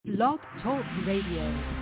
Blog Talk Radio.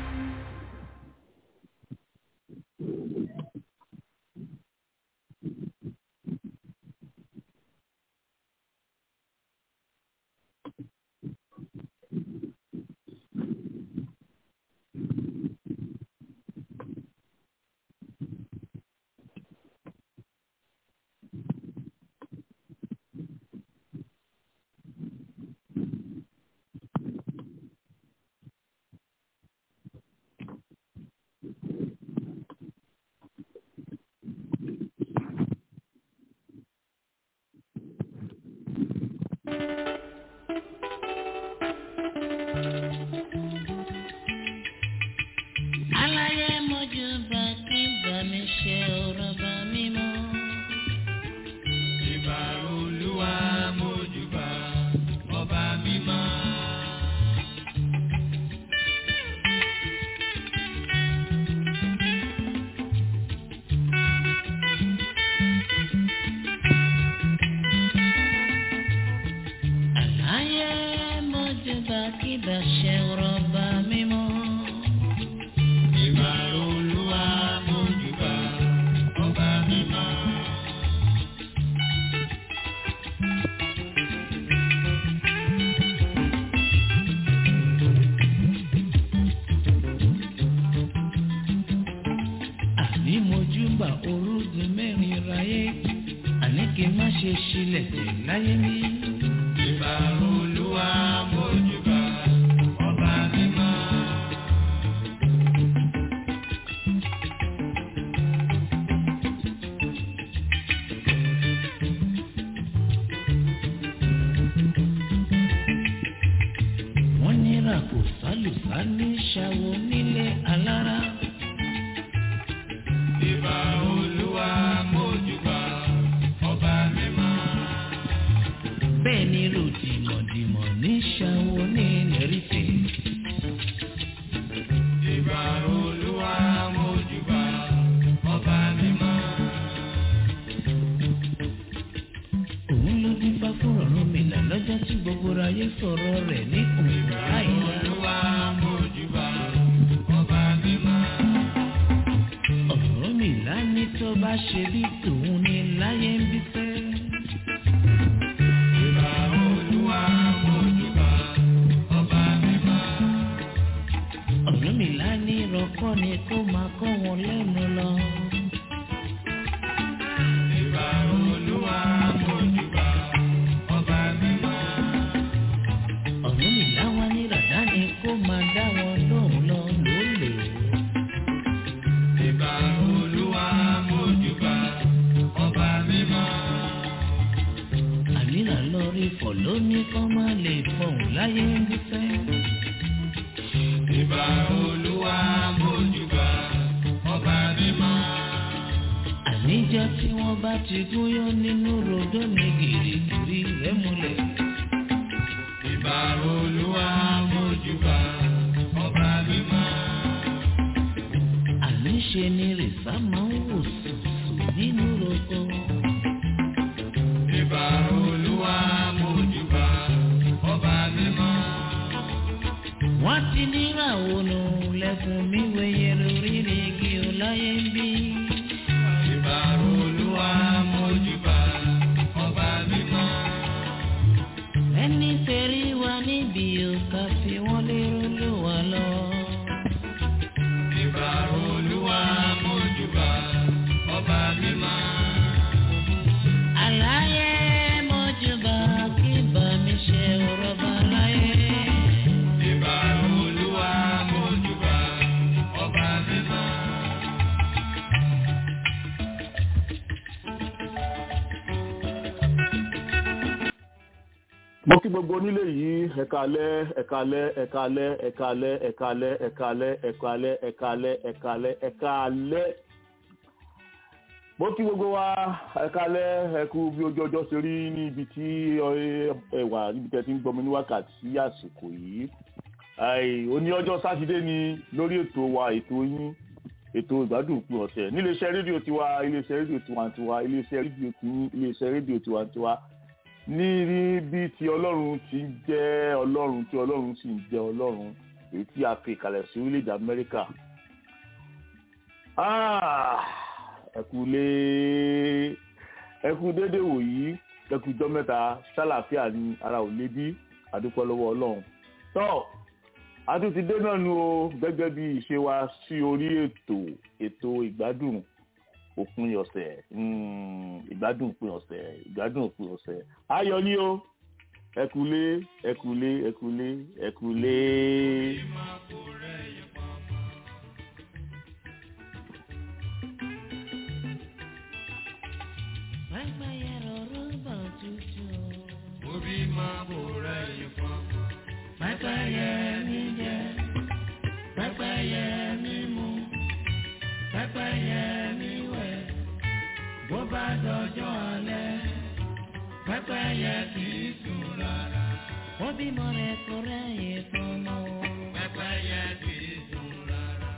Aláyé mojú bá kí bá mi ṣe ọ̀rọ̀ bá mi mọ́. Ìbà Olúwa mójúbà ọba mímọ́. Aláyé mojú bá kí bá ṣe ọ̀rọ̀ bá mi mọ́. Ìbà Olúwa mójúbà ọba mímọ́. Àní mojú bá orúgun mẹ́rin ráyé. Àní kí n má ṣe ṣílẹ̀ tẹ̀ láyé mi. Ìbà Olúwa mójúbà ọba mímọ́. Wọ́n ní ràkò sálùsá ní ṣàwọ̀ nílé alára. Ìbà Olúwa mójúbà ọba mímọ́. Bẹ́ẹ̀ ni ròdìmọ̀dìmọ̀ ní ṣàwọ̀ ní lẹ́rìtẹ̀. Ìbà Olúwa mójúbà ọba mímọ́. Òun ló dín bá fún ọ̀run mi là lọ́jọ́ tí gbogbo ayé sọ̀rọ̀ rẹ̀ ní òun láìla. Olúwa mójúbà ọba mímọ́. Ọ̀run mi là ní tó bá ṣe bí tòun ní láyé ń bí fẹ́. Ìbà Olúwa mójúbà ọba mímọ́. Ọ̀run mi là ní ìrọ̀kọ́ ni kó máa kọ́ wọn lẹ́nu lọ. Ìbà Olúwa mójúbà ọba mímọ́. Ọ̀run mi là wá ní ràdá ni kó máa dá wọn lóhùn lọ lólè. Ìbà Olúwa mójúbà ọba mímọ́. Àníra lọ rí fọ̀ lóní kọ́ máa lè fọ̀hún láyé ń bí fẹ́. Ìbà Olúwa mójúbà ọba mímọ́. Àníjọ́ tí wọ́n bá ti gúnyán nínú rodó ni gìrìgìrì rẹ̀ múlẹ̀. Ìbà Olúwa mójúbà ọba mímọ́. Àníṣe ni rìsá máa ń wò sùsù nínú roko. Ìbà Olúwa mójúbà ọba mímọ́. Wọ́n ti níràwọ̀ nù lẹ́kùn mi wẹ̀yẹ lórí igi ọláyé ń bí. Ìbà Olúwa mójúbà ọba mímọ́. Ẹni tẹ̀rí wa níbi òkà fi wọ́n lérò ló wà lọ. Ìbà Olúwa mójúbà ọba mímọ́. Àlàyé mọ́júbà kí bá mi ṣe ọ̀rọ̀ bá láyé. Ìbà Olúwa mójúbà ọba mímọ́. mo kí gbogbo onílé yìí ẹ̀kálẹ́ ẹ̀kálẹ́ ẹ̀kálẹ́ ẹ̀kálẹ́ ẹ̀kálẹ́ ẹ̀kálẹ́ ẹ̀kálẹ́ ẹ̀kálẹ́ ẹ̀kálẹ́ ẹ̀kálẹ́ mo kí gbogbo wa ẹ̀kálẹ́ ẹ̀kú bí ojú ọjọ́ ṣe rí ní ibi tí ẹ wà níbi tẹ́ ti ń gbọmọ ní wákàtí àsìkò yìí òní ọjọ́ sátidé ni lórí ètò wa ètò yín ètò ìgbádùn òpin ọ̀sẹ̀ níléeṣẹ́ rédíò tiwa iléeṣẹ́ rédíò tiwantiwa iléeṣẹ́ rédíò tiyín iléeṣẹ́ rédíò tiwantiwa ní rí bí ti ọlọ́run ti ń jẹ́ ọlọ́run tí ọlọ́run sì ń jẹ́ ọlọ́run èyí tí a fi ìkàlẹ̀ sí orílẹ̀-èdè amẹ́ríkà ẹkùlé ẹkù déédéé wòyí ẹkù jọ mẹ́ta ṣàlàfíà ní ara ò lébi àdúpẹ́ lọ́wọ́ ọlọ́run tọ́ a tún ti dé náà nu o gẹ́gẹ́ bí ìṣe wa sí orí ètò ètò ìgbádùn òpin ọ̀sẹ̀ ìgbádùn òpin ọ̀sẹ̀ ìgbádùn òpin ọ̀sẹ̀ ayọ̀ ni o ẹkùlé ẹkùlé ẹkùlé ẹkùlé. Obi máa bò rẹ̀ yìí fún. Pẹ́pẹ́yẹ mi jẹ, pẹ́pẹ́yẹ mi mu, pẹ́pẹ́yẹ mi wẹ̀, bó bá dọjọ́ alẹ́, pẹ́pẹ́yẹ kì í sùn rárá. Ó bímọ rẹ̀ kó rẹ́yìn fọmọ o. Pẹ́pẹ́yẹ kì í sùn rárá.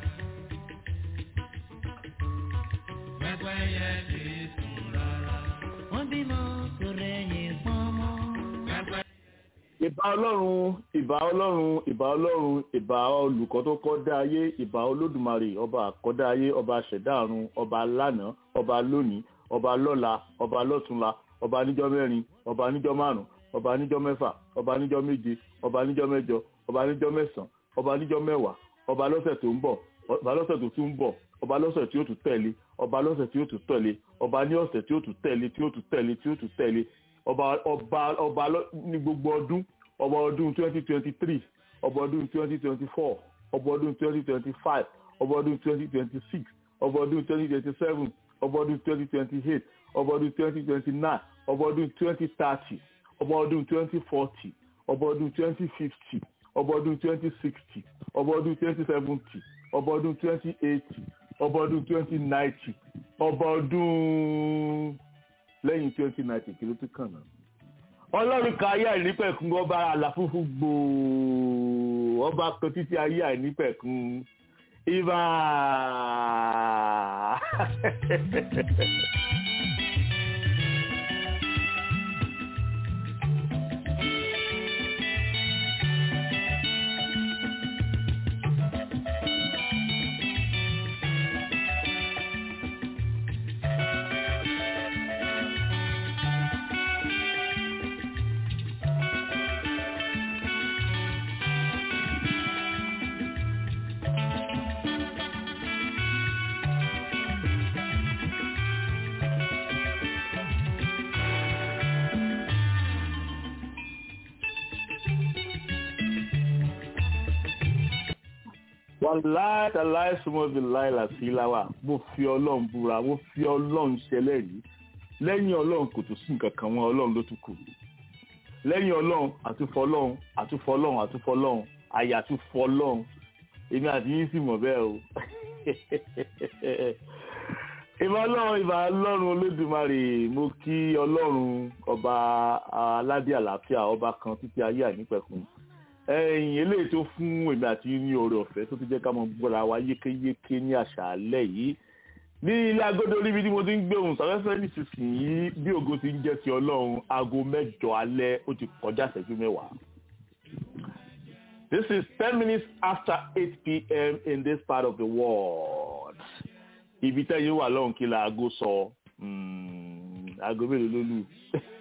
Pẹ́pẹ́yẹ kì í sùn rárá. Ó bímọ kó rẹ́yìn fọmọ. Pẹ́pẹ́ ìbà ọlọ́run ìbà ọlọ́run ìbà ọlọ́run ìbà olùkọ́ tó kọ́ dá ayé ìbà olódùmarè ọba àkọ́dá ayé ọba àṣẹ̀dá ọ̀run ọba lánàá ọba lónìí ọba lọ́la ọba lọ́túnla ọba níjọ́ mẹ́rin ọba níjọ́ márùn ọba níjọ́ mẹ́fà ọba níjọ́ méje ọba níjọ́ mẹ́jọ ọba níjọ́ mẹ́sàn-án ọba níjọ́ mẹ́wàá ọba lọ́sẹ̀ tó ń bọ̀ ọba lọ́sẹ̀ tó tún ń bọ̀ ọba lọ́sẹ̀ tí ó tún tẹ̀lé ọba lọ́sẹ̀ tí ó tún tẹ̀lé ọba ní ọ̀sẹ̀ tí ó tún tẹ̀lé tí ó tún tẹ̀lé tí ó tún tẹ̀lé ọba ọba ọba lọ- ní gbogbo ọdún ọba ọdún twenty twenty three ọba ọdún twenty twenty four ọba ọdún twenty twenty five ọba ọdún twenty twenty six ọba ọdún twenty twenty seven ọba ọdún twenty twenty eight ọba ọdún twenty twenty nine ọba ọdún twenty thirty ọba ọdún twenty forty ọba ọdún twenty fifty ọba ọdún twenty sixty ọba ọdún twenty seventy ọba ọdún twenty eighty ọba ọdún twenty ninety ọba ọdún lẹ́yìn twenty ninety kí ló tún kàn náà. ọlọ́run ka ayé àìnípẹ̀kun ọba àlàfúnfún gbòò ọba kan títí ayé àìnípẹ̀kun ibà. wàláì tàláì súnmọ́bí láìlà sí láwà mo fi ọlọ́run búra mo fi ọlọ́run ṣẹlẹ́rìí lẹ́yìn ọlọ́run kò tún sí nǹkan kan wọn ọlọ́run ló tún kù lẹ́yìn ọlọ́run àtúfọlọ́run àtúfọlọ́run àtúfọlọ́run àyà àtúfọlọ́run èmi àti yín sì mọ̀ bẹ́ẹ̀ o ìbá ọlọ́run ìbá ọlọ́run olódùmarè mo kí ọlọ́run ọba aládé àlàáfíà ọba kan títí ayé ànípẹ̀kun ẹ̀yìn eléyìí tó fún èmi àti yín ní oore ọ̀fẹ́ tó ti jẹ́ ká mọ gbọ́ra wa yékéyéké ní àṣálẹ́ yìí ní ilé agodo níbi tí mo ti ń gbé ohùn sáfẹ́fẹ́ nísinsìnyí bí ògo ti ń jẹ́ ti ọlọ́run aago mẹ́jọ alẹ́ ó ti kọjá ìṣẹ́jú mẹ́wàá. This is ten minutes after eight p.m. in this part of the world. Ibi tẹ́yìn wà lọ́hùn kí la aago sọ Mm, aago mélòó ló lù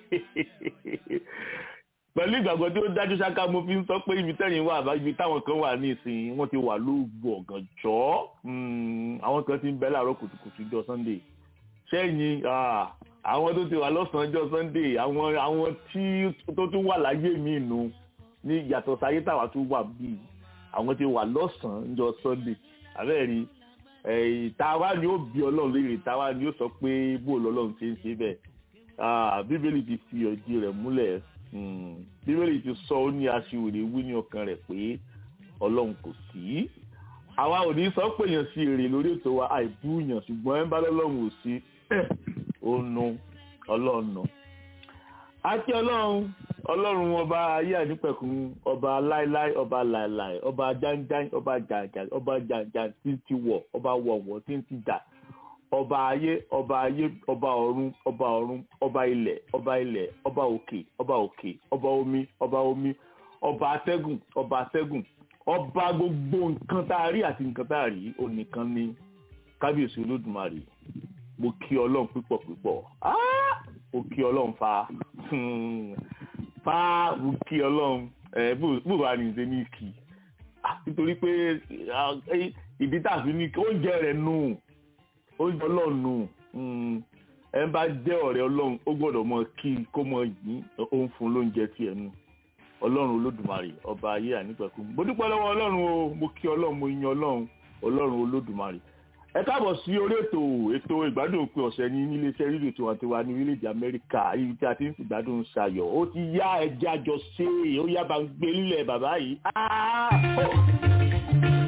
pẹ̀lú ìgbàgbọ́ tí ó dájú ṣáká mo fi ń sọ pé ibi tẹ́yìn wà bá ibi táwọn kan wà ní ìsìn wọ́n ti wà lóògbé ọ̀gànjọ́ Mm, àwọn kan ti ń bẹ láàárọ̀ kùtùkùtù jọ Sunday sẹ́yìn ah, àwọn tó ti wà lọ́sàn-án jọ Sunday àwọn àwọn tí tó tún wà láyé mi nù ní yàtọ̀ sáyé táwa tún wà bíi àwọn ti wà lọ́sàn-án jọ Sunday àbẹ́ẹ̀rí ẹ̀yìn táwa ni ó bí ọlọ́run léèrè táwa ni ó sọ pé bó lọ́lọ́run ti ń ṣe bẹ́ẹ̀ Ah, bíbélì ti fi ọ̀dí rẹ̀ múlẹ̀ Mm, bíbélì ti sọ ó ní aṣiwèrè wí ní ọkàn rẹ̀ pé ọlọ́run kò sí àwa ò ní sọ pé èèyàn sí èrè lórí ètò wa àìbúyàn ṣùgbọ́n ẹ bá lọ́lọ́run ò sí ó nu ọlọ́run nù. àti ọlọ́run ọlọ́run ọba ayé ànípẹ̀kun ọba láíláí ọba láíláí ọba jáńjáń ọba jàǹjàǹ ọba jàǹjàǹ tí ń ti wọ̀ ọba wọ̀wọ̀ tí ń ti dà ọba ayé ọba ayé ọba ọ̀run ọba ọ̀run ọba ilẹ̀ ọba ilẹ̀ ọba òkè ọba òkè ọba omi ọba omi ọba atẹ́gùn ọba atẹ́gùn ọba gbogbo nǹkan tá a rí àti nǹkan tá a rí onìkan ni kábíyèsí olódùmarè mo kí ọlọ́run pípọ̀ pípọ̀ Ah! mo kí ọlọ́run fa Hmm. fa mo kí ọlọ́run ẹ bó bá ní ṣe ní kì Ah, nítorí pé ah, eh, ìdí tá a fi ní kí oúnjẹ rẹ̀ nù oúnjẹ ọlọ́run nù Hmm. ẹ bá jẹ́ ọ̀rẹ́ ọlọ́run ó gbọ́dọ̀ mọ kí kó mọ yìí ó ń fún lóúnjẹ tiẹ̀ nù ọlọ́run olódùmarè ọba ayé ànípẹ̀kú mo dúpẹ́ lọ́wọ́ ọlọ́run o mo kí ọlọ́run mo yan ọlọ́run ọlọ́run olódùmarè ẹ káàbọ̀ sí orí ètò ètò ìgbádùn òpin ọ̀sẹ̀ ní níléeṣẹ́ rédíò tiwantiwa ní orílẹ̀-èdè amẹ́ríkà ibi tí a ti ń fi ìgbádùn ṣayọ̀ ó ti yá ẹjẹ́ àjọ ṣe é ó yá bá ń gbé nílẹ̀ bàbá yìí. Ah! Oh!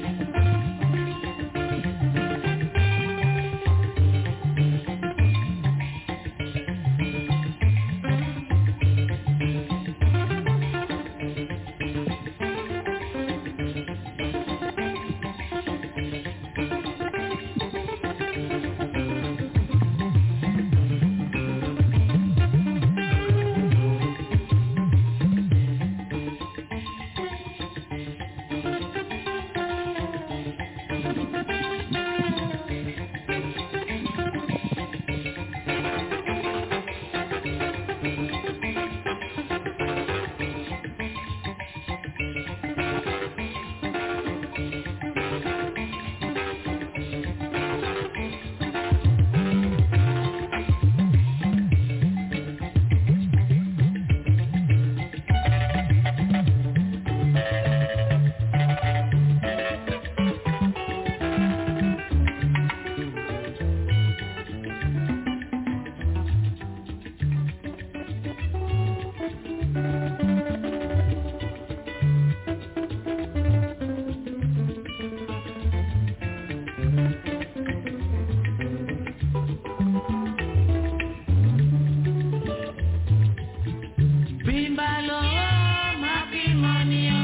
Bímbálò máa fi mọ̀ ní ọ́.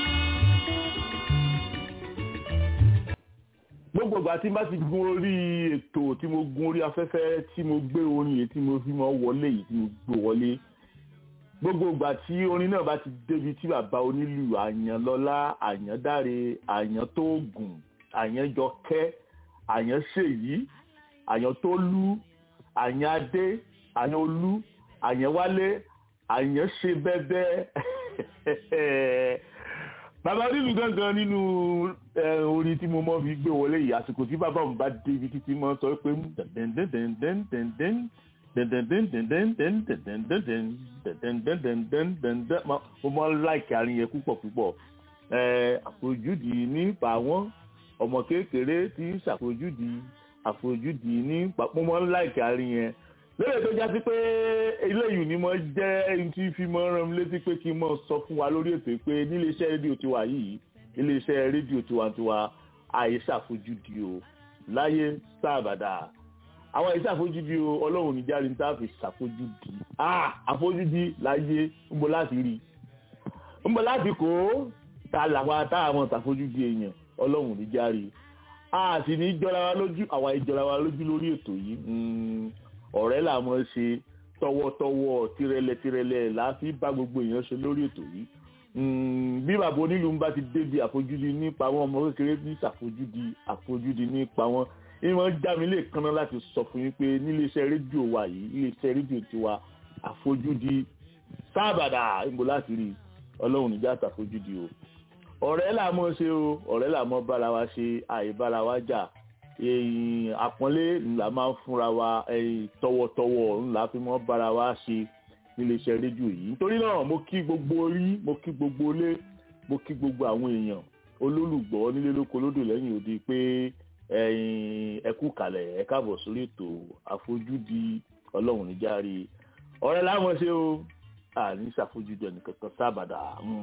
gbogbo ìgbà tí n bá ti gun orí ètò tí mo gun orí afẹ́fẹ́ tí mo gbé orin yìí tí mo fi mọ́ wọlé yìí tí mo gbé wọlé gbogbo ìgbà tí orin náà bá ti débi tí bàbá onílù àyànlọ́lá àyàndáre àyàntóògùn àyànjọkẹ́ àyànṣèyí àyàntólú àyànadé àyànolú àyànwálé àyànṣebẹ́bẹ́ bàbá onílù gangan nínú eh, orin tí mo mọ́ fi gbé wọlé yìí àsìkò tí bàbá òun bá débi títí mọ́ sọ pé mo mọ́ láìkì àárín yẹn púpọ̀ púpọ̀ Eh, àfojúdi nípa wọn ọmọ kékeré tí ń ṣàfojúdi àfojúdi nípa mo mọ́ láìkì àárín yẹn lórí tó jásí pé eléyìí ni mo jẹ́ ẹni tí fi mọ́ rán mi létí pé kí n mọ̀ sọ fún wa lórí ètò yìí pé níléeṣẹ́ rédíò tiwa yìí iléeṣẹ́ rédíò tiwantiwa àìsàfojúdi o láyé sábàdà àwọn àìsàfojúdi o ọlọ́run níjàre ní tá a fi ṣàfojúdi ah àfojúdi láyé ń bọ̀ láti rí ń bọ̀ láti kó ta làwọn táwọn ṣàfojúdi èèyàn ọlọ́run níjàre a sì ní jọra wa lójú àwa ìjọra wa lójú lórí ètò yìí Mm, ọ̀rẹ́ là mọ́ ṣe tọwọ́tọwọ́ tirẹ̀lẹ̀-tirẹ̀lẹ̀ là á fi bá gbogbo èèyàn ṣe lórí ètò yìí Mm, bí bàbá onílù ń bá ti débi àfojúdi nípa wọn ọmọ kékeré ní ṣàfojúdi àfojúdi nípa wọn ìwọ̀n já mi lè kanná láti sọ fún yín pé níléeṣẹ́ rédíò wa yìí iléeṣẹ́ rédíò tiwa àfojúdi sábàdà ìbò láti rí ọlọ́run níjà ṣàfojúdi o ọ̀rẹ́ là mọ́ ṣe o ọ̀rẹ́ là mọ́ bára wa ṣe àìbára wa jà èyí àpọ́nlé ńlá máa ń fúnra wa ẹ̀yìn tọwọ́tọwọ́ ńlá fi mọ́ bára wa ṣe níléeṣẹ́ rédíò yìí nítorí náà mo kí gbogbo orí mo kí gbogbo ilé mo kí gbogbo àwọn èèyàn olólùgbọ́ nílé lóko lódò lẹ́yìn òde pé ẹ̀yin ẹ kú kalẹ̀ ẹ káàbọ̀ sórí ètò àfojúdi ọlọ́run níjàre ọ̀rẹ́ láwọn ṣe o àní ṣàfojúdi ẹnìkankan sábàdà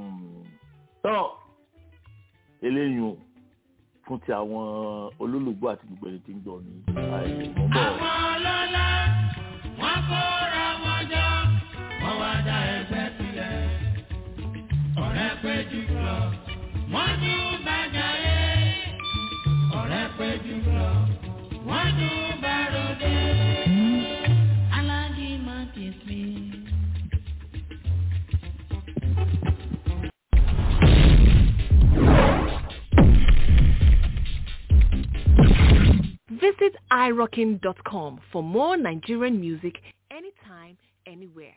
tán eléyìí o fún ti àwọn olólùgbọ́ àti gbogbo ẹni tí ń gbọ́ ní àìmọ́ bọ̀. Àwọn ọlọ́lá wọ́n kóra wọn jọ, wọ́n wá dá ẹgbẹ́ sílẹ̀. Ọ̀rẹ́ pé jù lọ, wọ́n tún bàjá yé. Ọ̀rẹ́ pé jù lọ, wọ́n tún bàròdé. Aláàjì máa ti sí. irockin.com for more Nigerian music anytime, anywhere.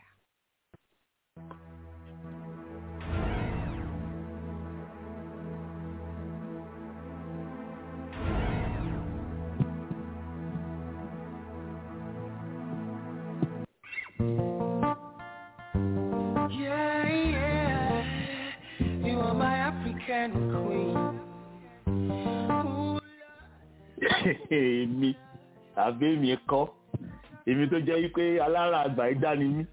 Yeah, yeah. You are my African queen. Ooh, èmi àbí èmi kọ́ èmi tó jẹ́ wípé alára àgbà ìdá ni mí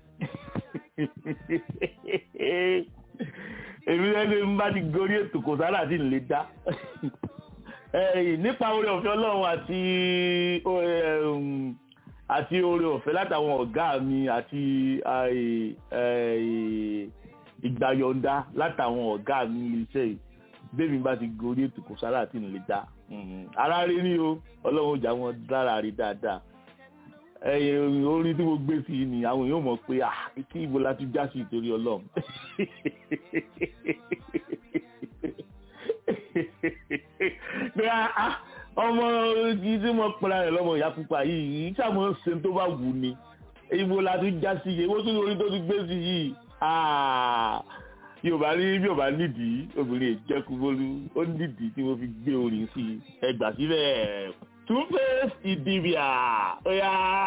èmi lẹ́nu ń bá ti gorí ètò kò sára àti ìlé dá ẹ̀yìn nípa oore ọ̀fẹ́ ọlọ́run àti um, àti oore ọ̀fẹ́ látàwọn ọ̀gá mi àti àì- àì- ìgbàyọ̀ǹda látàwọn ọ̀gá mi ilé iṣẹ́ yìí bẹ́ẹ̀ni bá ti gorí ètò kò sára àti ìlé dá ara rí ní o ọlọ́run jà wọn dára rí dáadáa ẹyẹ orin tí mo gbé sí i ni àwọn èèyàn mọ̀ pé ah kí ibo la ti já sí ìtorí ọlọ́run pé ah ọmọ yìí tí mo pera rẹ̀ lọ́mọ ìyá pupa yìí yìí sàmọ́ ṣe tó bá wù ni ibo la ti já sí i èwo tó ní orin tó ti gbé sí yìí ah yorùbá ní bí yorùbá nídìí obìnrin ìjẹkùbólú ó nídìí tí mo fi gbé orin sí i ẹgbà síbẹ̀ two-face ìdìbìà ọ̀yà.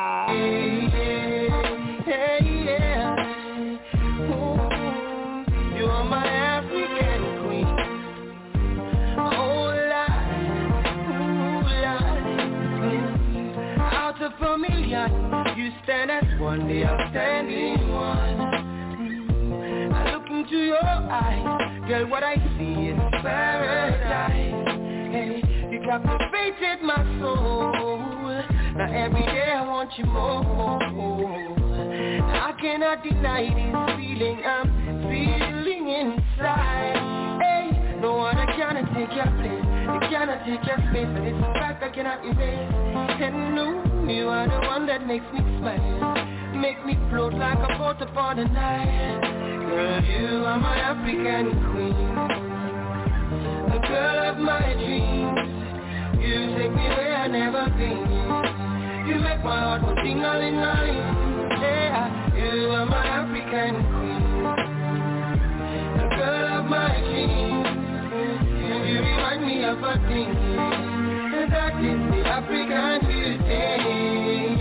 Hey, yeah. Ooh, you are my African queen. Oh, Lord. Ooh, Lord. Mm. Out of a million, you stand as one, the outstanding one. Mm. I look into your eyes, girl, what I see is paradise. Hey, you captivated my soul. Now every day I want you more. I cannot deny this feeling I'm feeling inside. Hey, no one cannot take your place. You cannot take your space, and it's a fact I cannot erase. And no, you are the one that makes me smile. Make me float like a boat upon the Nile. Girl, you are my African queen. The girl of my dreams. You take me where I never been. You make my heart go ting-a-ling-a-ling. Yeah, you are my African queen. The girl of my dreams. And you remind me of a thing. And that is the African beauty.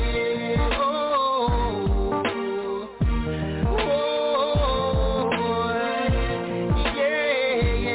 Oh, oh, yeah,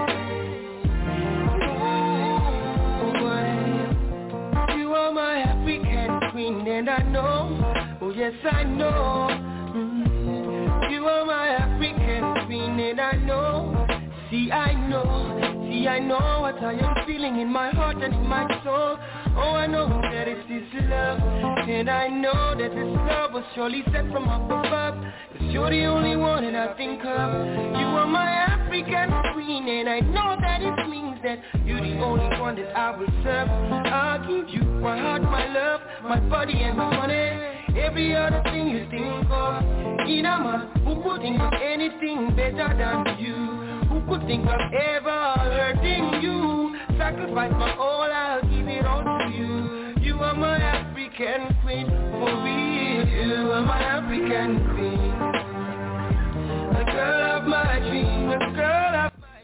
yeah. You are my African queen and I know, oh yes I know mm, You are my African queen and I know See I know, see I know what I am feeling in my heart and in my soul Oh I know that it is love And I know that this love was surely sent from up above Cause you're the only one that I think of You are my African queen and I know that it means that You're the only one that I will serve I'll give you my heart, my love, my body and my money Every other thing you think of In a man who could think of anything better than you who could think of ever hurting you? Sacrifice my all, I'll give it all to you. You are my African queen, for real. You are my African queen. The girl of my dream, the girl of my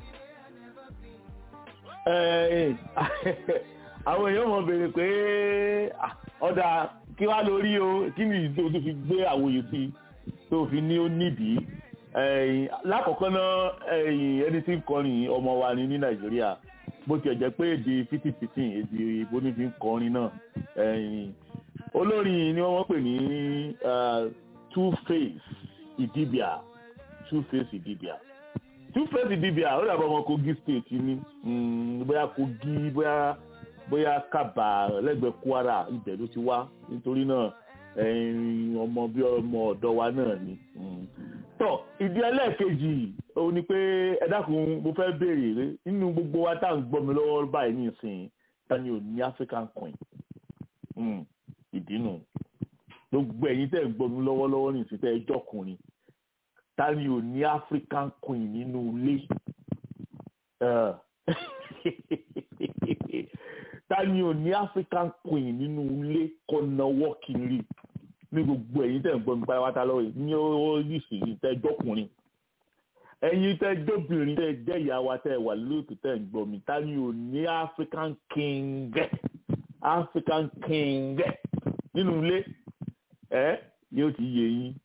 dream. Ẹ, àwọn èèyàn mọ̀ béèrè pé ah, ọ̀dà kí wá lórí o kí ni ìdó tó fi gbé àwòyè sí tó fi ní ó nídìí ẹ̀yìn lákọ̀ọ́kọ́ náà ẹ̀yìn ẹni tí ń kọrin ọmọ wa ni ní nàìjíríà bó tiẹ̀ jẹ́ pé èdè fifty èdè ìbò ní fi ń kọrin náà ẹ̀yìn olórin ni wọ́n pè ní two face ìdíbíà two face ìdíbíà two face ìdíbíà ó dàbọ̀ ọmọ kogi state ni mm, bóyá kogi bóyá bóyá kaba lẹ́gbẹ̀ẹ́ kwara ibẹ̀ ló ti wá nítorí náà ẹ̀yìn ọmọ bí ọmọ ọ̀dọ́ wa náà ni. Mm tọ ìdí ẹlẹ́ẹ̀kejì òun ni pé ẹ dákun mo fẹ́ béèrè rẹ nínú gbogbo wa tá à ń gbọ́ mi lọ́wọ́ báyìí nísìnyí ta ni ò ní African coin ìdí nù gbogbo ẹ̀yin tẹ́ ẹ̀ gbọ́ mi lọ́wọ́lọ́wọ́ nísìnyí tẹ́ ẹ jọkùnrin ta ni ò ní African coin nínú ilé ta ni ni ò ní african queen nínú ilé kọ́ náwó kiri ní gbogbo ẹ̀yin tẹ̀ ń gbọ́ mi pátápátá lọ́wọ́ yìí ní ó yìí sì ní tẹ́ jọ́kùnrin ẹ̀yin tẹ́ jóbìnrin tẹ́ jẹ́ ìyá wa tẹ́ wà lóòtú tẹ́ ń gbọ́ mi ta ni ò ní african king african king nínú ilé ẹ yóò ti yé yín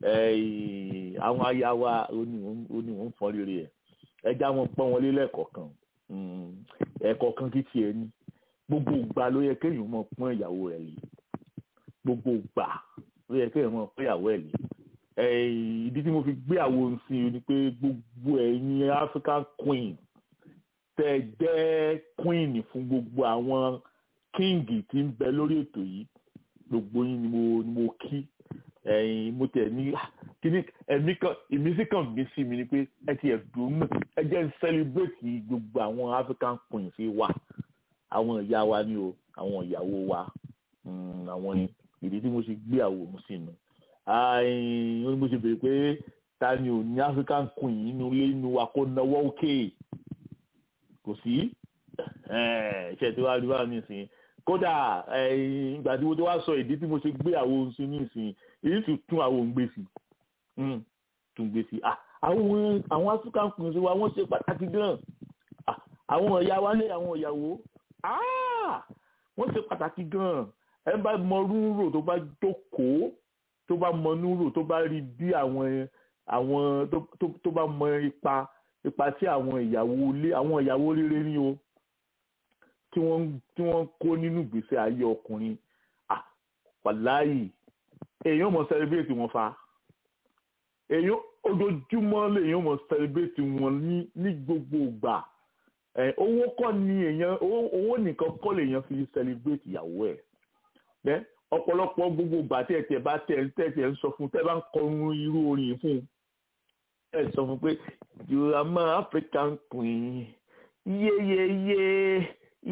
ẹ àwọn aya wa oníwọ̀n ń fọ́n rere ẹ̀ ẹja wọn pọ́n wọn lé lẹ́ẹ̀kọ̀ọ̀kan ẹ̀kọ̀ọ̀kan kí tiẹ̀ ní gbogbo ìgbà ló yẹ kéèyàn mọ̀ pọ́n ìyàwó rẹ̀ lé gbogbo ìgbà ló yẹ kéèyàn mọ̀ pọ́n ìyàwó ẹ̀ lé ìdí tí mo fi gbé àwo sí i ni pé gbogbo ẹ̀yin African queen tẹ́ jẹ́ queen fún gbogbo àwọn king tí ń bẹ lórí ètò yìí gbogbo yín ni mo ni mo kí ẹ̀yin mo tẹ̀ ní kíní ẹ̀mí kan ìmísí kan gbé sí mi ni pé ẹ ti ẹ̀dùn mọ̀ ẹ jẹ́ ń celebrate gbogbo àwọn African queens wa àwọn ìyá wa ni o àwọn ìyàwó wa àwọn ìdí tí mo ṣe gbé àwòrán sínú ó ní mo ṣe béèrè pé ta ni ò ní African queen nínú ilé inú wa kó náwó òkè kò sí ṣe tí wàá rí wàá nísìnyí kódà ìgbà tí mo ti wá sọ ìdí tí mo ṣe gbé àwo sí nísìnyí èyí tún tún àwo ń gbé sí tún gbé sí àwọn àwọn African queens wa wọ́n ṣe pàtàkì gan àwọn ìyá wa ní àwọn ìyàwó wọ́n ṣe pàtàkì gan ẹ bá mọ rúurò tó bá jókòó tó bá mọ núrò tó bá rí bí àwọn àwọn tó bá mọ ipa ipa tí àwọn ìyàwó ilé àwọn ìyàwó rere ní o tí wọ́n tí wọ́n kó nínú ìgbésí ayé ọkùnrin wàláyì èèyàn mọ̀ sẹ́lẹ̀bẹ̀tì wọn fa èèyàn ojoojúmọ́ lèèyàn mọ̀ sẹ́lẹ̀bẹ̀tì wọn ní ní gbogbo ìgbà owó kọ́ ni èèyàn owó nìkan kọ́ lèèyàn fi sẹ́lẹ̀bẹ̀tì ìyàwó ẹ̀ ọ̀pọ̀lọpọ̀ gbogbo ìgbà tí ẹ̀ tẹ̀ bá tẹ̀ ń tẹ̀ ń sọ fún tẹ́ bá ń kọrin irú orin fún ẹ̀ sọ fún pé you are my African queen yeyeye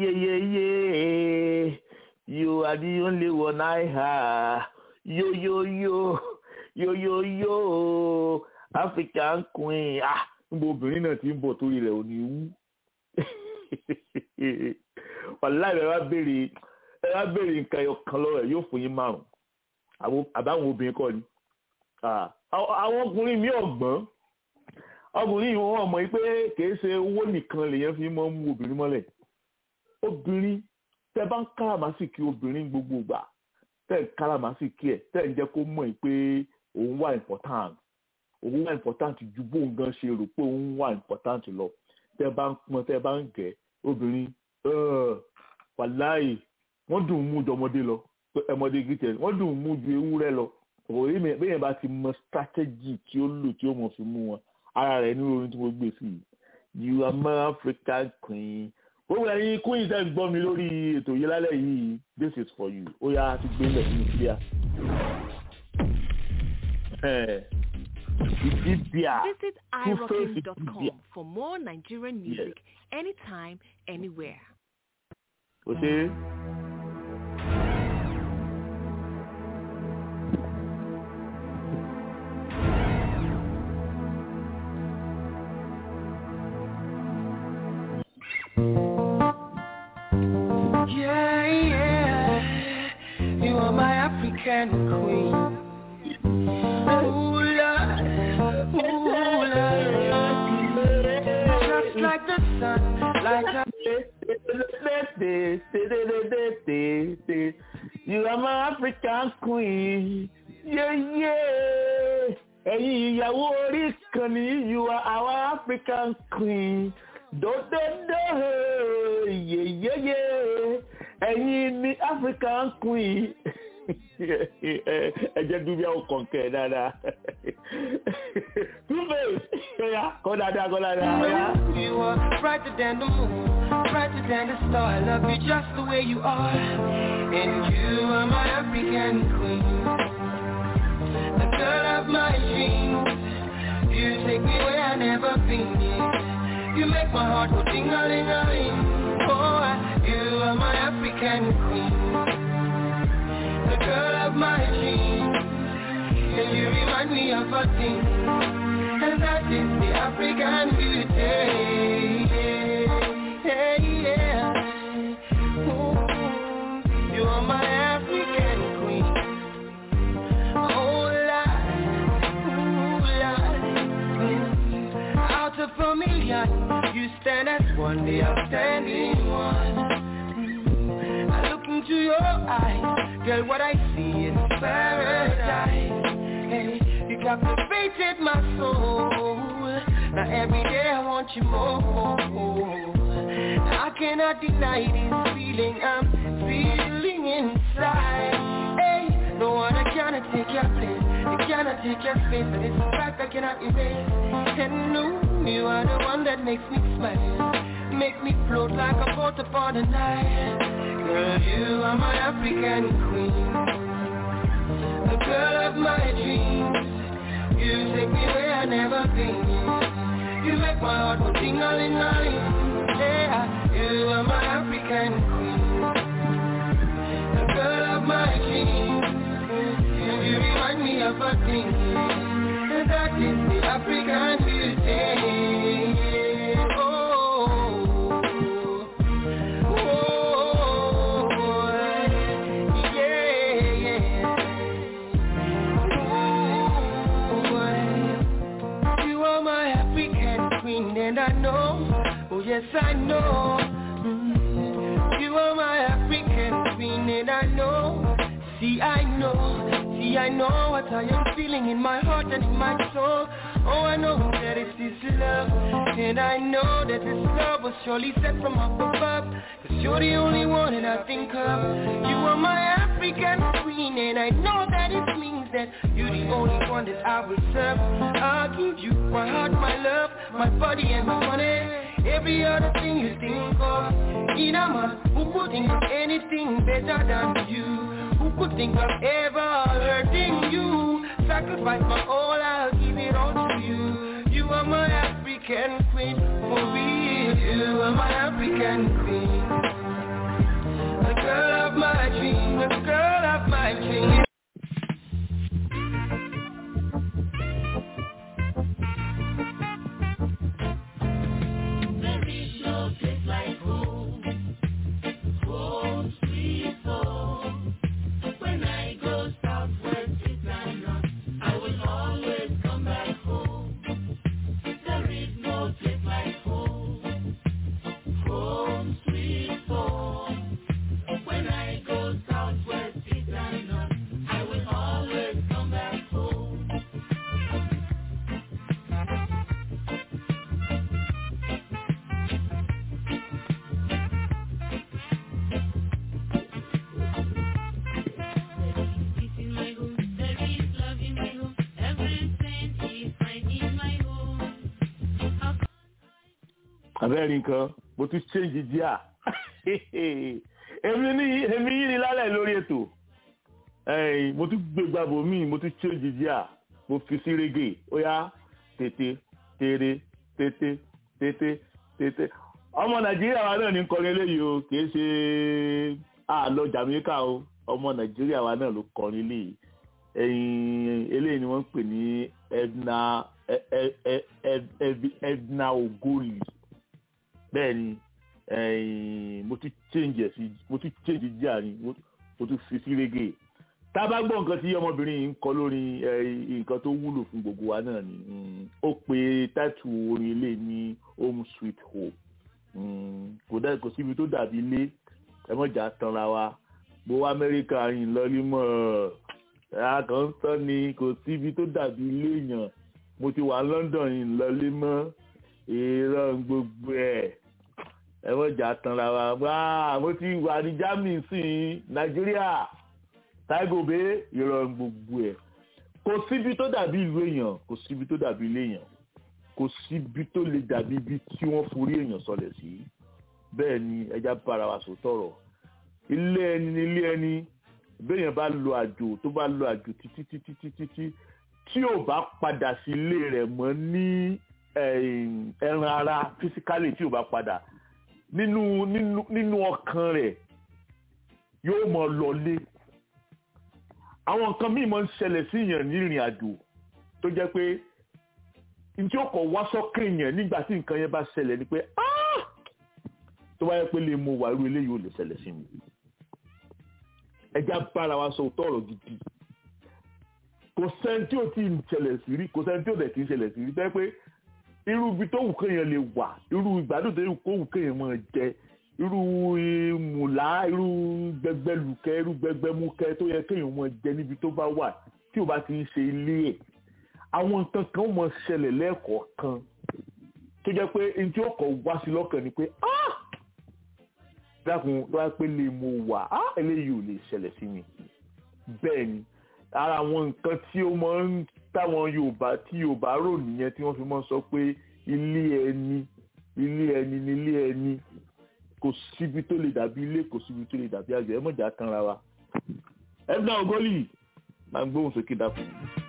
yeyeye you are the only one I have yo yo yo yo yo yo African queen ah níbo obìnrin náà ti ń bọ̀ torí rẹ̀ ò ní wú wàláì rẹ̀ wá béèrè ẹ bá béèrè nǹkan ẹyọ kan lọ́wọ́ ẹ̀ yóò fún yín márùn àbáwọn obìnrin kọ́ ni àwọn ọkùnrin mi ọ̀gbọ́n ọkùnrin yìí wọ́n mọ̀ pé kìí ṣe owó nìkan lèyàn fi mọ́ mú obìnrin mọ́lẹ̀ obìnrin tẹ bá ń káràmásìkí obìnrin gbogbo ìgbà tẹ ń káràmásìkí ẹ tẹ ń jẹ́ kó mọ̀ pé òun wà important òun wà important ju bóun gan ṣe rò pé òun wà important lọ tẹ bá ń pọn tẹ bá ń gẹ̀ obìnrin wàláì wọ́n dùn mú ju ọmọdé lọ ọmọdé gíjẹ wọ́n dùn mú ju ewúrẹ́ lọ òye mi bẹ́ẹ̀ bá ti mọ strategy tí ó lò tí ó mọ̀ fi mú wọn ara rẹ̀ ní orin tí mo gbé sí i you are my African queen gbogbo ẹ̀yin queen tẹ́ ń gbọ́ mi lórí ètò yìí lálẹ́ yìí this is for you ó yá ti gbé lẹ̀ nínú síríà. Ìdíbíà Visit irocking.com for more Nigerian music anytime, anywhere. kò ṣe é. Yeah, yeah. You are my African queen. Ooh, Lord. Ooh, Lord. Just like the sun, like a You are my African queen. Yeah, yeah. Ẹ̀yin ìyàwó orí kan ní you are our African queen. Dòdòdò yeyeye. Ẹ̀yin ní African queen. Ẹ jẹ́ dúbí àwọn kọ̀ǹkẹ́ dáadáa. Two-Face, ẹ̀yà kọ́ dáadáa kọ́ dáadáa. ẹ̀yà. You are brighter than the moon, brighter than the star. I love you just the way you are. And you are my African queen, the girl of my dreams. You take me where I never been. You make my heart go ding a ling a ling. Oh, you are my African queen, the girl of my dreams. And you remind me of a thing, and that is the African beauty. Yeah, yeah. Ooh. one day I'll stand in one. Mm. I look into your eyes, girl, what I see is paradise. Hey, you captivated my soul. Now every day I want you more. I cannot deny this feeling I'm feeling inside. Hey, no one cannot take your place. It cannot take your space, and it's a fact I cannot erase. And no, you are the one that makes me smile, make me float like a boat upon the Nile. Girl, you are my African queen, the girl of my dreams. You take me where I never been. You make my heart go ting-a-ling-a-ling. Yeah, you are my African queen, the girl of my dreams. You remind me of a thing That is the African beauty Oh, oh, yeah, yeah Ooh, You are my African queen and I know Oh yes I know Mm, You are my African queen and I know See I know See, I know what I am feeling in my heart and in my soul. Oh, I know that it is love. And I know that this love was surely sent from up above. Cause you're the only one that I think of. You are my African queen. And I know that it means that you're the only one that I will serve. I'll give you my heart, my love, my body and my money. Every other thing you think of. Inama, who could think of anything better than you? Who could think of ever hurting you? Sacrifice my all, I'll give it all to you. You are my African queen, for real. You are my African queen. The girl of my dream, the girl of my dream. There is no place like home, home sweet home. When I go southwest, east and north, I will always come back home. There is no place like home, home sweet home. When I go southwest, east and north, I will always come back home. Peace in my home, there is love in my home, everything is fine in my home. How can abẹ́rẹ́ nǹkan mo tún change díà èmi ní èmi yìí ni lálẹ́ lórí ètò ẹ̀yìn mo tún gbé gbàgbọ́ mi mo tún change díà mo fi sí reggae ó yá tètè tèrè tètè tètè tètè ọmọ nàìjíríà wa náà ní kọrin eléyìí o kì í ṣe àlọ jamaica o ọmọ nàìjíríà wa náà ló kọrin eléyìí ẹ̀yìn eléyìí ni wọ́n ń pè ní edna ẹ- ẹ- ẹ- ẹ- ẹ- edna ogoli bẹ́ẹ̀ ni ẹ̀yìn mo tún change ẹ̀ sí mo tún change díà ni mo mo tún fi sí reggae tá a bá gbọ́ nǹkan tí ọmọbìnrin yìí ń kọ lórí ẹ̀, nǹkan tó wúlò fún gbogbo wa náà ni mm, ó pe táìtù orin ilé ní home sweet home Mm, kò dá kò síbi tó dàbí ilé ẹ mọ̀jà tanra wa mo wá amẹ́ríkà yìí lọ́lí mọ́ ẹ̀ kàn ń tán ni kò síbi tó dàbí ilé yàn mo ti wà london yìí lọ́lí mọ́ irọ́ gbogbo ẹ̀ ẹ mọ̀jà tanra wa wá mo ti wà ní germany sí i nàìjíríà táìgòbé irọ́ gbogbo ẹ̀ kò síbi tó dàbí ìlú èèyàn kò síbi tó dàbí ilé èèyàn kò síbi tó lè dàbí ibi tí wọ́n forí èèyàn sọlẹ̀ sí bẹ́ẹ̀ ni ẹja bára wa sọ tọ̀rọ̀ ilé ẹni ní ilé ẹni béèyàn bá lo àjò tó bá lo àjò títí títí títí tí tí ò bá padà sí ilé rẹ̀ mọ́ ní ẹ̀yìn, ẹran ara fisikálì tí ò bá padà nínú nínú nínú ọkàn rẹ̀ yóò mọ lọlé àwọn nǹkan míì máa ń ṣẹlẹ̀ sí èèyàn ní ìrìn àjò tó jẹ́ pé ntí ó kọ̀ wá sọ́kàn yẹn nígbà tí nǹkan yẹn bá ṣẹlẹ̀ ni pé "Ah!" tó bá yẹ pé lè mo wà irú eléyìí ò lè ṣẹlẹ̀ sí mi ẹja bára wa sọ tọrọ gidi kò sẹ́ni tí ò tí ì ṣẹlẹ̀ sí rí kò sẹ́ni tí ò dẹ̀ kì í ṣẹlẹ̀ sí rí bẹ́ẹ̀ pé irú ibi tó wù kéèyàn lè wà irú ìgbádùn tó kó wù kéèyàn máa jẹ irú mùlá irú gbẹgbẹlùkẹ irú gbẹgbẹmúkẹ tó yẹ kéèyàn máa jẹ níbi tó bá wà tí o bá ti ń ṣe ilé ẹ̀ àwọn nǹkan kan ó máa ṣẹlẹ̀ lẹ́ẹ̀kọ̀ọ̀kan tó jẹ́ pé n tí ó kọ̀ wá sí lọ́kàn ni pé ah dákun tó wá pé lè mo wà ah eléyìí ò lè ṣẹlẹ̀ sí mi bẹ́ẹ̀ ni ara àwọn nǹkan tí ó máa ń táwọn Yorùbá tí Yorùbá rò nìyẹn tí wọ́n fi máa ń sọ pé ilé ẹni ilé ẹni ni ilé ẹni kò síbi tó lè dàbí ilé kò síbi tó lè dàbí àgbẹ̀ ẹ mọ̀jà kanra wa ẹ̀dá ọgọ́lì máa ń gbóhùn sókè dákun.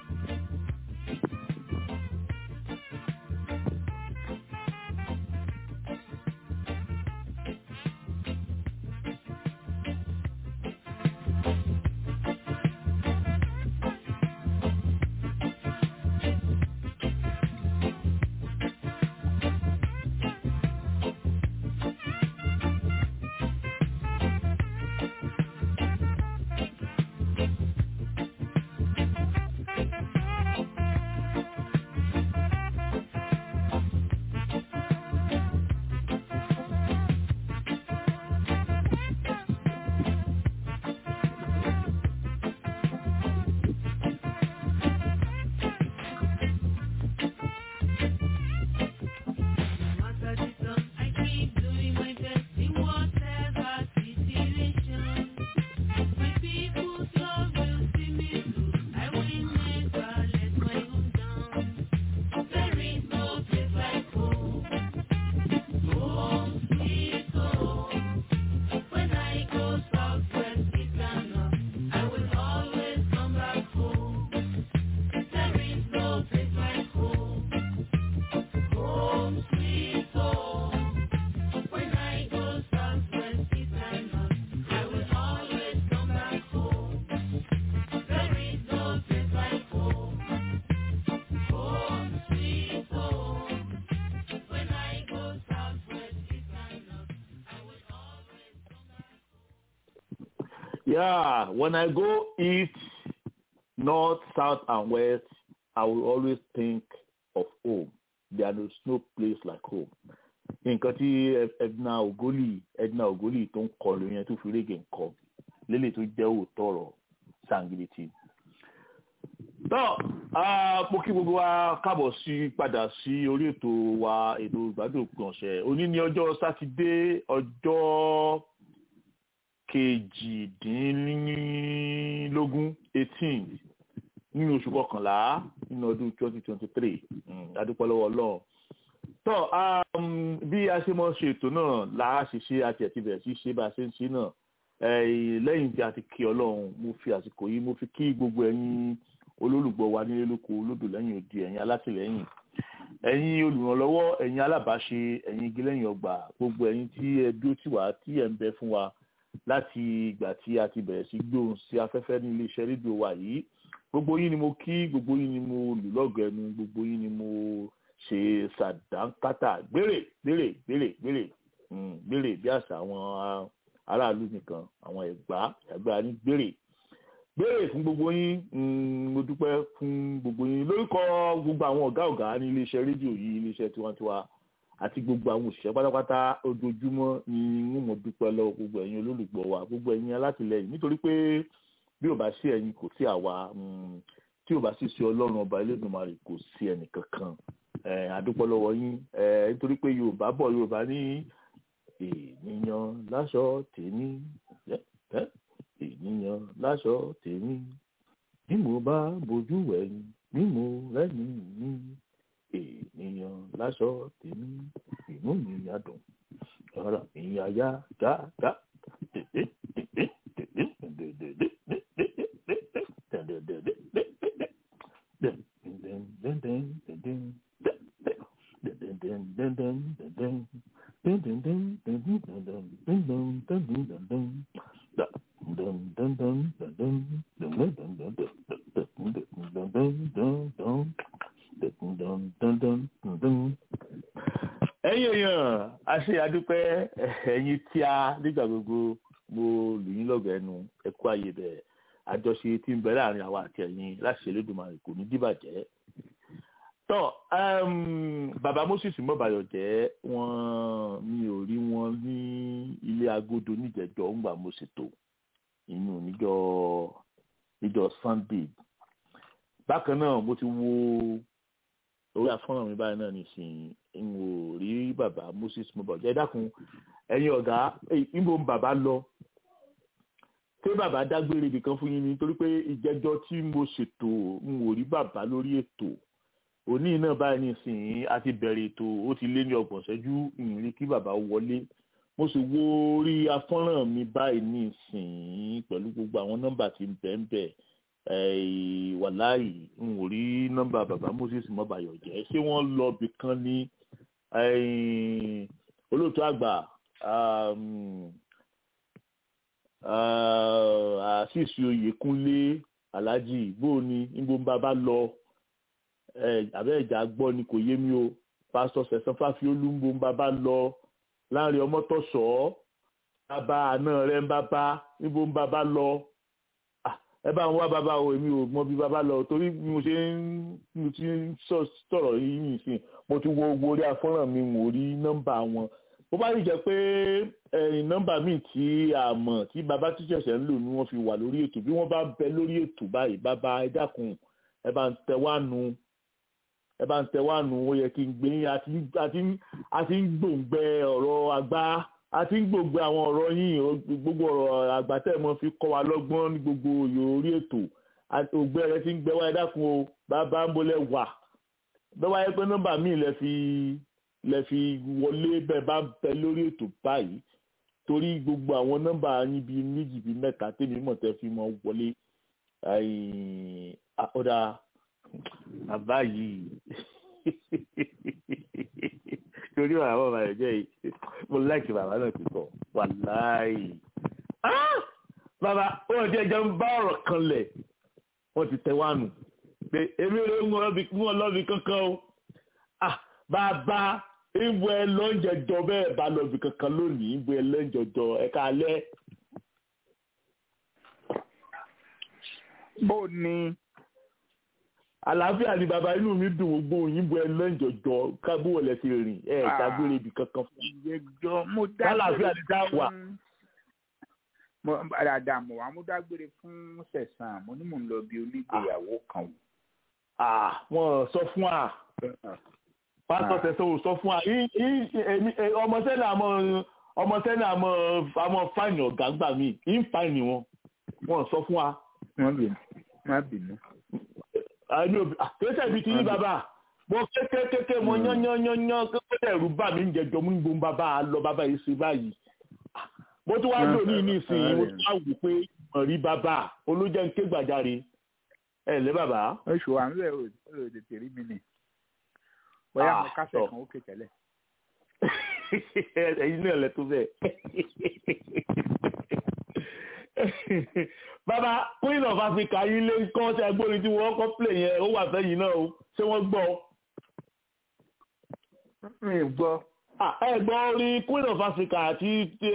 Yeah, when I go east, north, south, and west, I will always think of home. There is no place like home. Nǹkan tí Edna Ogoli Edna Ogoli tó ń kọ lóyún yẹn tó fi rége nǹkan lélẹ̀ tó jẹ́ òótọ́ ọ̀rọ̀ sangiliti. Tọ́ mo kí gbogbo wa káàbọ̀ sí padà sí orí ètò wa ètò ìgbádùn òpin ọ̀sẹ̀. Òní ni ọjọ́ Sátidé ọjọ́ kejìdínlógún eighteen nínú oṣù kọkànlá nínú ọdún twenty twenty three adúpẹ́ lọ́wọ́ ọlọ́run tó bí a ṣe mọ̀ ṣe ètò náà là á ṣe ṣe àti ẹ̀tí bẹ̀rẹ̀ sí ṣe bá a ṣe ń ṣe náà lẹ́yìn tí a ti kí ọlọ́run mo fi àsìkò yìí mo fi kí gbogbo ẹ̀yin olólùgbọ́ wa nílé lóko olódò lẹ́yìn òdi ẹ̀yin alátìlẹ́yìn ẹ̀yin olùrànlọ́wọ́ ẹ̀yin alábàáṣe ẹ̀yin igi lẹ́yìn ọgbà gbogbo ẹ̀yin tí ẹ dúró tì wá tí ẹ ń bẹ fún wa láti ìgbà tí a ti bẹ̀rẹ̀ sí gbóhùn sí afẹ́fẹ́ ní iléeṣẹ́ rédíò wa yìí gbogbo yín ni mo kí gbogbo yín ni mo lù lọ́gọ̀ ẹnu gbogbo yín ni mo ṣe ṣàdánkátà gbére gbére gbére gbére gbére bí àṣà àwọn aráàlú nìkan àwọn ẹ̀gbá ẹ̀gbá ní gbére gbére fún gbogbo yín mo dúpẹ́ fún gbogbo yín lórúkọ gbogbo àwọn ọ̀gá ọ̀gá ní iléeṣẹ́ rédíò yìí iléeṣẹ́ tiwantiwa àti gbogbo àwọn òṣìṣẹ́ pátápátá ojoojúmọ́ ni wọ́n mọ̀ dúpẹ́ lọ́wọ́ gbogbo ẹ̀yin olólùgbọ́ wa gbogbo ẹ̀yin alátìlẹyìn nítorí pé bí ò bá sí ẹ̀yin kò sí àwa tí ò bá sì sí ọlọ́run ọba Elédùmarè kò sí ẹnì kankan àdúpẹ́ lọ́wọ́ yín nítorí pé yorùbá bọ̀ yorùbá ní ènìyàn láṣọ tèmi ènìyàn láṣọ tèmi bí mo bá bojú ẹ̀yìn bí mo rẹ́yìn mi ènìyàn láṣọ tèmi inú mi yá dùn ọ̀rọ̀ mi yá yá já já tètè tètè tètè tètè ẹ̀yin èèyàn a ṣe àdúpẹ́ ẹ̀yin tí a nígbà gbogbo mo lù yín lọ́gọ̀ ẹnu ẹ̀kú ayé bẹ̀ àjọṣe tí ń bẹ láàrin àwa àti ẹ̀yin láti ṣe Elédùmarè kò ní dìbàjẹ́ tọ́ um, bàbá moses mọ́bàyọ̀ jẹ́ wọ́n mi ò rí wọn ní ilé agodo níjẹ̀jọ́ ńgbà mo ṣètò inú níjọ́ níjọ́ sunday bákan náà mo ti wo orí afọ́nrán mi báyìí náà nísìnyí n ò rí bàbá moses mọ́bàyọ̀ jẹ́ ẹ dákun ẹ̀yin ọ̀gá níbo ń bàbá lọ ṣé bàbá dágbére nìkan fún yín ni torí pé ìjẹ́jọ́ tí mo ṣètò n ò rí bàbá lórí ètò òní náà báyìí nísìnyí a ti bẹ̀rẹ̀ ètò ó ti lé ní ọgbọ̀n ṣẹ́jú ìrìn kí bàbá wọlé mo sì wo orí afọ́nrán mi báyìí nísìnyí pẹ̀lú gbogbo àwọn nọ́mbà tí ń bẹ̀ ń bẹ̀ wàláì n ò rí nọ́mbà bàbá moses mọ́bàyọ̀ jẹ́ ṣé wọ́n lọ bì kan ní olóòtú àgbà àṣìṣe oyèkúnlé aláàjì bóòní níbo ń bàbá lọ àbẹ́ ìjà gbọ́ ni kò yé mi o pásítọ̀ sẹ̀sán fáfiólú ń bo ń bàbá lọ láàrin ọmọtọ̀sọ́ bàbá àná rẹ̀ ń bàbá níbo ń bàbá lọ ẹ bá ń wá bàbá o èmi ò mọ bí bàbá lọ torí bí mo ṣe ń mo ti ń sọ̀rọ̀ yìí nìsín mo ti wo owó orí afọ́nrán mi wò rí nọ́mbà wọn bó bá yìí jẹ́ pé ẹ̀yìn nọ́mbà míì tí a mọ̀ tí bàbá tí ṣẹ̀ṣẹ̀ ń lò ní wọ́n fi wà lórí ètò bí wọ́n bá bẹ lórí ètò báyìí bàbá ẹ dákun ẹ bá ń tẹ wá nu ẹ bá ń tẹ wá nu ó yẹ kí n gbé yín àti ń gbòǹgbẹ ọ̀rọ̀ àgbà àti ń gbòǹgbẹ àwọn ọ̀rọ̀ yín gbogbo ọ̀rọ̀ àgbà tẹ̀ mọ́ fi kọ́ wa lọ́gbọ́n ní gbogbo orí ètò ògbẹ́ rẹ ti ń gbẹ wá ẹ dákun o bàbá ń bolẹ̀ wà bẹ́ẹ̀ wáyé pé nọ́mbà míì lẹ fi lẹ fi wọlé bẹ́ẹ̀ bá bẹ lórí ètò báyìí torí gbogbo àwọn nọ́mbà yín bíi méjì bíi mẹ́ta tèmi mọ̀ tẹ́ fi mọ́ wọlé ọ̀dà bàbá yìí torí àwọn ọmọ rẹ̀ jẹ́ yìí mo láìkì bàbá náà ti sọ wàláì bàbá wọn ti ẹjọ́ ń bá ọ̀rọ̀ kan lẹ̀ wọ́n ti tẹ̀ wánu pé èmi ò ń lọ́bi kankan o bàbá ìbò ẹ lọ́njẹjọ bẹ́ẹ̀ bá lọ́bi kankan lónìí ìbò ẹ lọ́njẹjọ ẹ̀ka alẹ́. bó ni àlàáfíà ni bàbá inú mi dùn gbogbo òyìnbó ẹ lọ́njọjọ kábíwọ̀ lẹ ti rìn ẹ dágbére ibì kankan fún ìyẹjọ mo àlàáfíà ni dá wà. mo dáadáa mo wà mo dágbére fún sẹ̀sán mo ní mò ń lọ bí onígbéyàwó kan wò. wọn sọ fún wa pásítọ̀ tẹ̀sán ò sọ fún wa ọmọ sẹ́ni àmọ́ ọmọ sẹ́ni àmọ́ àmọ́ fáìnì ọ̀gá gbà mí ń fáìnì wọn wọn sọ fún wa. wọ́n bínú wọ́n bínú àní òbí àkẹ́sẹ̀ bíi ti ní bàbá mo kékékéké mo yánnyánnyán kékeré ẹ̀rù bà mí ń jẹjọ mú gbóhùn bàbá lọ bàbá yìí ṣe báyìí mo tún wá lò ní nísìnyí mo tún wá wò pé mo rí bàbá olójẹ́ ń ké gbàjáre ẹ lẹ́ bàbá. oṣù wa ń lẹ̀ ò tètè rí mi nì bóyá mo kásẹ̀ kan ó ké tẹ́lẹ̀. ẹ̀yin náà lẹ tó bẹ́ẹ̀ bàbá queen of africa yìí lé kọ́ ṣe agbórin tí wọ́n kọ́ play yẹn ó wà fẹ́yìn náà o ṣé wọ́n gbọ́. mi ò gbọ́. ẹ gbọ́ orin queen of africa àti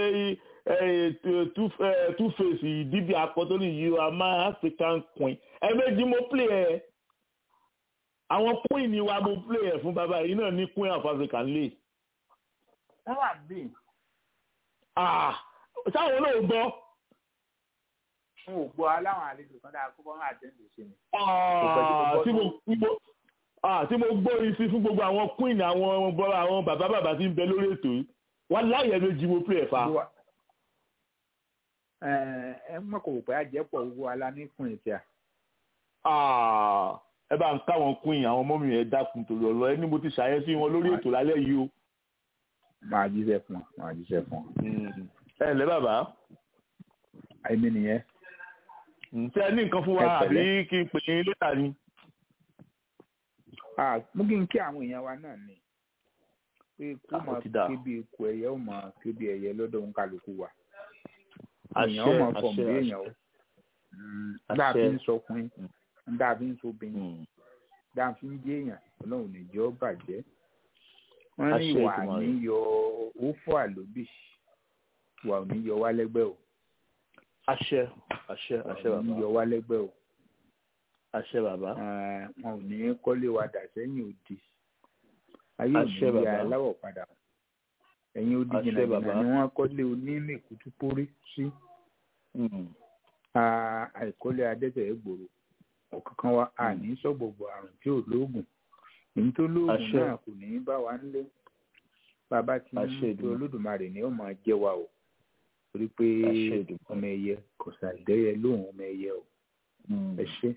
two face dídí akọ́tọ́lì yìí a máa african queen ẹ méjì mo play ẹ àwọn queen ni wa mo play ẹ fún bàbá yìí náà ní queen of africa lè. wọ́n wà bí. sáwọn náà gbọ́ n ò gbọ́ aláwọn àlejò kan dáa kó bọ́ máa jẹ́ ìlú sí mi. tí mo gbọ́ orin sí fún gbogbo àwọn queen àwọn bọ́lá àwọn bàbá bàbá tí ń bẹ lórí ètò yìí wọ́n láyẹ̀ méjì mo pè é fa. ẹ mọ̀ kò pé àjẹpọ̀ owó aláníkùn ìtì à. ẹ bá ń káwọn queen àwọn ọmọ mi yẹn dákun torí ọ̀rọ̀ ẹ ní mo ti ṣàyẹ̀sí wọn lórí ètò lálẹ́ yìí o. máa jíṣẹ́ fún ọ máa jíṣẹ́ fún ọ. ẹ ǹlẹ́ bàbá. àìmí nìyẹn ṣe ẹ ní nǹkan fún wa àbí kí n pè é lẹ́tà ni. mú kí n kí àwọn èèyàn wa náà ni pé kó máa ké bí ikú ẹyẹ ó máa ké bí ẹyẹ lọ́dọ̀ ń kálukú wa. èèyàn ó máa fọ̀ mí èèyàn ó. dáa fi ń sọkùnrin dáa fi ń sobìnrin dáa fi ń jẹ́ èèyàn ọlọ́run ní jẹ́ ó bàjẹ́. wọ́n ní ìwà ní yọ òfò àlóbì ìwà ò ní yọ wá lẹ́gbẹ́ o àṣẹ àṣẹ àṣẹ bàbá yọ wá lẹ́gbẹ́ o. àṣẹ bàbá. wọn ò ní kọ́lé wa dà sẹ́yìn òdì ayé òdì yà aláwọ̀ padà ẹ̀yìn odi jìnnàjìnnà ni wọ́n kọ́lé onímẹ̀kútú pórí sí àìkọ́lé adẹ́tẹ̀ ẹ̀gbòrò ọ̀kankan wa àní sọ́gbọ̀gbọ̀ àrùn tí ò lóògùn èyí tó lóògùn náà kò ní bá wa nílé bàbá tí ń tó olódùmarè ni ó máa jẹ́ wa o torí pé ọmọ ẹyẹ kò ṣàìdẹ́yẹ lóhùn ọmọ ẹyẹ o ẹ ṣé.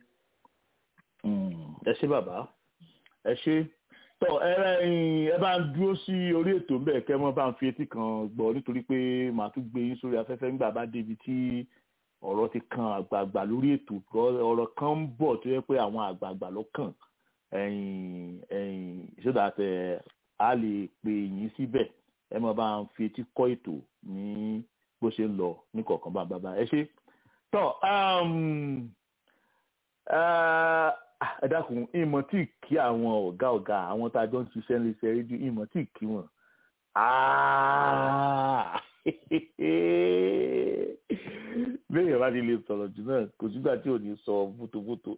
ẹ ṣé bàbá ẹ ṣé tọ ẹ ẹ bá ń dúró sí orí ètò ń bẹ̀ kẹ́ mọ́ bá ń fi etí kan gbọ́ nítorí pé màá tún gbé yín sórí afẹ́fẹ́ nígbà bá débi tí ọ̀rọ̀ ti kan àgbààgbà lórí ètò ọ̀rọ̀ kan ń bọ̀ tó yẹ pé àwọn àgbààgbà ló kàn ẹ̀yìn ẹ̀yìn so that a lè pè yín síbẹ̀ ẹ mọ́ bá ń fi etí kọ́ ètò ní bó ṣe ń lọ ní kọ̀ọ̀kan bá bàbá ẹ ṣe tọ́ ẹ dákun ìmọ̀ tí kí àwọn ọ̀gá ọ̀gá àwọn tá a jọ ń ṣiṣẹ́ ní iṣẹ́ rédíò ìmọ̀ tí kí wọn. béèyàn bá ti lè sọ̀rọ̀ jù náà kò sígbà tí ò ní sọ fótófótó.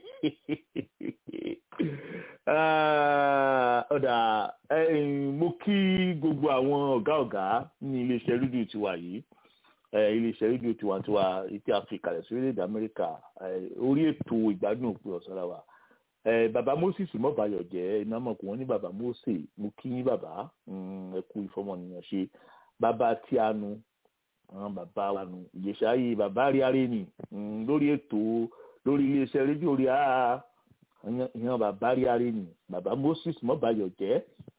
ọ̀dà mo kí gbogbo àwọn ọ̀gá ọ̀gá ní iléeṣẹ́ rédíò tiwa yìí iléeṣẹ́ rédíò tiwantiwa etí áfíríkà rẹ̀ sí orílẹ̀-èdè amẹ́ríkà orí ètò ìgbádùn òpin ọ̀sán la wà bàbá moses mọ́bàyọ̀ jẹ́ iná mọ̀ kó wọ́n ní bàbá mose mo kí yín bàbá ẹ kú ìfọmọnìyàn ṣe bàbá tí a nu àwọn bàbá wa nu ìjẹsà yìí bàbá rí aré nì lórí ètò lórí iléeṣẹ́ rédíò rí a ìyẹn bàbá rí aré nì bàbá moses mọ́bàyọ̀ jẹ́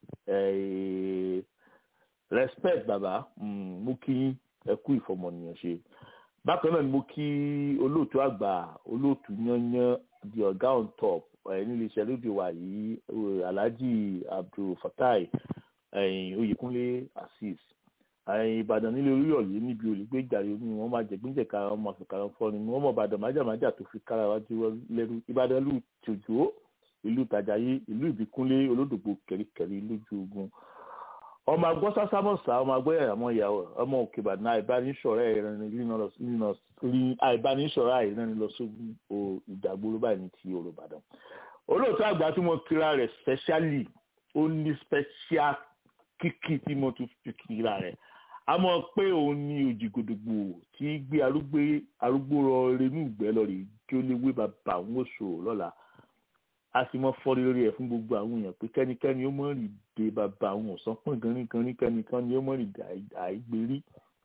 respect bàbá mo kí yín ẹ kú ìfọmọnìyàn ṣe bákan náà ni mo kí olóòtú àgbà olóòtú yanyan di ọgá on top nílé iṣẹ́ rédíò wa yìí alhaji abdulfatai oyèkúnlé azeez ìbàdàn nílé oríyọ̀lé níbi olùgbé ìjàre omi wọn máa jẹ gbígbẹ̀ka ọmọ àfikàrà fọ́ni wọn mọ̀ ìbàdàn májàmájà tó fi kára wájú lẹ́rú ìbàdàn ìlú tòjó ìlú tàjàyé ìlú ìbíkúnlé olódògbò kẹ̀ríkẹ̀rí lójú ogun ọmọ agbọ́ sásámọ̀sá ọmọ agbọ́ ẹ̀rọ ìyàwó ọmọ òkè ìbàdàn àìbánisọ̀rọ̀ àìbánisọ̀rọ̀ àìrẹ́ni lọ sógun ìdàgbòrò báyìí ní ti Olúbàdàn olóòtú àgbà tí mo kira rẹ̀ specially ó ní special kíkì tí mo tún fi kira rẹ̀ a mọ̀ pé òun ní òjìgòdògbò tí gbé arúgbó rọ renú ìgbẹ́ lọ rí kí ó lè wé bàbá òun oṣù lọ́la a sì mọ fọ́rí lórí ẹ̀ fún gbogbo àwọn èèyàn pé kẹ́nikẹ́ni ó mọ̀ rí de bàbá àwọn ọ̀sán pọ̀n ganringanrin kẹ́nìkan ni ó mọ̀ rí àìgbérí.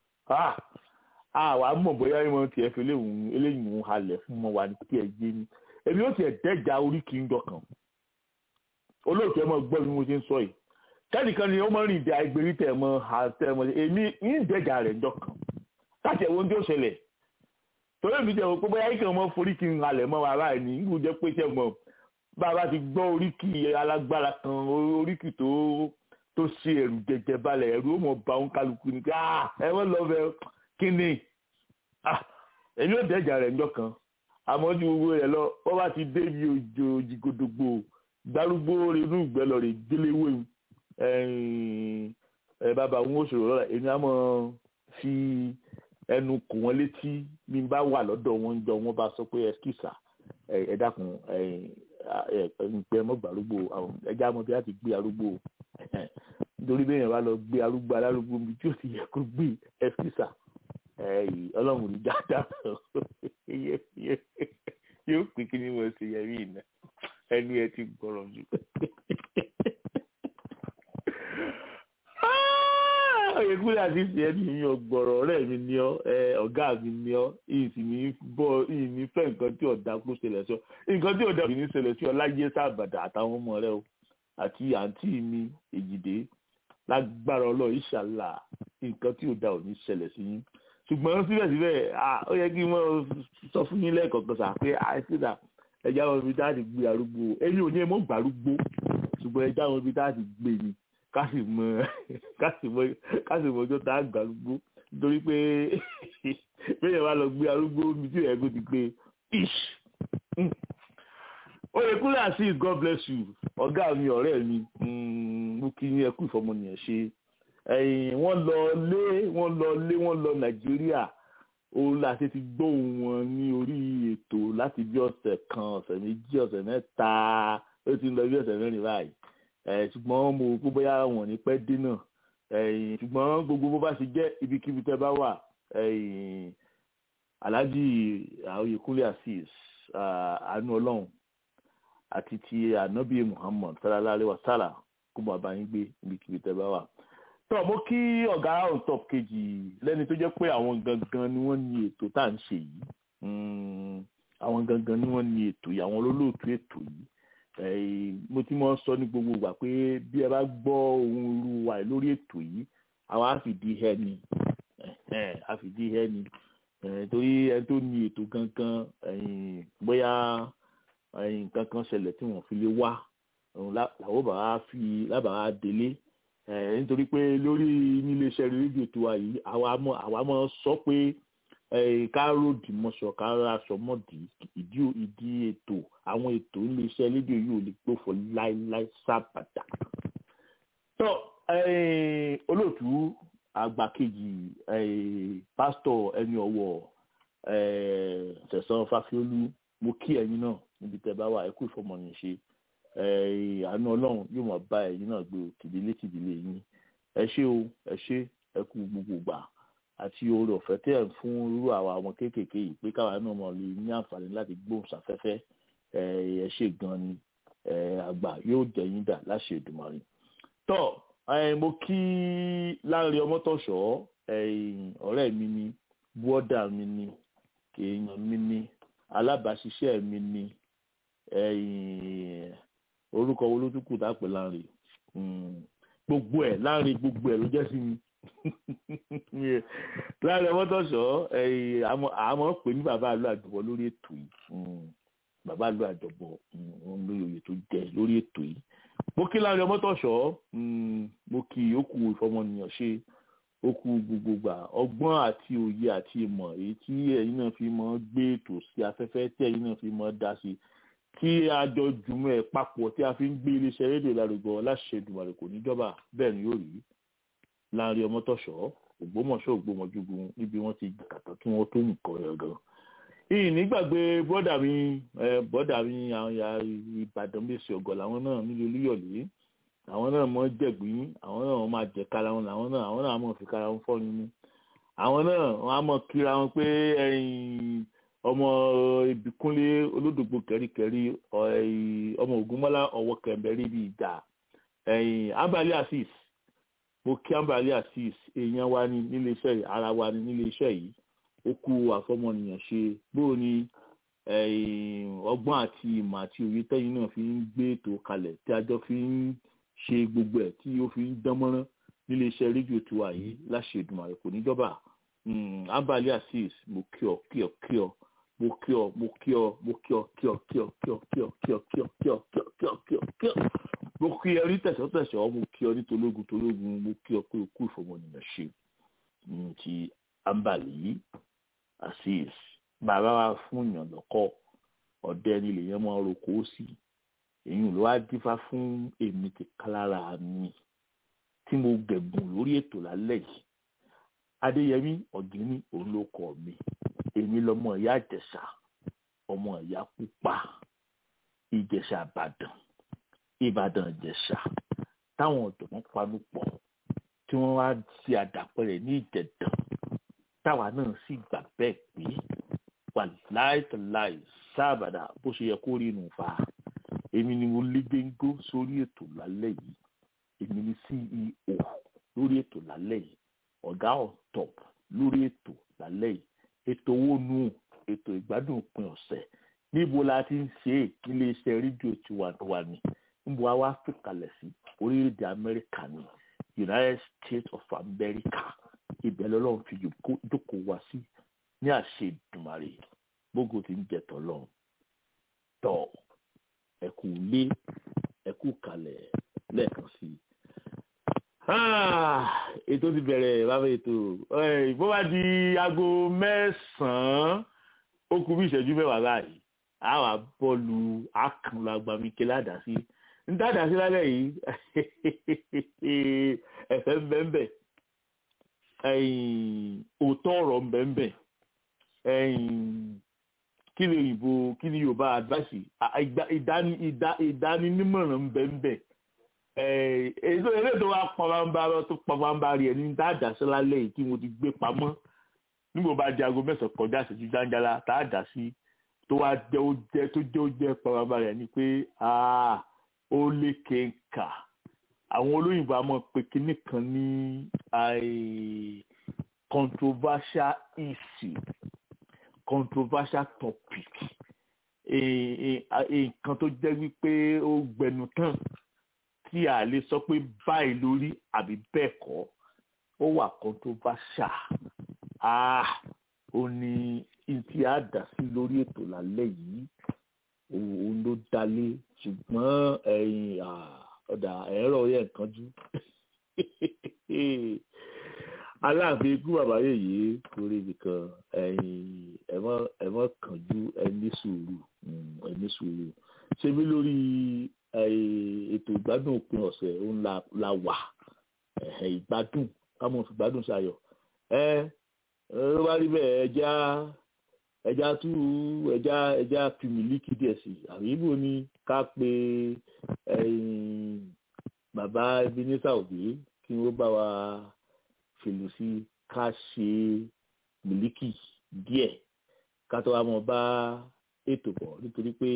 àwa mọ̀ bóyá ìmọ̀ tiẹ̀ fi eléyìí ń halẹ̀ fún ọmọ wa ní kí ẹ gbé ní. èmi ó tiẹ̀ dẹ́jà orí kì í dọ̀kan. olóòtú ẹ mọ̀ gbọ́ bí mo ṣe ń sọ yìí. kẹ́nìkan ni ó mọ̀ rí de àìgbérí tẹ̀ mọ́ àtẹ̀mọ́ èmi ń dẹ́jà rẹ̀ dọ̀kan. káàtì ẹ̀wọ̀n tí ó ṣẹlẹ̀ torí èmi jẹ́ pé bóyá ìkànnì mọ́ forí kì í halẹ̀ mọ́ wa báyìí ní ìgbù pé ṣẹ́ mọ́ bàbá ti gbọ́ oríkì alágbára kan oríkì tó tó ṣe ẹ̀rù jẹjẹ balẹ̀ ẹ̀rù ó mọ̀ bá òun kálukú ni pé ẹ wọ́n lọ bẹ kí ni èmi ò dẹ́jà rẹ̀ ńjọ́ kan àmọ́ ju gbogbo rẹ̀ lọ wọ́n bá ti dé ibi òjò òjìgòdògbò gbárùgbó inú ìgbẹ́ lọ rè déléwé ẹ bàbá òun ó ṣòro lọ́la èmi á mọ̀ fi ẹnu kò wọ́n létí bí n bá wà lọ́dọ̀ wọn jọ wọ́n bá sọ pé ẹ kìsà ẹ dákun pé ẹ mọ gbàrúgbó àwọn ẹja mọ bí a ti gbé arúgbó nítorí bẹ́ẹ̀ yẹn wá lọ gbé arúgbó alárúgbó mi tí ó ti yẹ kó gbé ẹfísà ọlọ́run ní dáadáa yóò pín kí ni mo ṣe yẹ mí iná ẹnu ẹ ti gbọ́rọ̀ jù. oyèkúlẹ̀ àti ìsìn ẹni mi ọgbọ̀rọ̀ ọ̀rẹ́ mi ni ọ́ ọ̀gá mi ni ọ́ ìsìn mi bọ́ ìyìn mi fẹ́ nǹkan tí ọ̀dà kó ṣẹlẹ̀ sí ọ nǹkan tí ọ̀dà kò ní ṣẹlẹ̀ sí ọ láyé sábàdà àtàwọn ọmọ rẹ o àti àǹtí mi èjìdé lágbára ọlọ́ọ̀ ìṣàlà nǹkan tí ọ̀dà ò ní ṣẹlẹ̀ sí yín ṣùgbọ́n síbẹ̀síbẹ̀ ó yẹ kí wọ́n sọ fún yín lẹ́ẹ̀kọ̀ọ̀kan sà pé àìsídà ẹja wọn ibi táàdì gbé arúgbó èmi ò ní mọ̀ gbàrúgbó ṣùgbọ́n ẹja wọn ibi táàdì gbé ni kásì mọ kásì mọ kásì mọ ọjọ́ tá a gbà arúgbó nítorí pé bẹ́ẹ̀ wá lọ gbé arúgbó mi tí ẹ̀ kó ti gbé ish oyèkúnlẹ̀ azeez god bless you ọ̀gá mi ọ̀rẹ́ mi mo kí yín ẹkú ìfọmọnìyàn ṣe wọ́n lọ lé wọ́n lọ lé wọ́n lọ nàìjíríà ó láti ti gbóhùn wọn ní orí ètò láti bí ọ̀sẹ̀ kan ọ̀sẹ̀ méjì ọ̀sẹ̀ mẹ́ta ó ti ń lọ bí ọ̀sẹ̀ mẹ́rin báyìí ṣùgbọ́n mo kó bóyá wọn ní pẹ́ dé náà ṣùgbọ́n gbogbo bó bá ṣe jẹ́ ibikíbi tẹ́ bá wà alhaji oyèkúnlé asis àánú ọlọ́run àti ti anabi muhammad sallallahu alaihi wasallam kó bọ̀ bá yín gbé ibikíbi tẹ́ bá wà. tó mo kí ọ̀gá on top kejì lẹ́ni tó jẹ́ pé àwọn gangan ni wọ́n ní ètò tá à ń ṣe yìí àwọn gangan ni wọ́n ní ètò yìí àwọn olólùtú ètò yìí mo ti mọ sọ ní gbogbo ìgbà pé bí ẹ bá gbọ́ ohun irú wa lórí ètò yìí àwa á fìdí hẹ́ ni á fìdí hẹ́ ni torí ẹni tó ní ètò gangan bóyá nǹkan kan ṣẹlẹ̀ tí wọ́n fi lè wá làwọn bàbá fi lábàá délé nítorí pé lórí níléeṣẹ́ rédíò tó wà yìí àwa mọ̀ sọ pé káròdì mọ́ṣọ kára aṣọ mọ́dì ìdí ìdí ètò àwọn ètò iléeṣẹ́ rédíò yìí ò lè gbófò láéláé sábàdà. tó olóòtú àgbà kejì pásítọ̀ ẹni ọ̀wọ̀ Sẹ̀san Fáfiólú mo kí ẹ̀yin náà níbi tẹ́ bá wà ẹ kú ìfọmọnìyàn ṣe àánú ọlọ́run yóò máa bá ẹ̀yin náà gbé tìdílé tìdílé yín ẹ ṣé o ẹ ṣé ẹ kú gbogbo gbà àti oore ọ̀fẹ́ tẹ́ ẹ̀ fún irú àwa ọmọ kéékèèké yìí pé káwa náà mọ̀ lè ní àǹfààní láti gbóhùn sáfẹ́fẹ́ ẹ ṣé gan ni àgbà yóò jẹ́ yín dà láṣẹ Èdùmàrè. tọ́ mo kí Láńrè Ọmọ́tọ̀ṣọ́ ọ̀rẹ́ mi ni bọ́dà mi ni èèyàn mi ni alábàáṣiṣẹ́ mi ni orúkọ wo ló tún kù dápẹ́ Láńrè gbogbo ẹ̀ Láńrè gbogbo ẹ̀ ló jẹ́ sí mi Láńrè Ọmọ́tọ̀ṣọ́ àmọ́ pè ní bàbá àlọ́ àjọbọ̀ lórí ètò yìí bàbá àlọ́ àjọbọ̀ òun lórí oyè tó jẹ lórí ètò yìí mo kí Láńrè Ọmọ́tọ̀ṣọ́ mo kí òkú ìfọmọnìyàn ṣe òkú gbogbogbà ọgbọ́n àti òye àti ìmọ̀ èyí tí ẹ̀yin náà fi mọ́ gbé ètò sí afẹ́fẹ́ tí ẹ̀yin náà fi mọ́ dá sí tí a jọ jùmọ̀ ẹ̀ papọ̀ tí a fi ń gbé iléeṣẹ́ rédíò lárugọ láṣẹ Èdùmàrè kò ní jọba bẹ́ẹ̀ ni yóò rí Láńrè Ọmọ́tọ̀ṣọ́ Ògbómọ̀ṣọ́ Ògbómọjúgun níbi wọ́n ti kàtà kí wọ́n tó nǹkan rẹ̀ gan. ìyìn nígbàgbé bọ́dà mi bọ́dà mi àwọn ya Ìbàdàn bèsì ọ̀gọ̀ làwọn náà nílé Olúyọ̀lé àwọn náà mọ jẹ̀gbín àwọn náà wọ́n máa jẹ kára wọn làwọn náà àwọn náà mọ̀ fi kára wọn fọ́ nínú àwọn náà wọ́n á mọ̀ kíra wọn pé ọmọ Ìbíkúnlé olódògbò kẹríkẹrí ọmọ Ògúnmọ́lá ọwọ́ kẹmbẹrí bíi ìjà Ambali Azeez mo kí Ambali Azeez èèyàn wa ní nílé iṣẹ́ yìí ara wa ní nílé iṣẹ́ yìí ó kú àfọmọnìyàn ṣe bóò ni ọgbọ́n àti ìmọ̀ àti òye tẹ́yìn náà fi ń gbé ètò kalẹ̀ tí a jọ fi ń ṣe gbogbo ẹ̀ tí ó fi ń dánmọ́rán nílé iṣẹ́ rédíò tiwa yìí láṣẹ Èdùmàrè kò ní jọba Ambali Azeez mo kí ọ kí ọ kí ọ mo kí ọ mo kí ọ mo kí ọ kí ọ kí ọ kí ọ kí ọ kí ọ kí ọ kí ọ kí ọ kí ọ kí ọ kí ọ mo kí ọ ní tẹ̀sán-tẹ̀sán mo kí ọ ní tológun tológun mo kí ọ pé o kú ìfọmọnìyàn ṣe ti Ambali Azeez bàbá wa fún yàn lọ́kọ́ ọ̀dẹ ni lèyàn máa roko sí èyí ló wá dífá fún èmi ti kálára mi tí mo gẹ̀gùn lórí ètò lálẹ́ yìí adéyẹmí ọ̀gíní olóko mi èmi lọmọ ìyá ìjẹ̀ṣà ọmọ ìyá pupa ìjẹ̀ṣà ìbàdàn ìbàdàn ìjẹ̀ṣà táwọn ọ̀dọ́ panu pọ̀ tí wọ́n wá sí àdàpẹ̀rẹ̀ ní ìjẹ̀dàn táwa náà sì gbà bẹ́ẹ̀ pé wà láìtàláì sábàdà bó ṣe yẹ kó rí inú fa èmi ni mo lé gbéńgó sórí ètò lálẹ́ yìí èmi ni CEO lórí ètò lálẹ́ yìí ọ̀gá on top lórí ètò lálẹ́ yìí ètò owó nù ètò ìgbádùn òpin ọ̀sẹ̀ níbo la ti ń ṣe é nílé iṣẹ́ rédíò tiwantiwa ni níbo a wá fìkàlẹ̀ sí orílẹ̀-èdè Amẹ́ríkà ni United States of America ibẹ̀ lọ́lọ́run fi jókòó wá sí ní àṣẹ Èdùmàrè gbogbo tí ń jẹ tọ́lọ́run tọ́ ẹ̀kú lé ẹ̀kú kalẹ̀ lẹ́ẹ̀kan sí i. ètò ti bẹ̀rẹ̀ bàbá ètò bó bá di aago mẹ́sàn-án ó kù bí ìṣẹ́jú mẹ́wàá báyìí àwa bọ́ọ̀lù àkànlò agbamike ládàásí ń dádàásí lálẹ́ yìí ẹ̀fẹ̀ ń bẹ́ẹ̀ bẹ́ẹ̀ òótọ́ ọ̀rọ̀ ń bẹ́ẹ̀ bẹ́ẹ̀ kí ni òyìnbó kí ni yorùbá advice ìdáninímọ̀ràn ń bẹ ń bẹ èso eré tó wá pọnbámbá tó pọnbámbá rí ẹni tá a dà sí lálẹ́ yìí tí mo ti gbé pamọ́ nígbà bá di aago mẹ́sàn-án kọjá ìṣẹ́jú jáńjálá tá a dà sí tó wá jẹ́ ó jẹ́ tó jẹ́ ó jẹ́ pọnbámbá rẹ̀ ni pé ó lé kéńkà àwọn olóyìnbó àmọ́ pé kinní kan ní controversial issue controversial topic nǹkan tó jẹ́ wípé ó gbẹnu tán tí a lè sọ pé báyìí lórí àbí bẹ́ẹ̀ kọ́ ó wà controversial ah ó ní tí a dà sí lórí ètò lálẹ́ yìí òun ló dalé ṣùgbọ́n ẹ̀yìn ọ̀dà ẹ̀rọ yẹn kanjú aláàfin ikú bàbá yèyé torí nìkan ẹ̀yìn ẹ̀mọ́ kanjú ẹni sùúrù ẹni sùúrù ṣé bí lórí ètò ìgbádùn òpin ọ̀sẹ̀ òun la wà ìgbádùn káwọn fi gbádùn ṣayọ̀ ẹ ló bá rí bẹ́ẹ̀ ẹja ẹja tú ẹja ẹja fi mílíkì díẹ̀ sí àbí ibo ni ká pe bàbá Ebenezer Obey kí wọ́n bá wa fèlò sí ká ṣe mílíkì díẹ̀ ká tó wá mọ̀ bá ètò bọ̀ nítorí pé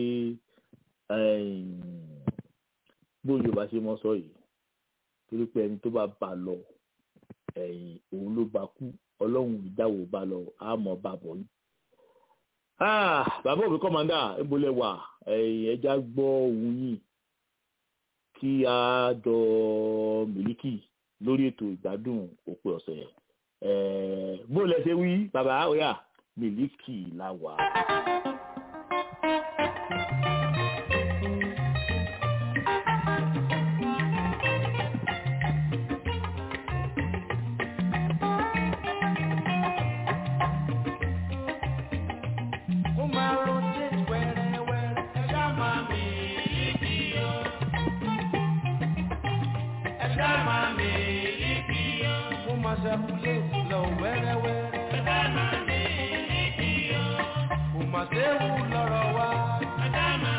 bó yorùbá ṣe mọ sọ yìí torí pé ẹni tó bá bá lọ ẹ̀yìn òun ló bá kú ọlọ́run ìdáwó bá lọ àmọ́ bá bọ̀ yìí. bàbá òbí kọ́mándà ìbólẹ̀ wà ẹja gbọ́ òun yìí kí a jọ mílíkì lórí ètò ìgbádùn òpin ọ̀sẹ̀ bó lẹ ṣe wí bàbá ọ̀yà mílíkì la wà. Séwu lọ́rọ̀ wá.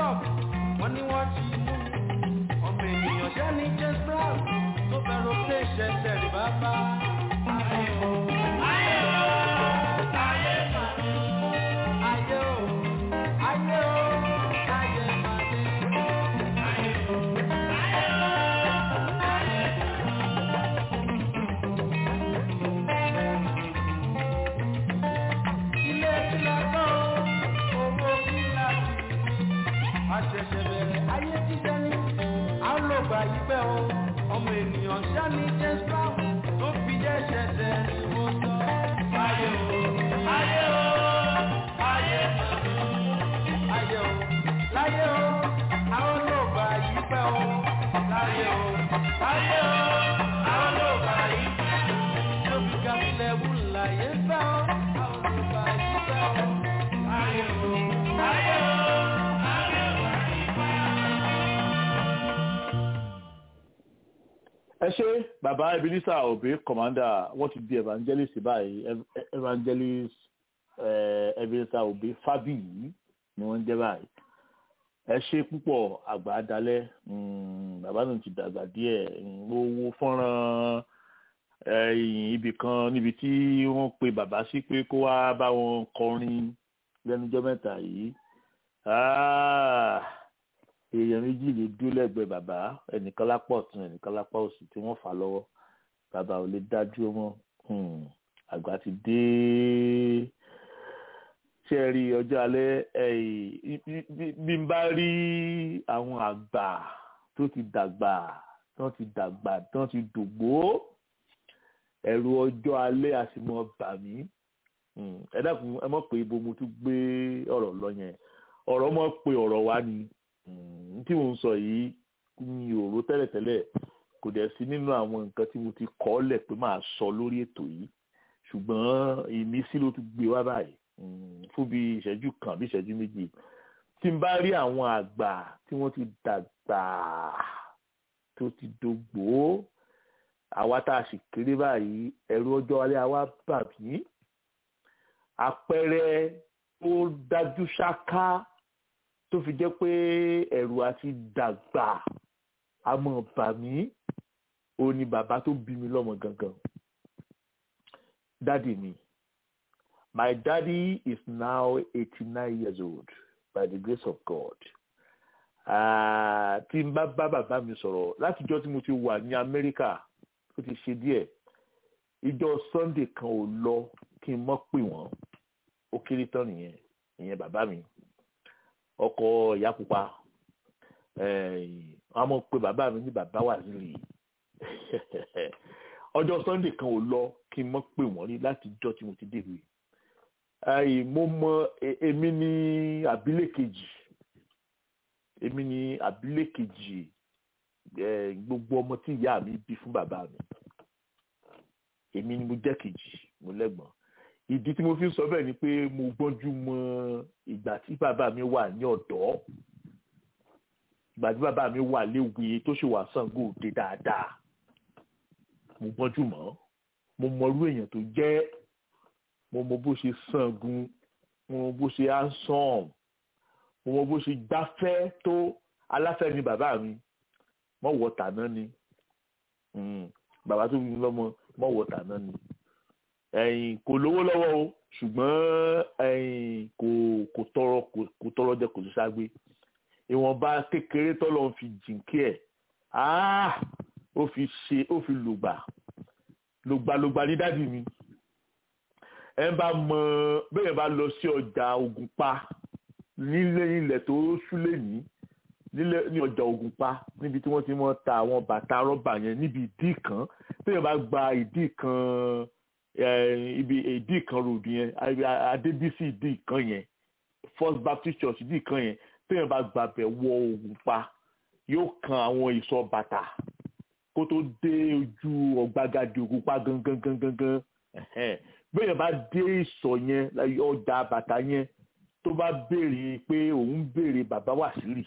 club wọ́n ní wọ́n ti mú ọmọ ènìyàn jẹ́ ní james brown tó fẹ́ràn pé ṣẹ̀ṣẹ̀ rí bàbá. ayé o ayé o ayé màdé ayé o ayé o ayé màdé ayé o ayé o ayé ilé ìlà kan owó ìlà àṣẹ̀ṣẹ̀ bẹ̀rẹ̀ ayé jíjẹ́ ní à ń lò gbà yí pẹ́ o ọmọ ènìyàn sani james brown tó fi jẹ́ ṣẹ̀ṣẹ̀ ni mo sọ. ayé o ayé o ayé ayé o láyé o à ń lò gbà yí pẹ́ o láyé o láyé o à ń lò gbà yí pẹ́ o tó fi gàmílẹ̀ wù láyé fẹ́ o à ń lò gbà yí pẹ́ o láyé o láyé o. ẹ ṣe bàbá ebenezer obe commander wọ́n ti di evangelist báyìí Ev- evangelist eh, ebenezer obe fabiyi ni wọ́n ń jẹ́ báyìí ẹ ṣe púpọ̀ àgbà dalẹ̀ mm, bàbá náà ti dàgbà díẹ̀ mm, mo wo fọ́nrán ẹ̀yìn ibì kan níbi tí wọ́n pe bàbá sí pé kó wá bá wọn kọrin lẹ́nujọ́ mẹ́ta yìí Ah, èèyàn méjì ló dúró lẹ́gbẹ̀ẹ́ bàbá ẹnìkan lápá ọ̀tún ẹnìkan lápá òsì tí wọ́n fà lọ́wọ́ bàbá ò lè dájú ọmọ Hmm, àgbà ti dé ṣé ẹ rí ọjọ́ alẹ́ ẹ̀yìn bí- bí- bí n bá rí àwọn àgbà tó ti dàgbà tó ti dàgbà tó ti dògbó ẹ̀rù ọjọ́ alẹ́ a sì mọ́ bà mí Hmm, ẹ dákun ẹ mọ̀ pé ibo mo tún gbé ọ̀rọ̀ lọ yẹn ọ̀rọ̀ mọ̀ pé ọ̀rọ̀ wá ni Mm, tí mo ń sọ yìí mi ò rò tẹ́lẹ̀tẹ́lẹ̀ kò dẹ̀ sí nínú àwọn nǹkan tí mo ti kọ́ lẹ̀ pé máa sọ lórí ètò yìí ṣùgbọ́n ìmísí ló tún gbé wá báyìí Mm, fún bí ìṣẹ́jú kan bí ìṣẹ́jú méjì tí n bá rí àwọn àgbà tí wọ́n ti dàgbà tó ti dògbò àwa tá a sì kéré báyìí ẹ̀rù ọjọ́ alẹ́ àwa bà mí àpẹẹrẹ tó dájú ṣáká tó fi jẹ́ pé ẹ̀rù àti dàgbà àmọ́ bà mí ó ní bàbá tó bí mi lọ́mọ gangan dádì mi my daddy is now eighty nine years old by the grace of God Ah, tí n bá bá bàbá mi sọ̀rọ̀ látijọ́ tí mo ti wà ní Amẹ́ríkà ó ti ṣe díẹ̀ ìjọ Sunday kan ò lọ kí n mọ́ pè wọ́n ó kéré tán nìyẹn ìyẹn bàbá mi ọkọ ìyá pupa wọn mọ̀ pé bàbá mi ní bàbá wà nílì ọjọ́ sunday kan ò lọ kí n mọ̀ pé wọ́n rí láti jọ́ tí mo ti dèrò yìí mo mọ e- èmi ní àbílẹ̀ kejì èmi ní àbílẹ̀ kejì eh, gbogbo ọmọ tí ìyá mi bí fún bàbá mi èmi ni mo jẹ́ kejì mo lẹ́gbọ̀n ìdí tí mo fi ń sọ bẹ́ẹ̀ ni pé mo gbọ́njú mọ ìgbà tí bàbá mi wà ní ọ̀dọ́ ìgbà tí bàbá mi wà léwe tó ṣe wà Ṣàngó Òde dáadáa mo gbọ́njú mọ́ mo mọrú èèyàn tó jẹ́ mo mọ bó ṣe sangun mo mọ bó ṣe handsome mo mọ bó ṣe gbáfẹ́ tó aláfẹ́ ni bàbá mi mọ̀ wọ̀ tàná ni Mm, bàbá tó bí mi lọ́mọ mọ̀ wọ̀ tàná ni ẹ̀yìn kò lówó lọ́wọ́ o ṣùgbọ́n ẹ̀yìn kò kò tọrọ kò kò tọrọ jẹ kò sí ságbé ìwọ̀nba kékeré tọ́lọ́ fi jìnkí ẹ̀ áá ó fi ṣe ó fi lùgbà lùgbà lùgbà ní dádì mi ẹ bá mọ bẹ́ẹ̀ bá lọ sí ọjà Ògùnpa nílé ilẹ̀ tó súlẹ̀ ní nílẹ̀ ní ọjà Ògùnpa níbi tí wọ́n ti mọ́ ta àwọn bàtà rọ́bà yẹn níbi ìdí kan bẹ́ẹ̀ bá gba ìdí kan eh, ibi ìdí kan road yẹn Adébísí ìdí kan yẹn First Baptist Church ìdí kan yẹn bẹ́ẹ̀ bá gbàbẹ̀ wọ Ògùnpa yóò kan àwọn ìsọ̀ bàtà kó tó dé ojú ọ̀gbagadì Ògùnpa gangan gangan gangan ẹ̀hẹ́n. bẹ́ẹ̀ bá dé ìsọ̀ yẹn ọjà bàtà yẹn tó bá béèrè pé òun béèrè bàbá Wàsílì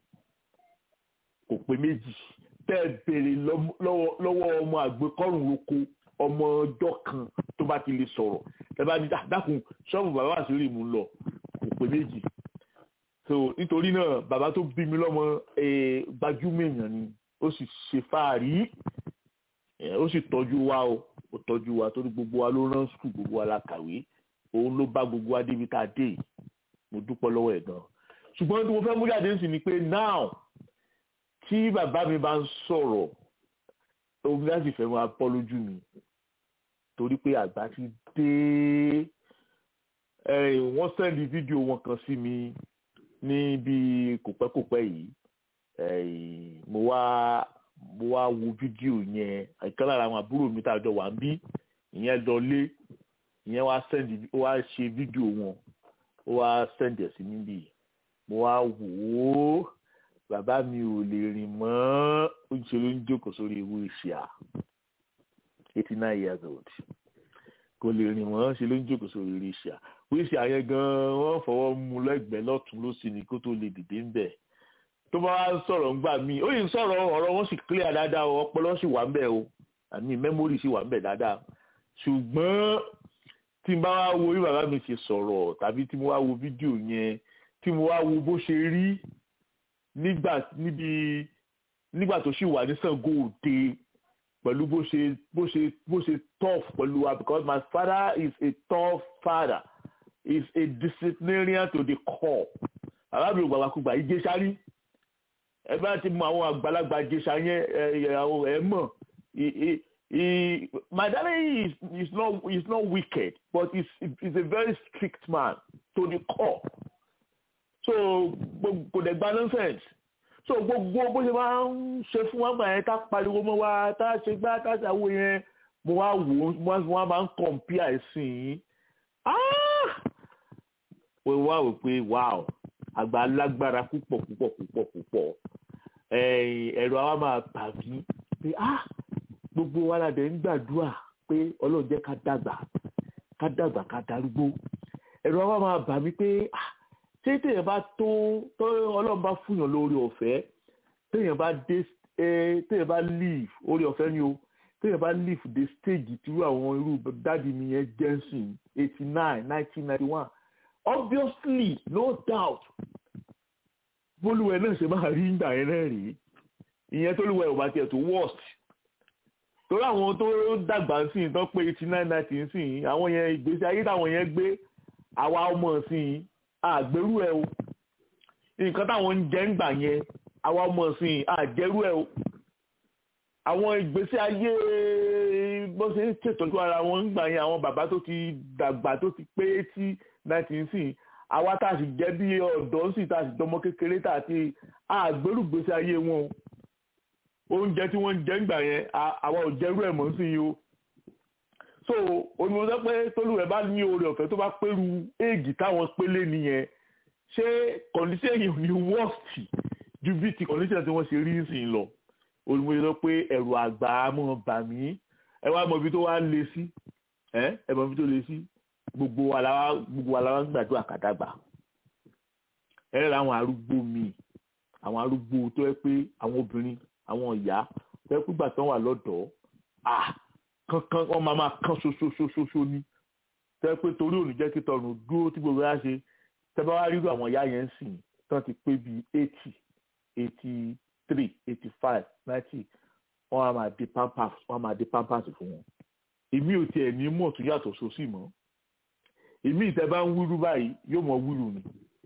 kò pé méjì tẹ́ ẹ béèrè lọ́mọ- lọ́wọ́ lọ́wọ́ ọmọ àgbékọ́rùn oko ọmọ ọjọ́ kan tó bá ti lè sọ̀rọ̀ ẹ bá ní "Ah, dákun ṣọ́ọ̀bù bàbá Wàsílì mú lọ kò pé méjì so so nítorí náà bàbá tó bí mi lọ́mọ gbajúmọ̀ èèyàn ni ó sì ṣe fáàrí ó sì tọ́jú wa o ó tọ́jú wa torí gbogbo wa ló rán skul gbogbo wa la kàwé òun ló bá gbogbo wa débi tá a dé mo dúpẹ́ lọ́wọ́ ẹ̀ gan ṣùgbọ́n tí mo fẹ́ mú jáde sí ni pé now tí bàbá mi bá ń sọ̀rọ̀ omi láti fẹ́ máa bọ́ lójú mi torí pé àgbà ti dé wọ́n sẹ́ndì fídíò wọn kan sí mi ní bí kòpẹ́kòpẹ́ yìí mo wá mo wá wo fídíò yẹn ìkan lára àwọn àbúrò mi tá a jọ wà ń bí ìyẹn lọ lé ìyẹn wá sẹ́ndì ó wá ṣe fídíò wọn ó wá sẹ́ndì ẹ̀ sí mi bí mo wá wò ó bàbá mi ò lè rìn mọ́ ó ń ṣe ló ń jókòó sórí ewu ìṣìà eighty nine years old kò lè rìn mọ́ ṣe ló ń jókòó sórí ewu ìṣìà wíṣì àyẹn gan wọ́n fọwọ́ mú lẹ́gbẹ̀ẹ́ lọ́tún lósì ní kó tó lè dìde ń bẹ̀ tó bá wá ń sọ̀rọ̀ ńgbà míì ó yìí ń sọ̀rọ̀ ọ̀rọ̀ wọn sì clear dáadáa o ọpọlọ sì wà ń bẹ̀ o àmì memory sì wà ń bẹ̀ dáadáa ṣùgbọ́n tí n bá wá wo bí bàbá mi ṣe sọ̀rọ̀ tàbí tí mo wá wo fídíò yẹn tí mo wá wo bó ṣe rí nígbà níbi nígbà tó sì wà ní Ṣàngó Òde pẹ̀lú bó ṣe bó ṣe bó ṣe tough pẹ̀lú wa because my father is a tough father is a disciplinarian to the core arábìnrin gbàgbàkúgbà ìjẹsà rí ẹ bá ti mọ àwọn àgbàlagbà ìjẹsà yẹn ẹ mọ̀ my daddy is is not is not wicked but he's he's a very strict man to the core so kò dẹ̀ gba nonsense so gbogbo bó ṣe máa ń ṣe fún wa gbà yẹn tá pariwo mọ́ wa tá ṣe gbá tá ṣàwó yẹn mo wá wò ó wọ́n máa ń compare ẹ̀sìn wọ́n wá wò pé wow àgbà lágbára púpọ̀ púpọ̀ púpọ̀ púpọ̀ ẹ̀rọ àwa máa bà mí pé ah gbogbo wa la dẹ̀ ń gbàdúrà pé ọlọ́run jẹ́ ká dàgbà ká dàgbà ká darúgbó ẹ̀rọ àwa máa bà mí pé ah ṣé téèyàn bá tó tó ọlọ́run bá fúnyàn lórí ọ̀fẹ́ téèyàn bá dé téèyàn bá leave orí ọ̀fẹ́ ni o téèyàn bá leave the stage tí àwọn irú dáàdi mi yẹn jẹ́nsìn eighty nine nineteen ninety one obviously no doubt bólúwẹ̀ náà ṣe máa rí ìgbà yẹn náà rí ìyẹn tó lúwẹ̀ ò bá tiẹ̀ tó worst torí àwọn tó dàgbà sí i tán pé eighty nine ninety sí i àwọn yẹn ìgbésí ayé táwọn yẹn gbé àwa ọmọ sí i àgbérú ẹ o nǹkan táwọn ń jẹ ń gbà yẹn àwa ọmọ sí i àjẹrú ẹ o àwọn ìgbésí ayé bó ṣe ń ṣètọ́jú ara wọn ń gbà yẹn àwọn bàbá tó ti dàgbà tó ti pé eighty nineteen sí àwa tá a sì jẹ́ bí ọ̀dọ́ sì tá a sì jọmọ kékeré tá a ti àgbérù ìgbésí ayé wọn o oúnjẹ tí wọ́n ń jẹ ń gbà yẹn àwa ò jẹ́rú ẹ̀ mọ́ sí i o so onímọ̀ sọ pé tólúwẹ̀ bá ní oore ọ̀fẹ́ tó bá pẹ́rù éègì táwọn pélé nìyẹn ṣé kọ̀ǹdíṣẹ́ yìí ò ní wọ́ọ̀sì ju bí ti kọ̀ǹdíṣẹ́ tí wọ́n ṣe rí sí i lọ onímọ̀ sọ pé ẹ̀rù àgbà mọ̀ bà mí ẹ wá mọ ibi tó wá lé sí ẹ ẹ mọ ibi tó lé sí gbogbo wa la gbogbo wa la wá ń gbàdúrà kàdàgbà ẹ rẹ àwọn arúgbó mi àwọn arúgbó tó yẹ pé àwọn obìnrin àwọn ìyá tó yẹ pé gbà tán wà lọ́dọ̀ọ́ ah kankan wọn máa máa kán ṣoṣoṣoṣoṣo ní tẹ pé torí òní jẹ́ kí tọrùn dúró tí gbogbo yá ṣe tẹ bá wá rírú àwọn ìyá yẹn ń sìn tán ti pé bíi eighty eighty three eighty five ninety wọn á máa di pampers wọn á máa di pampers fún wọn èmi ò tiẹ̀ ní mọ̀ tó yàtọ̀ sósì mọ́ èmi ìtẹ́ bá ń wíru báyìí yóò mọ wíru ni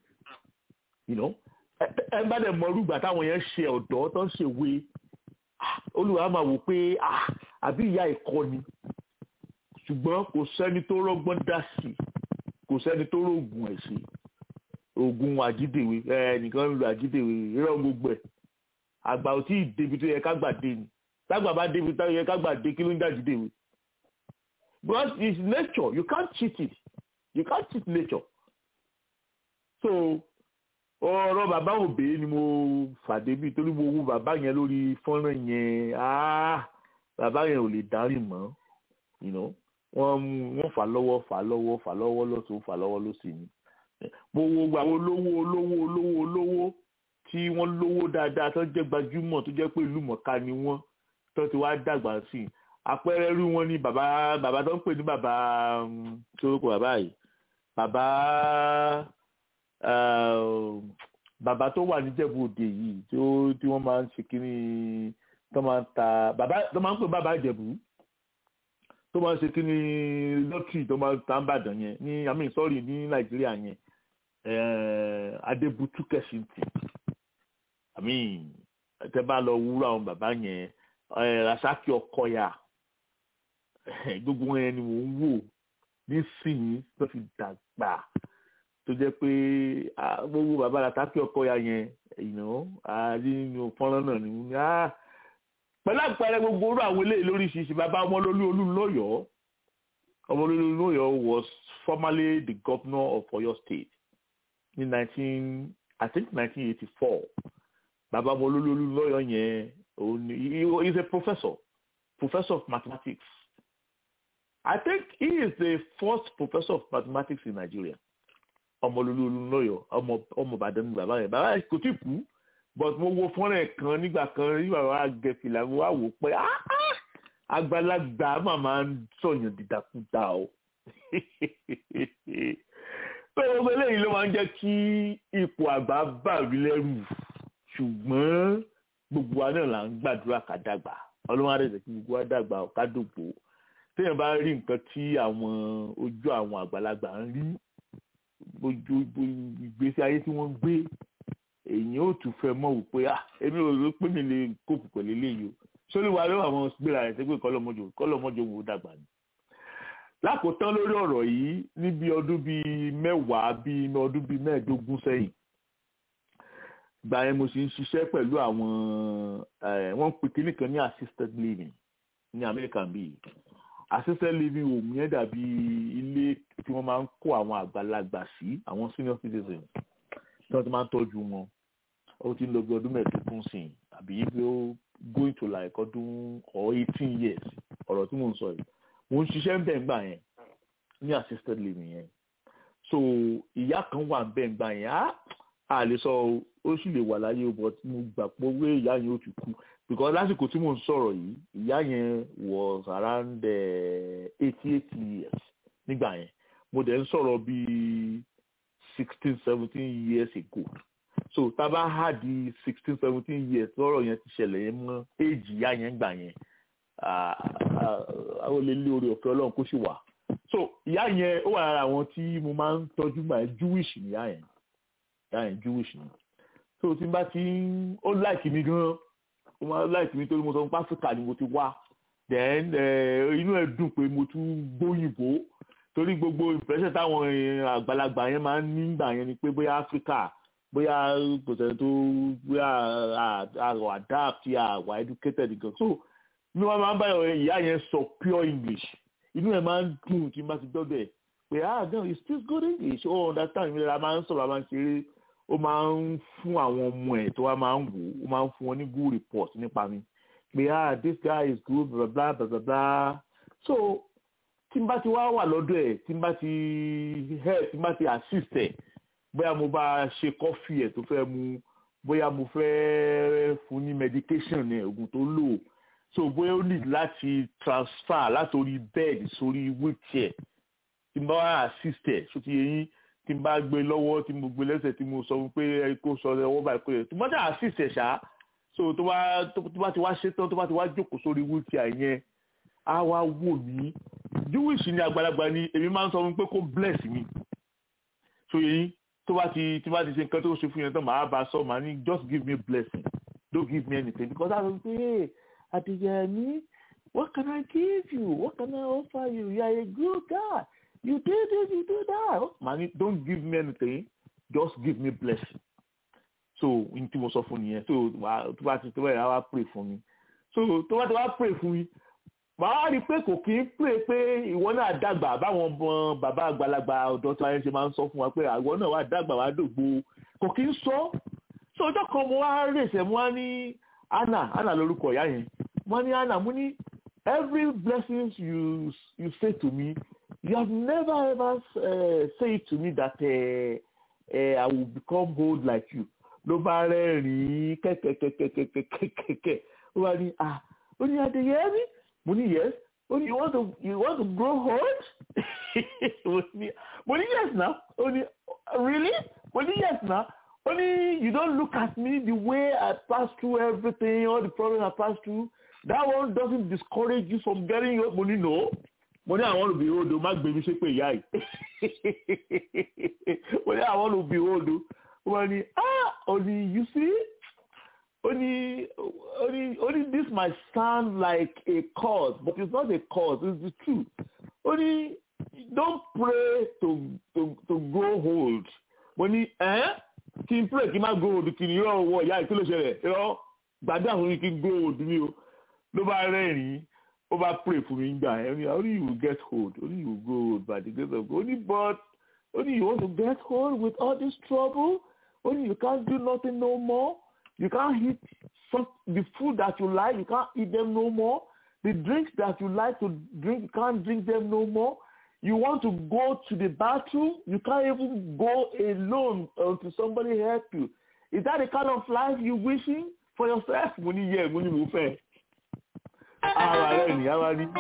ẹ bá dẹ̀ mọ rúgbà táwọn yẹn ṣe ọ̀dọ́ tó ń ṣèwé olùwà máa wò pé àbí ìyá ẹ̀kọ́ ni ṣùgbọ́n kò sẹ́ni tó rọ́gbọ́n dá sí kò sẹ́ni tó rògùn ẹ̀ sí oògùn àjídèwé ẹnìkan ń lo àjídèwé irọ́ gbogbo ẹ̀ àgbà ò tí ì débi tó yẹ ká gbà dé ni tágbà bá débi tó yẹ ká gbà dé kí ló ń jàjídèwé because it's nature you can't cheat it you can't cheat nature so ọ̀rọ̀ bàbá òbí ni mo fàdé bíi torí mo wo bàbá yẹn lórí fọ́nrán yẹn bàbá yẹn ò lè dárìn mọ́ wọ́n wọ́n fà lọ́wọ́ fà lọ́wọ́ fà lọ́wọ́ lọ́sùn fà lọ́wọ́ lọ́sì ni mo wo àwọn olówó olówó olówó olówó tí wọ́n lówó dáadáa tó jẹ́ gbajúmọ̀ tó jẹ́ pé ìlú mọ̀ká ni wọ́n tó ti wá dàgbà sí i àpẹẹrẹ rí wọn ní bàbá bàbá tó ń pè ní bàbá soroko bàbá yìí bàbá bàbá tó wà níjẹ̀bú òde yìí tí ó tí wọ́n máa ń ṣe kínní tó máa ń ta bàbá tó máa ń pè bàbá ìjẹ̀bú tó máa ń ṣe kínní lọ́tì tó máa ń ta ń bàdàn yẹn ní i mean sorry ní nàìjíríà yẹn adébútú kẹsìntì i mean tẹ bá lọ wúrọ àwọn bàbá yẹn rasaki ọkọya gbogbo yẹn ni mò ń wò nísìnyí tó fi dàgbà tó jẹ́ pé gbogbo bàbá rasaki ọkọya yẹn ìná nínú fọ́nrán náà ni wọ́n ní pẹ̀lú àpẹẹrẹ gbogbo orú àwọn eléyìí lóríṣiríṣi bàbá ọmọlólú olúńlọ́yọ̀ọ́ ọmọlólú olúńlọ́yọ̀ọ́ was formerly the governor of Oyo State ní nineteen I think nineteen eighty four bàbá ọmọlólú olúńlọ́yọ̀ọ́ yẹn òun he is a professor professor of mathematics I think he is the first professor of mathematics in Nigeria ọmọlólú olúńlọ́yọ̀ọ́ ọmọ ọmọ Ìbàdàn ní bàbá yẹn bàbá yẹn kò tí kú but mo wo fọ́nrán ẹ̀ kan nígbà kan nígbà wa gẹ̀fìlà mo wá wò pé àgbàlagbà màmá ń sọ̀yàn dìdàkudà o pé gbogbo eléyìí ló máa ń jẹ́ kí ipò àgbà bà mí lẹ́rù ṣùgbọ́n gbogbo wa náà là ń gbàdúrà ká dàgbà ọlọ́run àdẹ̀sẹ̀ kí gbogbo wa dàgbà ká dògbò téèyàn bá rí nǹkan tí àwọn ojú àwọn àgbàlagbà ń rí ojú ìgbésí ayé tí wọ́n ń gbé èyí ò tún fẹ́ mọ̀ wípé ah èmi ò rò pé mi lè kóòpù pẹ̀lú eléyìí o sórí wa ló àwọn gbéra rẹ̀ sẹ́gbẹ́ kọ́lọ́mọjò kọ́lọ́mọjò wò dàgbà ni. lákòótán lórí ọ̀rọ̀ yìí níbi ọdún bíi mẹ́wàá bíi ọdún bíi mẹ́ẹ̀ẹ́dógún sẹ́yìn gbà yẹn mo sì ń ṣiṣẹ́ pẹ̀lú àwọn wọ́n ń pè kíní kan ní assisted living ní Amẹ́ríkà bíi assisted living home yẹn dàbí ilé tí wọ́n máa ń kó àwọn àgbàlagbà sí àwọn senior citizens tí wọ́n ti máa ń tọ́jú wọn ó ti ń lọ bí ọdún mẹ́ẹ̀ẹ́dógún sí i àbí ibi ó going to like ọdún or eighteen years ọ̀rọ̀ tí mò ń sọ yìí mò ń ṣiṣẹ́ ń bẹ̀ ńgbà yẹn ní assisted living yẹn so ìyá kan wà ń bẹ̀ ńgbà yẹn á à lè sọ ó sì lè wà láyé but mo gbà pé owó ìyá yẹn ó ti kú because lásìkò tí mò ń sọ̀rọ̀ yìí ìyá yẹn was around eighty eight years nígbà yẹn mo dẹ̀ ń sọ̀rọ̀ bíi sixteen seventeen years ago so tábà hà di sixteen seventeen years lọ́rọ̀ yẹn ti ṣẹlẹ̀ yẹn mọ́ éèjì ìyá yẹn gbà yẹn àwọn olè lé orí ọ̀fẹ́ ọlọ́run kó sì wà so ìyá yẹn ó wà lára àwọn tí mo máa ń tọ́jú gbà yẹn jewish ni ìyá yẹn ìyá yẹn jewish ni so tí n bá ti ń ó láìkì mi gan ó máa láìkì mi torí mo sọ pé áfíríkà ni mo ti wá then inú ẹ̀ dùn pé mo tún gbóyìnbó torí gbogbo impression táwọn àgbàlagbà yẹn máa ń nígbà yẹn ni pé bóyá áfíríkà bóyá kò sẹ́ni tó bóyá àrò adapt àwà educated gan so ní wọ́n máa ń báyọ̀ ìyá yẹn sọ pure english inú ẹ̀ máa ń dùn tí n bá ti dọ́dọ̀ ẹ̀ pé ah no you speak good english ó understand mi la máa ń sọ̀rọ̀ a máa ń ṣeré ó máa ń fún àwọn ọmọ ẹ̀ tó wá máa ń wò ó máa ń fún wọn ní good report nípa mi pé ah this guy is good blah blah blah blah blah so tí n bá ti wá wà lọ́dọ̀ ẹ̀ tí n bá ti help tí n bá ti assist ẹ̀ bóyá mo bá ṣe kọ́fì ẹ̀ tó fẹ́ mu bóyá mo fẹ́ fún ní medication ní oògùn tó lò so bóyá ó need láti transfer látòrí bed sórí wheelchair tí n bá wá assist ẹ̀ so ti yẹ yín tí n bá gbé lọ́wọ́ tí mo gbé lẹ́sẹ̀ tí mo sọ pé kó sọ ọwọ́ báyìí pé tí mo bá assist ẹ̀ ṣá so tó bá tó bá ti wá ṣe tán tó bá ti wá jókòó sórí wheelchair yẹn á wá wò mí jewish ni àgbàlagbà ni èmi máa ń sọ fún pé kó bless mi so yẹn tó bá ti tí bá ti ṣe nǹkan tó ṣe fún yẹn tán màá bá sọ màá ní just give me blessing don't give me anything because I was say hey Adeyemi what can I give you what can I offer you you are a good guy you do this you do that màá ní don't give me anything just give me blessing so n tí mo sọ fún nìyẹn so tó bá ti tó bá yà wá pray fún mi so tó bá ti wá pray fún mi màá rí i pé kò kí ń pè pé ìwọ náà dàgbà báwọn ọmọ bàbá àgbàlagbà ọ̀dọ́ tí wọ́n ṣe máa ń sọ fún wa pé ìwọ náà wà dàgbà wà dògbò kò kí ń sọ so ọjọ́ kan mo wá rèsẹ̀ mo wá ní anna anna lórúkọ ìyá yẹn mo ní anna mo ní every blessing you you say to me you have never ever uh, say to me that uh, uh, I will become old like you ló bá rẹ́rìn-ín kẹ́kẹ́kẹ́kẹ́kẹ́kẹ́kẹ́ ó wá ní ah ó ní Adéyẹmí mo ní yes ó ní you want to you want to grow old mo ní mo ní yes na ó ní really mo ní yes na ó ní you don't look at me the way I pass through everything all the problems I pass through that one doesn't discourage you from getting up mo ní no mo ní àwọn olùbí odò má gbé mi ṣe pé ìyá yìí mo ní àwọn olùbí odò wọ́n ní ah ó ní you see only only only this might sound like a cause but it's not a cause it's the truth only don't pray to to to grow old mo ní ẹ kí n pray kí n má grow old kí ni yóò wọ ìyá ìkílò ṣẹlẹ̀ yọ gbàdúrà fún mi kí n grow old mi o ló bá rẹ́rìn-ín ó bá pray fún mi gbà ẹ only you will get old only you will grow old by the grace of God only but only you want to get old with all this trouble only you can't do nothing no more. You can't eat some, the food that you like. You can't eat them no more. The drinks that you like to drink, you can't drink them no more. You want to go to the bathroom, you can't even go alone until somebody help you. Is that the kind of life you wishing for yourself? Mo ní yẹ mo ní mo fẹ́. Ara rẹ̀ ni ara ní.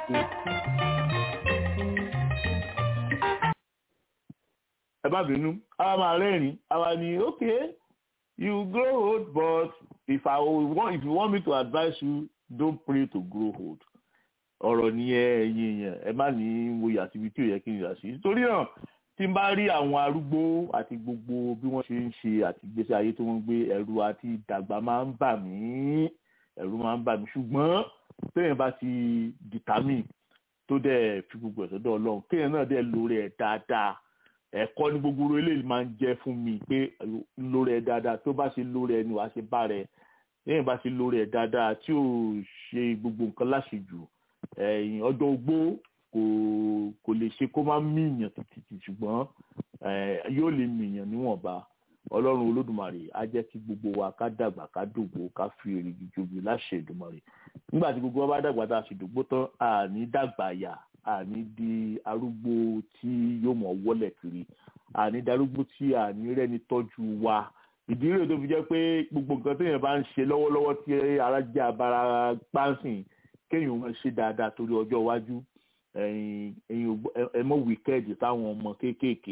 Ẹ bá bínú, ara máa rẹ́rìn, ara ní okay you grow old but if i want if you want me to advise you don't pray to grow old ọ̀rọ̀ nìyẹn ẹ̀yin èèyàn ẹ má ní mo yà síbi tí ò yẹ kí n yà sí torí náà tí n bá rí àwọn arúgbó àti gbogbo bí wọ́n ṣe ń ṣe àti ìgbésí ayé tí wọ́n ń gbé ẹ̀rù àti ìdàgbà máa ń bà mí ẹ̀rù máa ń bà mí ṣùgbọ́n téèyàn bá ti determine tó dẹ̀ fi gbogbo ẹ̀ sọ́dọ̀ ọlọ́run kéèyàn náà dẹ̀ lórí ẹ̀ dáadáa ẹ̀kọ́ ní gbogbo eléyìí máa ń jẹ́ fún mi pé lórí ẹ̀ dáadáa tó bá ṣe lórí ẹ̀ ni wàá ṣe bá rẹ̀ lẹ́yìn bá ṣe lórí ẹ̀ dáadáa tí ò ṣe gbogbo nǹkan láṣejù ẹ̀yìn ọjọ́ ogbó kò kò lè ṣe kó má mìíyàn títí ṣùgbọ́n yóò lè mìíyàn níwọ̀nba ọlọ́run olódùmarè á jẹ́ kí gbogbo wa ká dàgbà ká dògbò ká fi èrìgì jobi láṣẹ ìdùmarè nígbà tí gbogbo wa bá dàgbà tá a sì dògbò tán àní dàgbà yà àní di arúgbó tí yóò mọ̀ wọlé kiri àní darúgbó tí àní rẹ́ni tọ́jú wa ìdí rẹ̀ tó fi jẹ́ pé gbogbo nǹkan téèyàn bá ń ṣe lọ́wọ́lọ́wọ́ tí ara jẹ́ abara pánsìn kéèyàn máa ṣe dáadáa torí ọjọ́ iwájú ẹ̀yin ẹ mọ̀ wíkẹ́ẹ̀dì táwọn ọmọ kéékèèké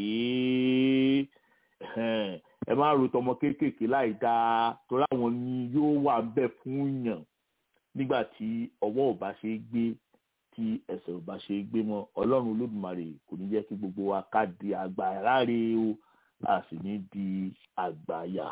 ẹ má ro tọmọ kéékèèké láì dáa torí àwọn ni yóò wà ń bẹ̀ fún yàn nígbà tí ọwọ́ ò bá ṣe é gbé tí ẹsẹ̀ ò bá ṣe é gbé mọ́ ọlọ́run olódùmarè kò ní jẹ́ kí gbogbo wa ká di àgbà ráre o a sì ní di àgbàyà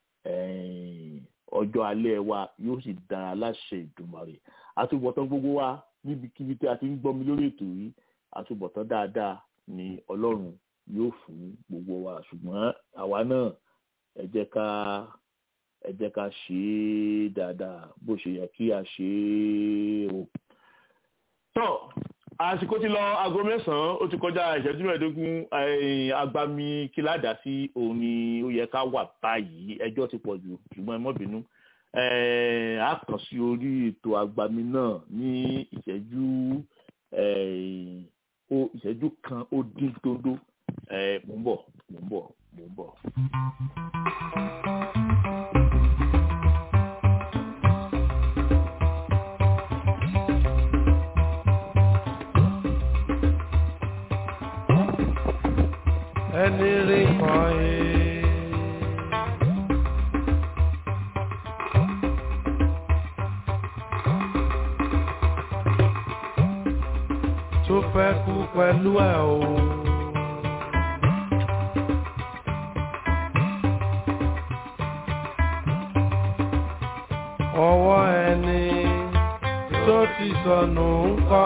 ọjọ́ alẹ́ wa yóò sì dára láṣẹ ìdùmarè àtúbọ̀tán gbogbo wa níbikíbi tí a ti ń gbọ́ mi lórí ètò yìí àtúbọ̀tán dáadáa ni ọlọ́run yóò fún gbogbo wa ṣùgbọ́n àwa náà ẹ jẹ́ ká ẹ jẹ́ ká ṣe é dáadáa bó ṣe yẹ kí a ṣe é o tọ́ àsìkò ti lọ aago mẹ́sàn-án ó ti kọjá ìṣẹ́jú mẹ́ẹ̀ẹ́dógún agbami kíládà sí òun ni ó yẹ ká wà báyìí ẹjọ́ ti pọ̀ jù ṣùgbọ́n ẹ mọ́ bínú a kàn sí orí ètò agbami náà ní ìṣẹ́jú ìṣẹ́jú kan ó dín dóńdó mò ń bọ̀ mò ń bọ̀ mò ń bọ̀. ẹni rí kan yìí. tó fẹ́ kú pẹ̀lú ẹ̀ o. ọwọ́ ẹni tó ti sọnù ń kọ́.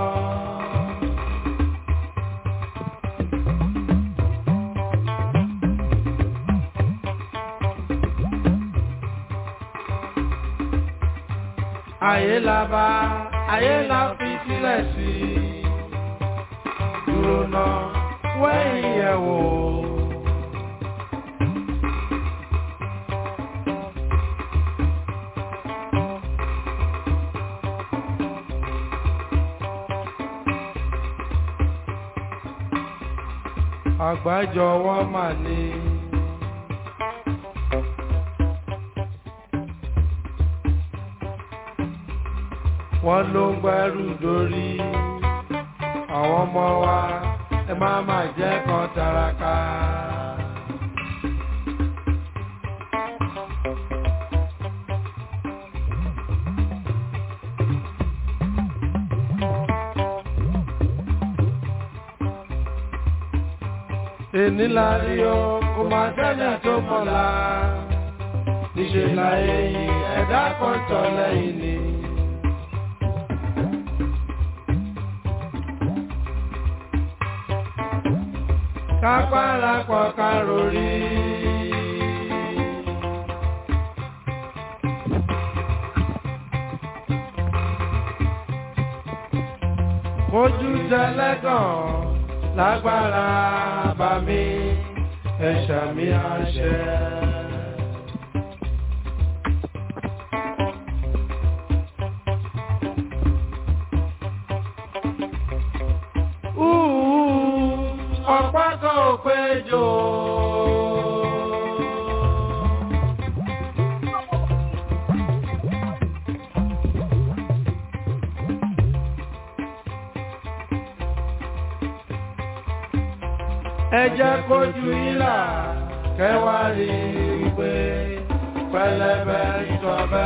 ayé la bá ayé la fi sílẹ̀ sí dúró náà wẹ́yìn yẹ̀ wò. àgbájọwọ́ mà ní. wọ́n ló ń gbẹ́rù dórí àwọn ọmọ wa ẹ má má jẹ́ kan taraka. èní la rí o kò máa sẹ́ni tó mọ̀la níṣẹ́ láyé yìí ẹ̀dá kan tọ̀ lẹ́yìn ni. kápára pọ̀ ká rori. Mojú tẹlẹ́gàn lágbára bá mi ẹ̀ṣà mi àṣẹ. ọ̀pá kan ò péjọ. ẹ jẹ́ kójú ìlà kẹwàá rí i pé pẹlẹbẹ ìtọ́bẹ.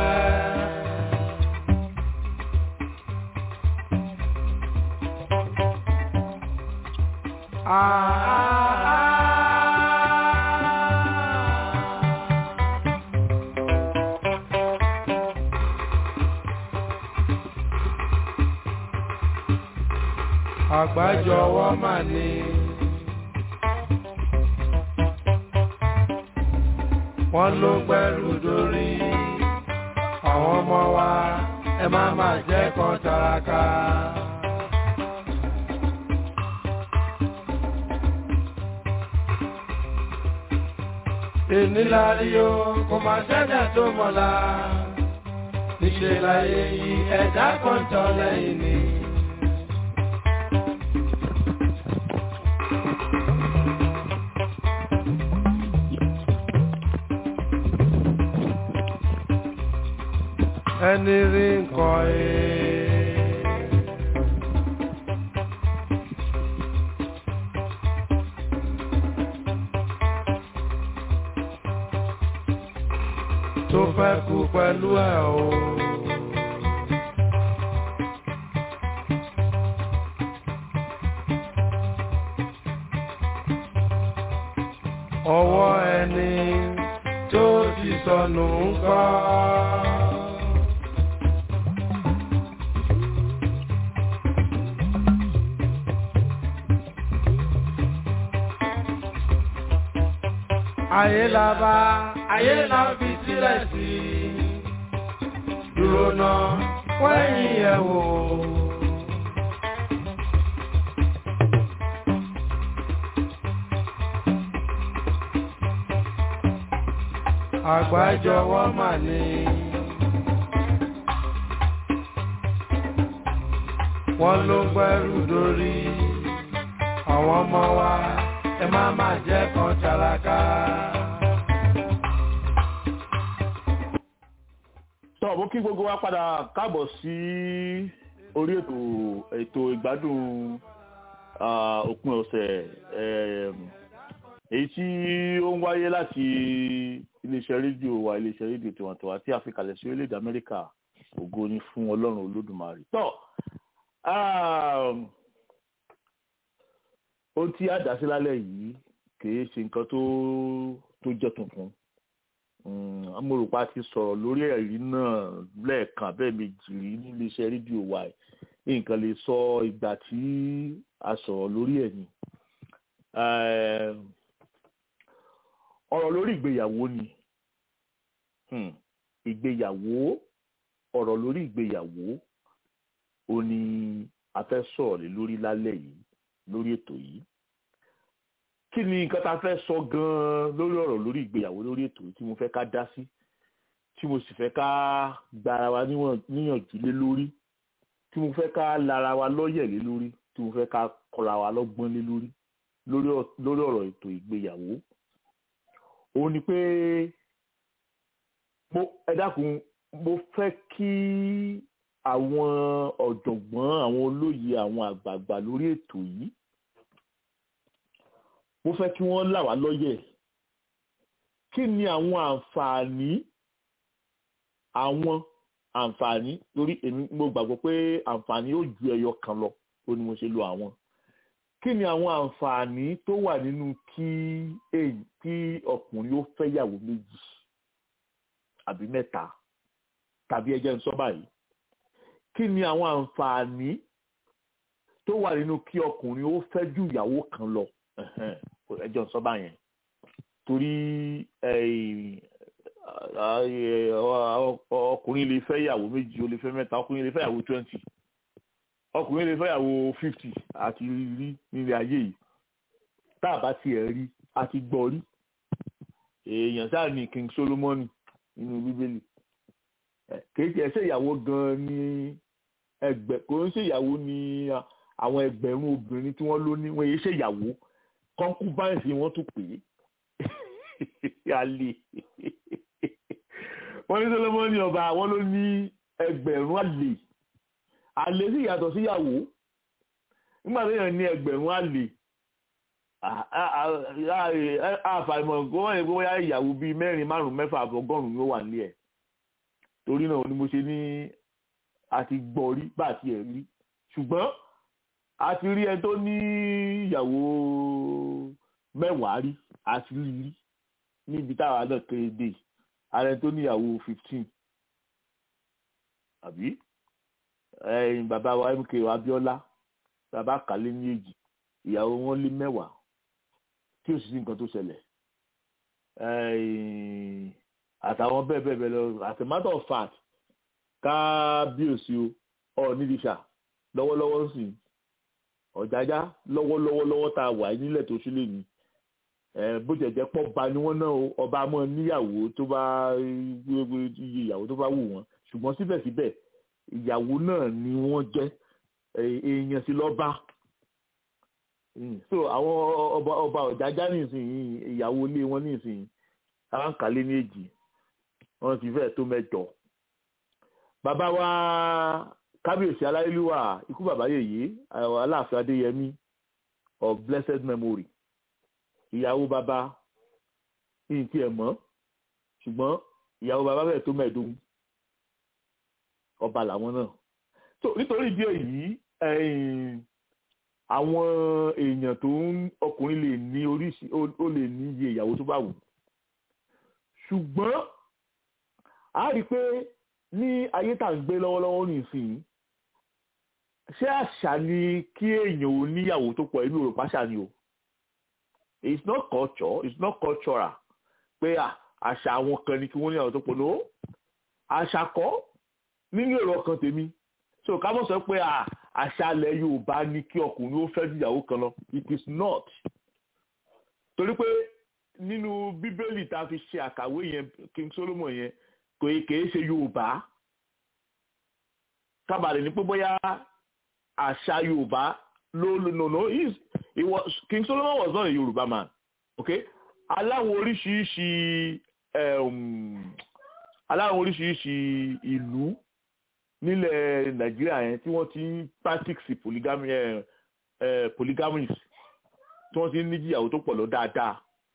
Àgbájọwọ́ mà ní. Wọ́n ló gbẹ́rù dórí. Àwọn ọmọ wa ẹ má má jẹ́ kan taraka. èní lárí o kò máa ṣẹ́dá tó mọ̀lá níṣẹ́ láyé yìí ẹ̀dá kan tọ́ lẹ́yìn ni. ẹni rí nǹkan ẹ̀. tó fẹ́ kú pẹ̀lú ẹ̀ o. ọwọ́ ẹni tó ti sọnù ń kọ́. ayé la bá ayé la fi sílẹ̀ sí dúró náà wẹ́yìn ẹ̀ wò. àgbájọwọ́ mà ní. wọ́n ló gbẹ́rù dórí àwọn ọmọ wa ẹ má má jẹ́ kan tálákà. tọ́ bó kí gbogbo wa padà káàbọ̀ sí orí ètò ètò ìgbádùn òpin ọ̀sẹ̀ èyí tí ó ń wáyé láti iléeṣẹ́ rédíò wa iléeṣẹ́ rédíò tiwantiwa tí a fi kalẹ̀ sí orílẹ̀-èdè Amẹ́ríkà ògo ni fún Ọlọ́run Olódùmarè tọ́ ohun tí a dá sí lálẹ́ yìí kìí ṣe nǹkan tó tó jẹ́ tuntun amúrùpá ti sọ̀rọ̀ lórí ẹ̀rí náà lẹ́ẹ̀kan bẹ́ẹ̀ méjì rí nílé iṣẹ́ rédíò wa nǹkan lè sọ ìgbà tí a sọ̀rọ̀ lórí ẹ̀ ni ọ̀rọ̀ lórí ìgbéyàwó ni ìgbéyàwó ọ̀rọ̀ lórí ìgbéyàwó ó ní a fẹ́ sọ̀rọ̀ lé lórí lálẹ́ yìí lórí ètò yìí kí ni nǹkan tá a fẹ́ sọ gan-an lórí ọ̀rọ̀ lórí ìgbéyàwó lórí ètò yìí tí mo fẹ́ ká dá sí tí mo sì fẹ́ ká gba ara wa níyànjú lé lórí tí mo fẹ́ ká lara wa lọ́yẹ̀ lé lórí tí mo fẹ́ ká kọ́ra wa lọ́gbọ́n lé lórí lórí ọ̀rọ̀ ètò ìgbéyàwó òun ni pé mo ẹ dákun mo fẹ́ kí àwọn ọ̀jọ̀gbọ́n àwọn olóye àwọn àgbààgbà lórí ètò yìí mo fẹ́ kí wọ́n là wá lọ́yẹ̀ kí ni àwọn àǹfààní àwọn àǹfààní torí èmi mo gbàgbọ́ pé àǹfààní yóò ju ẹyọ kan lọ ó ní mo ṣe lo àwọn kí ni àwọn àǹfààní tó wà nínú kí èyí kí ọkùnrin ó fẹ́yàwó méjì àbí mẹ́ta tàbí ẹjẹ́ ń sọ báyìí kí ni àwọn àǹfààní tó wà nínú kí ọkùnrin ó fẹ́ ju ìyàwó kan lọ ẹjọ́ ń sọ báyẹn torí ọkùnrin lè fẹ́ ìyàwó méjì ó lè fẹ́ mẹ́ta ọkùnrin lè fẹ́ ìyàwó twenty ọkùnrin lè fẹ́ ìyàwó fifty àti rí nílé ayé yìí tá a bá tiẹ̀ rí a ti gbọ́ rí èèyàn sáà ní King Solomoni nínú bíbélì kìí tiẹ̀ ṣe ìyàwó gan-an ní ẹgbẹ́ kò ń ṣe ìyàwó ní àwọn ẹgbẹ̀rún obìnrin tí wọ́n ló ní wọ́n yé ṣe ìyàwó concubines wọ́n tún pè é alẹ́ wọ́n ní Solomoni ọba wọ́n ló ní ẹgbẹ̀rún àlè àlè sì yàtọ̀ síyàwó nígbà tó yàn ní ẹgbẹ̀rún àlè àfàìmọ̀ kó wọ́n yẹ kó wáyà ìyàwó bíi mẹ́rin márùn-ún mẹ́fà ọgọ́rùn-ún ló wà nílẹ̀ torí náà ni mo ṣe ní àti gbọ́ rí bá àti ẹ̀ rí ṣùgbọ́n a ti rí ẹni tó ní ìyàwó mẹ́wàá rí a ti rí rí níbi táwa náà kéré dé ààrẹ tó ní ìyàwó fifteen àbí ẹyin bàbá wa mk abiola bàbá kàlẹ́ ní èjì ìyàwó wọn lé mẹ́wàá tí ò sì sí nǹkan tó ṣẹlẹ̀ àtàwọn bẹ́ẹ̀ bẹ́ẹ̀ bẹ́ẹ̀ lọ as a matter of fact kábíyèsí o ọ̀ọ́nìdìṣà lọ́wọ́lọ́wọ́ sí ọ̀jájá lọ́wọ́lọ́wọ́ lọ́wọ́ tá a wà nílẹ̀ tó ṣílẹ̀ ni bó jẹ̀jẹ̀ pọ̀ ba ni wọ́n náà ọba mọ́ níyàwó tó bá iye ìyàwó tó bá wù wọ́n ṣùgbọ́n síbẹ̀síbẹ̀ ìyàwó náà ni wọ́n jẹ́ èèyàn sí lọ́ba so àwọn ọba ọba ọ̀jájá nísìnyí ìyàwó ilé wọn nísìnyí aráǹkálé ní èjì wọn ti fẹ́ tó mẹ́jọ bàbá wa kábíyèsí aláìlúwà ikú bàbá yèyé aláàfin adéyẹmí of blessed memory ìyàwó bàbá ní ti ẹ̀ mọ́ ṣùgbọ́n ìyàwó bàbá bẹ́ẹ̀ tó mẹ́ẹ̀ẹ́dógún ọba làwọn náà so nítorí ìdí èyí àwọn èèyàn tó ń ọkùnrin lè ní oríṣi ó lè ní iye ìyàwó tó bá wù ṣùgbọ́n a rí i pé ní ayé tá à ń gbé lọ́wọ́lọ́wọ́ nísìnyí ṣé àṣà ni kí èèyàn ò níyàwó tó pọ̀ inú òrùpá ṣà ni o it's not culture it's not cultural pé àṣà àwọn kan ni kí wọ́n níyàwó tó pọ̀ no àṣà kọ́ nínú èrò ọkàn tèmi so ká mọ̀ sọ pé àṣà ilẹ̀ Yorùbá ni kí ọkùnrin ó fẹ́ ju ìyàwó kan lọ it is not torí pé nínú bíbélì tá a fi ṣe àkàwé yẹn King Solomon yẹn kò kèé ṣe Yorùbá kábàlẹ̀ ní pé bóyá àṣà Yorùbá ló ló no no he he was King Solomon was not a Yorùbá man okay aláwọn oríṣiríṣi aláwọn oríṣiríṣi ìlú nílẹ̀ Nàìjíríà yẹn tí wọ́n ti ń practice polygamy polygamy tí wọ́n ti ń níjìyàwó tó pọ̀ lọ dáadáa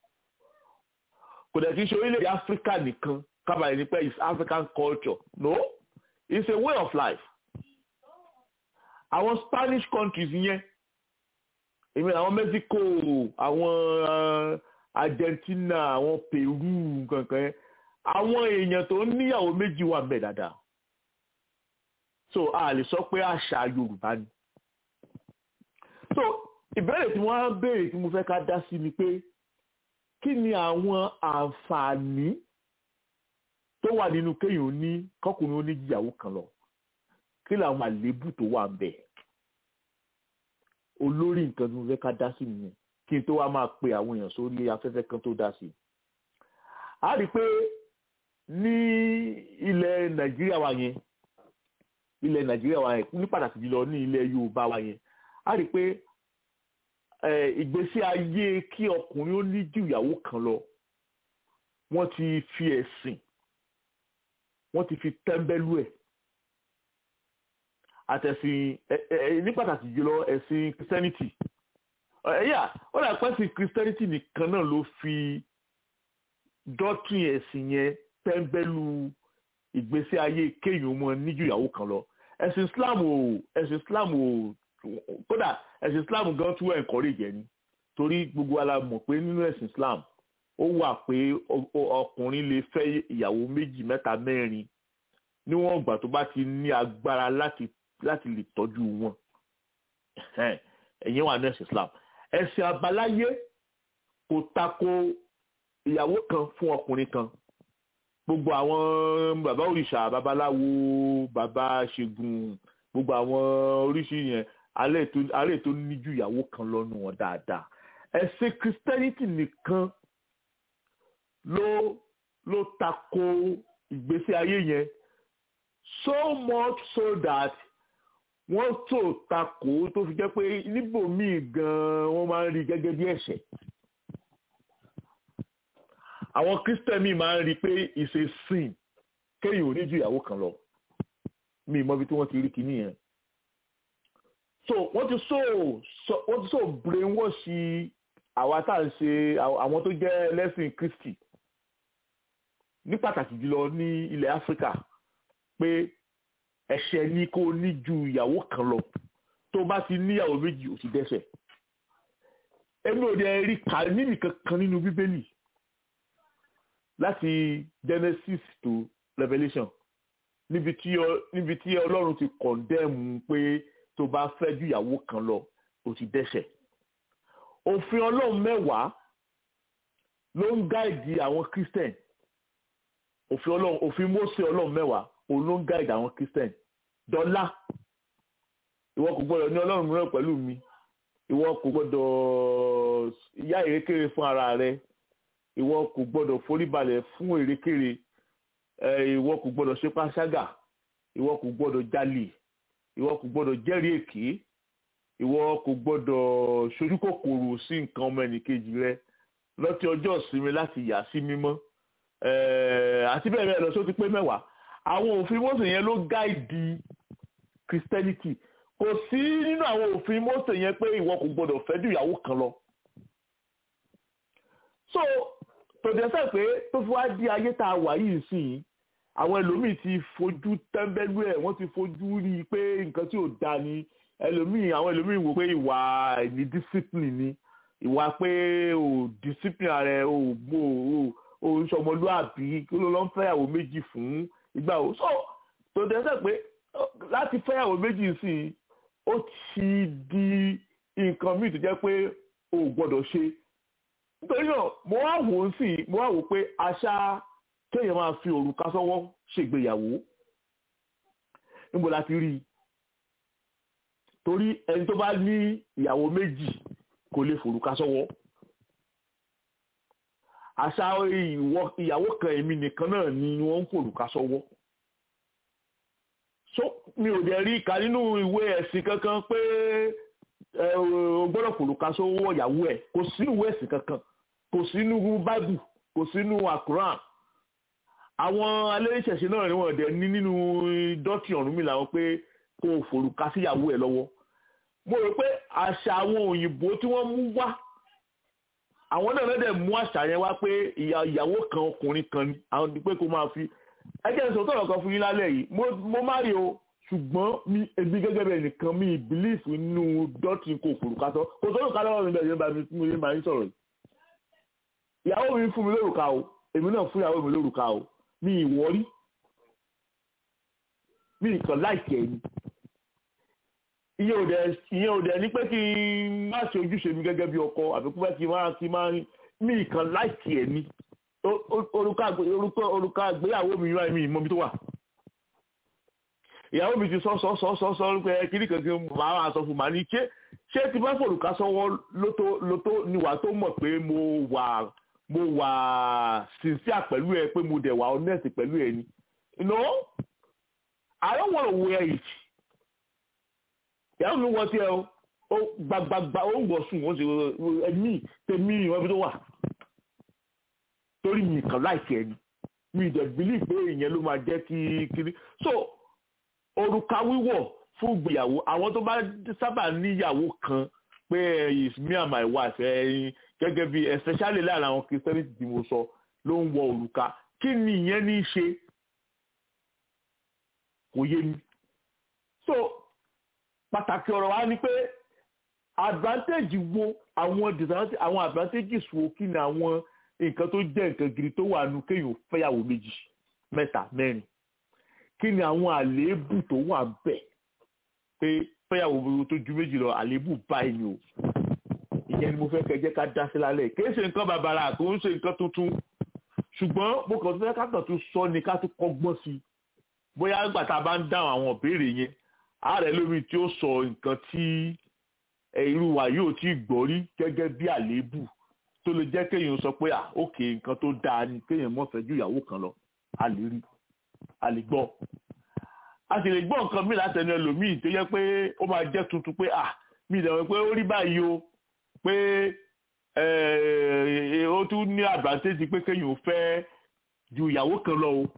kò dẹ̀ kí n ṣe orílẹ̀-èdè Áfíríkà nìkan kábàlẹ̀ ní pé it's African culture no it's a way of life àwọn Spanish countries yẹn èmi àwọn Mexico àwọn Argentina àwọn Peru kankan yẹn àwọn èèyàn tó níyàwó méjì wà ńbẹ̀ dáadáa so a lè sọ pé àṣà Yorùbá ni so ìbéèrè tí wọ́n á béèrè tí mo fẹ́ ká dá sí ni pé kí ni àwọn àǹfààní tó wà nínú kéèyàn ní kọkùnrin oníjìyàwó kan lọ kí làwọn àléébù tó wà ń bẹ olórí nǹkan tí mo fẹ́ ká dá sí nìyẹn kí n tó wá máa pe àwọn èèyàn sórí afẹ́fẹ́ kan tó dá sí a rí i pé ní ilẹ̀ nàìjíríà wa yẹn ilẹ̀ nàìjíríà wa yẹn ní pàtàkì jùlọ ní ilẹ̀ yorùbá wa yẹn a rí i pé ìgbésí ayé kí ọkùnrin ó ní ju ìyàwó kan lọ wọ́n ti fi ẹ̀sìn wọ́n ti fi tẹ́ḿbẹ́lú ẹ̀ àtẹ̀sìn ní pàtàkì jùlọ ẹ̀sìn christianity ẹ̀yà ó dà pẹ́ sí christianity nìkan náà ló fi dọ́tún ẹ̀sìn yẹn tẹ́ḿbẹ́lú ìgbésí ayé kéèyàn mọ níjú ìyàwó kan lọ ẹ̀sìn islam ò ẹ̀sìn islam ò kódà ẹ̀sìn islam gan tún encourage ẹni torí gbogbo ala mọ̀ pé nínú ẹ̀sìn islam ó wà pé ọkùnrin lè fẹ́ ìyàwó méjì mẹ́ta mẹ́rin níwọ̀n ìgbà tó bá ti ní agbára láti láti lè tọ́jú wọn ẹ̀yìn wà ní ẹ̀sìn islam ẹ̀sìn àbáláyé kò tako ìyàwó kan fún ọkùnrin kan gbogbo àwọn bàbá òrìṣà babaláwo bàbá ṣègùn gbogbo àwọn oríṣi yẹn alẹ́ tó ní ju ìyàwó kan lọ́nu wọn dáadáa ẹ̀sìn christianity nìkan ló ló tako ìgbésí ayé yẹn so much so that wọ́n tó tako tó fi jẹ́ pé níbòmíì gan-an wọ́n máa ń rí gẹ́gẹ́ bí ẹ̀ṣẹ̀ àwọn christian mi máa ń rí i pé it's a sin kéèyàn ò ní ju ìyàwó kan lọ mi ì mọ ibi tí wọ́n ti rí kinní yẹn so wọ́n ti so wọ́n ti so brainwash àwa tá à ń ṣe àwọn tó jẹ́ ẹlẹ́sìn kristi ní pàtàkì jùlọ ní ilẹ̀ áfíríkà pé ẹ̀ṣẹ̀ ni kó ní ju ìyàwó kan lọ tó bá ti níyàwó méjì ò ti dẹ́ṣẹ̀ èmi ò dẹ̀ rí kà níbi kankan nínú bíbélì láti genesis to revelation níbi tí níbi tí ọlọ́run ti kọ̀ndẹ́mù pé tó bá fẹ́ ju ìyàwó kan lọ ò ti dẹ́ṣẹ̀ òfin ọlọ́run mẹ́wàá ló ń gáìdì àwọn christian òfin ọlọ́run òfin mósè ọlọ́run mẹ́wàá òun ló ń gáìdì àwọn christian dọ́là ìwọ kò gbọ́dọ̀ ní ọlọ́run mìíràn pẹ̀lú mi ìwọ kò gbọ́dọ̀ yá ìrékèrè fún ara rẹ ìwọ kò gbọ́dọ̀ foríbalẹ̀ fún èrèkèrè ìwọ kò gbọ́dọ̀ ṣe panṣágà ìwọ kò gbọ́dọ̀ jalè ìwọ kò gbọ́dọ̀ jẹ́rìí èké ìwọ kò gbọ́dọ̀ ṣojú kòkòrò sí nǹkan ọmọ ẹnìkejì rẹ lọ́tí ọjọ́ ìsinmi láti yà sí mímọ́ àti bẹ́ẹ̀ bẹ́ẹ̀ lọ só ti pé mẹ́wàá àwọn òfin Mósè yẹn ló gáìdì Christianity kò sí nínú àwọn òfin Mósè yẹn pé ìwọ kò gbọ́dọ̀ fẹ́ ju ìyàwó kan lọ so tòjẹ́sẹ̀ pé tó fi wá di ayé tá a wà yìí sí i àwọn ẹlòmíì ti fojú tẹ́ńbẹ́lú ẹ̀ wọ́n ti fojú rí i pé nǹkan tí ò da ni ẹlòmíì àwọn ẹlòmíì wò pé ìwà ní discipline ni ìwà pé ò discipline rẹ ò gbó ò ń sọmọlúàbí kí ló lọ ń fẹ́yàwó méjì fún ìgbà wo so tòjẹ́sẹ̀ pé láti fẹ́yàwó méjì sí i ó ti di nǹkan míì tó jẹ́ pé ò gbọ́dọ̀ ṣe nítorí náà mo wá wò ó sí mo wá wò ó pé àṣà kéèyàn máa fi òrùka sọ́wọ́ ṣègbéyàwó níbo la ti rí i torí ẹni tó bá ní ìyàwó méjì kò lè fòrùka sọ́wọ́ àṣà ìyàwó kan èmi nìkan náà ni wọ́n ń fòrùka sọ́wọ́ so mi ò dẹ̀ rí ìka nínú ìwé ẹ̀sìn kankan pé o gbọ́dọ̀ fòrùka sọ́wọ́ ìyàwó ẹ̀ kò sí ìwé ẹ̀sìn kankan kò sínú báìbù kò sínú àkùrán àwọn alẹ́ṣẹ̀ṣẹ̀ náà ni wọ́n dẹ̀ ní nínú dọ́tì ọ̀run mi làwọn pé kó o fòrùka síyàwó ẹ̀ lọ́wọ́ mo rò pé àṣà àwọn òyìnbó tí wọ́n mú wá àwọn náà lọ́dẹ̀ mú àṣà yẹn wá pé ìyàwó kan ọkùnrin kan ni àwọn pé kó máa fi ẹjẹ́ ìṣòro tọ̀rọ̀ kan fún yín lálẹ́ yìí mo má rí o ṣùgbọ́n mi ebi gẹ́gẹ́ bẹ́ẹ̀ nìkan mi belief nínú dọ́tì kò fòrùka sọ kò sọ́dọ̀ ká lọ́wọ́ mi bẹ́ẹ̀ yẹn bá mi máa ń sọ̀rọ̀ yìí ìyàwó mi fún mi lórúkà o èmi náà fún ìyàwó mi lórúkà o mi ìwọ́rí mi nǹkan láìkẹ́ ni ìyẹn ò dẹ̀ ìyẹn ò dẹ̀ ní pé kí n má ṣe ojúṣe mi gẹ́gẹ́ bí ọkọ àbí kí n má kí n má mi nǹkan láìkẹ́ ni orúkọ orúkọ àgbéyàwó mi yóò mi ìmọ̀ mi tó wà ìyàwó mi ti sọ sọ sọ sọ sọ pé kíní kan kí n máa wà sọ fún màá ní ṣé ṣé ti bá fòrùka sọ́wọ́ lótó lótó níwà tó mọ̀ pé mo wà mo wà sincere pẹ̀lú ẹ pé mo dẹ̀ wà honest pẹ̀lú ẹ ni no I don't wanna wear it ìyàwó mi wọ sí ẹ o gbagbagba ó ń wọ sùn ó sì ẹmí tèmi ìwọ ibi tó wà torí mi kàn láìsí ẹni mi dẹ̀ believe pé ìyẹn ló máa jẹ́ kí kiri so òrùka wíwọ̀ fún ìgbéyàwó àwọn tó bá sábà níyàwó kan pé is me and my wife ẹyin gẹ́gẹ́ bí especially láàrin àwọn christianity tí mo sọ ló ń wọ òrùka kí ni ìyẹn ní í ṣe kò yé mi so pàtàkì ọ̀rọ̀ wa ni pé advantage wo àwọn disadvantage àwọn advantages wo kí ni àwọn nǹkan tó jẹ́ nǹkan gidi tó wà nù kéèyàn fẹ́yàwó méjì mẹ́ta mẹ́rin kí ni àwọn àléébù tó wà bẹ́ẹ̀ pé fẹ́yàwó tó ju méjì lọ àléébù báyìí ni o ìyẹn ni mo fẹ́ kẹ́ jẹ́ ká dá sí lálẹ́ kì í ṣe nǹkan bàbàrà kò ń ṣe nǹkan tuntun ṣùgbọ́n mo kàn fẹ́ ká kàn tún sọ ni ká tún kọ́gbọ́n sí i bóyá nígbà tá a bá ń dáhùn àwọn ìbéèrè yẹn ààrẹ lómi tí ó sọ nǹkan tí irú wa yóò tí gbọ́ rí gẹ́gẹ́ bí àléébù tó lè jẹ́ kéèyàn sọ pé ah ok nǹkan tó dáa ni kéèyàn mọ̀ fẹ́ ju ìyàwó kan lọ a lè rí a lè gbọ́ a sì lè gbọ́ nǹkan míì látẹnu ẹlòmíì tó yẹ pé ó máa jẹ́ tuntun pé ah mi ìdàgbọ́ pé ó rí báyìí o pé ó tún ní advantage pé kéèyàn fẹ́ ju ìyàwó kan lọ o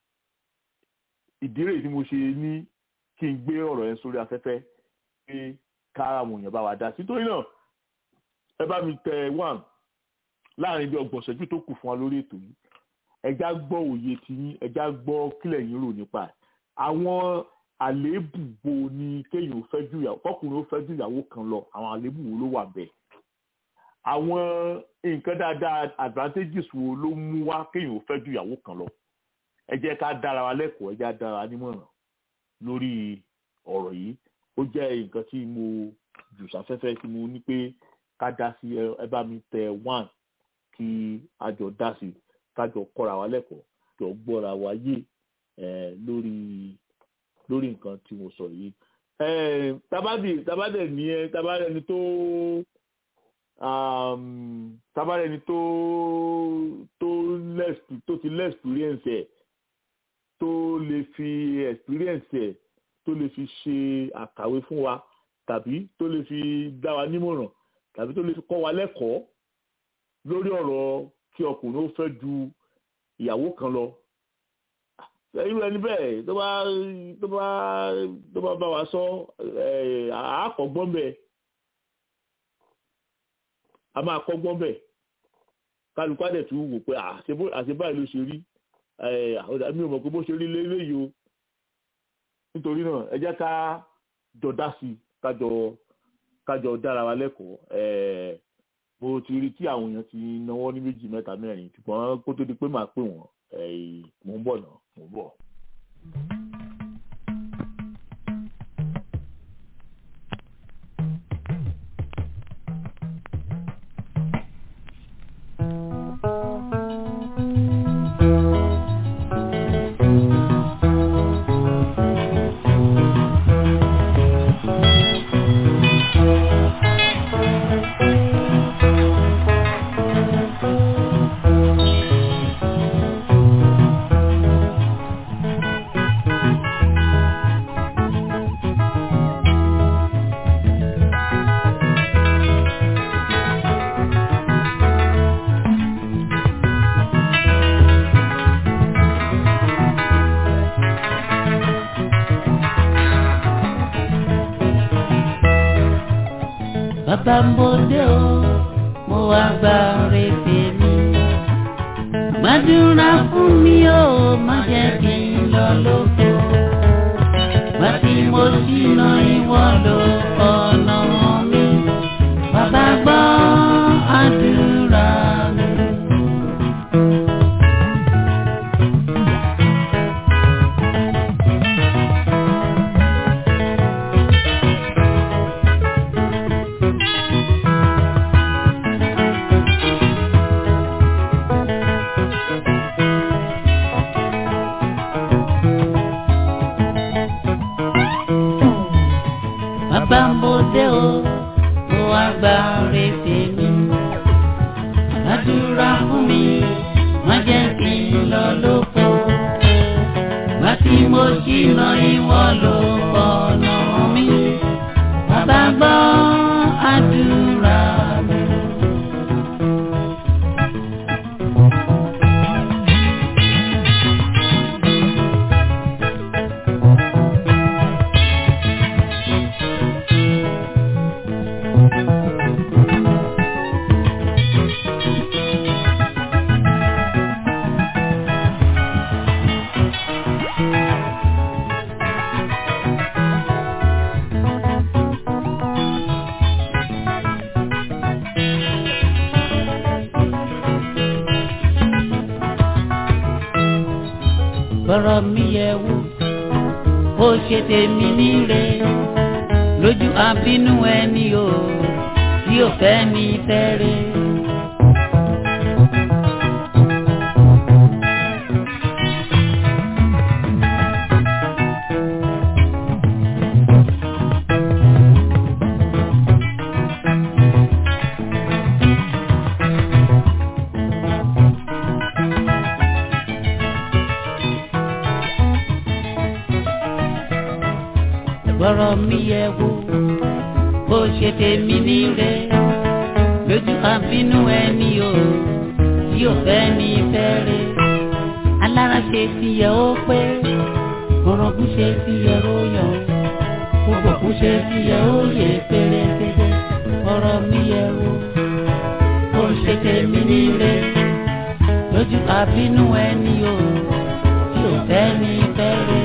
ìdí rèé tí mo ṣe ní kí n gbé ọ̀rọ̀ yẹn sórí afẹ́fẹ́ pé kára àwọn èèyàn bá wa dá sí torí náà ẹ bá mi tẹ one láàrin bí ọgbọ̀n ṣẹ́jú tó kù fún wa lórí ètò yìí ẹjá gbọ́ òye ti yín ẹjá gbọ́ kílẹ̀ yín rò nípa ẹ̀ àwọn àléébù wo ni kéèyàn fẹ́ ju ìyàwó kọkùnrin ó fẹ́ ju ìyàwó kan lọ àwọn àléébù wo ló wà bẹ́ẹ̀ àwọn nǹkan dáadáa advantages wo ló mú wá kéèyàn ó fẹ́ ju ìyàwó kan lọ ẹ jẹ́ ká dára wa lẹ́kọ̀ọ́ ẹ jẹ́ ká dára wa nímọ̀ràn lórí ọ̀rọ̀ yìí ó jẹ́ nǹkan tí mo jù sáfẹ́fẹ́ tí mo ní pé ká dá sí ẹ bá mi tẹ one kí a jọ dá sí ká jọ kọ́ra wa lẹ́kọ̀ọ́ jọ gbọ́ra wa yé lórí lórí nǹkan tí mo sọ yìí. tabadẹ tabadẹ ní ẹ tabadẹ ni tó tabadẹ ni tó tó less tó ti less experience ẹ tó lè fi experience ẹ tó lè fi ṣe àkàwé fún wa tàbí tó lè fi dá wa nímọ̀ràn tàbí tó lè fi kọ́ wa lẹ́kọ̀ọ́ lórí ọ̀rọ̀ kí ọkùnrin ó fẹ́ ju ìyàwó kan lọ. irú ẹni bẹ́ẹ̀ tó bá tó bá tó bá bá wa sọ àákọ́gbọ́n bẹ́ẹ̀ a máa kọ́gbọ́n bẹ́ẹ̀ kálukú àdẹ̀ tún wò pé àṣebáyé ló ṣe rí mi ò mọ̀ pé bó ṣe rí léyìí o nítorí náà ẹ jẹ́ ká jọ dá sí i kájọ kájọ dára wa lẹ́kọ̀ọ́ mo ti rí tí àwọn èèyàn ti náwó ní méjì mẹ́ta mẹ́rin ṣùgbọ́n kó tó di pé màá pè wọ́n mò ń bọ̀ náà mò ń bọ̀. bàbá ń bòde o mo wá gba rèébè mi. gbàdúrà fún mi o má jẹ́ kí n lọ lóko. gbà tí mo ṣìnà ìwọ lọ ọ̀nà mi. bàbá gbọ́ àdúrà mi. bàbá ń bòde o mo wá gba rèébè mi. gbàdúrà fún mi má jẹ́ kí n lọ lóko. gbà tí mo ṣìnà ìwọ ló ọ̀nà mi. bàbá gbọ́ àdúrà mi. bọ́rọ̀ mi yẹ wò ó ṣe tèmi níre lójú àbínú ẹni o tí ò fẹ́ mi fẹ́rẹ̀. bọ́rọ̀ mi yẹ wò bó ṣe tèmi níre lójú àbínú ẹni o tí ò fẹ́ ní fẹ́rẹ̀ alára ṣe ti yẹ ó pé orogún ṣe ti yẹ ó yọ gbogbo kú ṣe ti yẹ ó yẹ pérépéré bọ́rọ̀ mi yẹ wò bó ṣe tèmi níre lójú àbínú ẹni o tí ò fẹ́ ní fẹ́rẹ̀.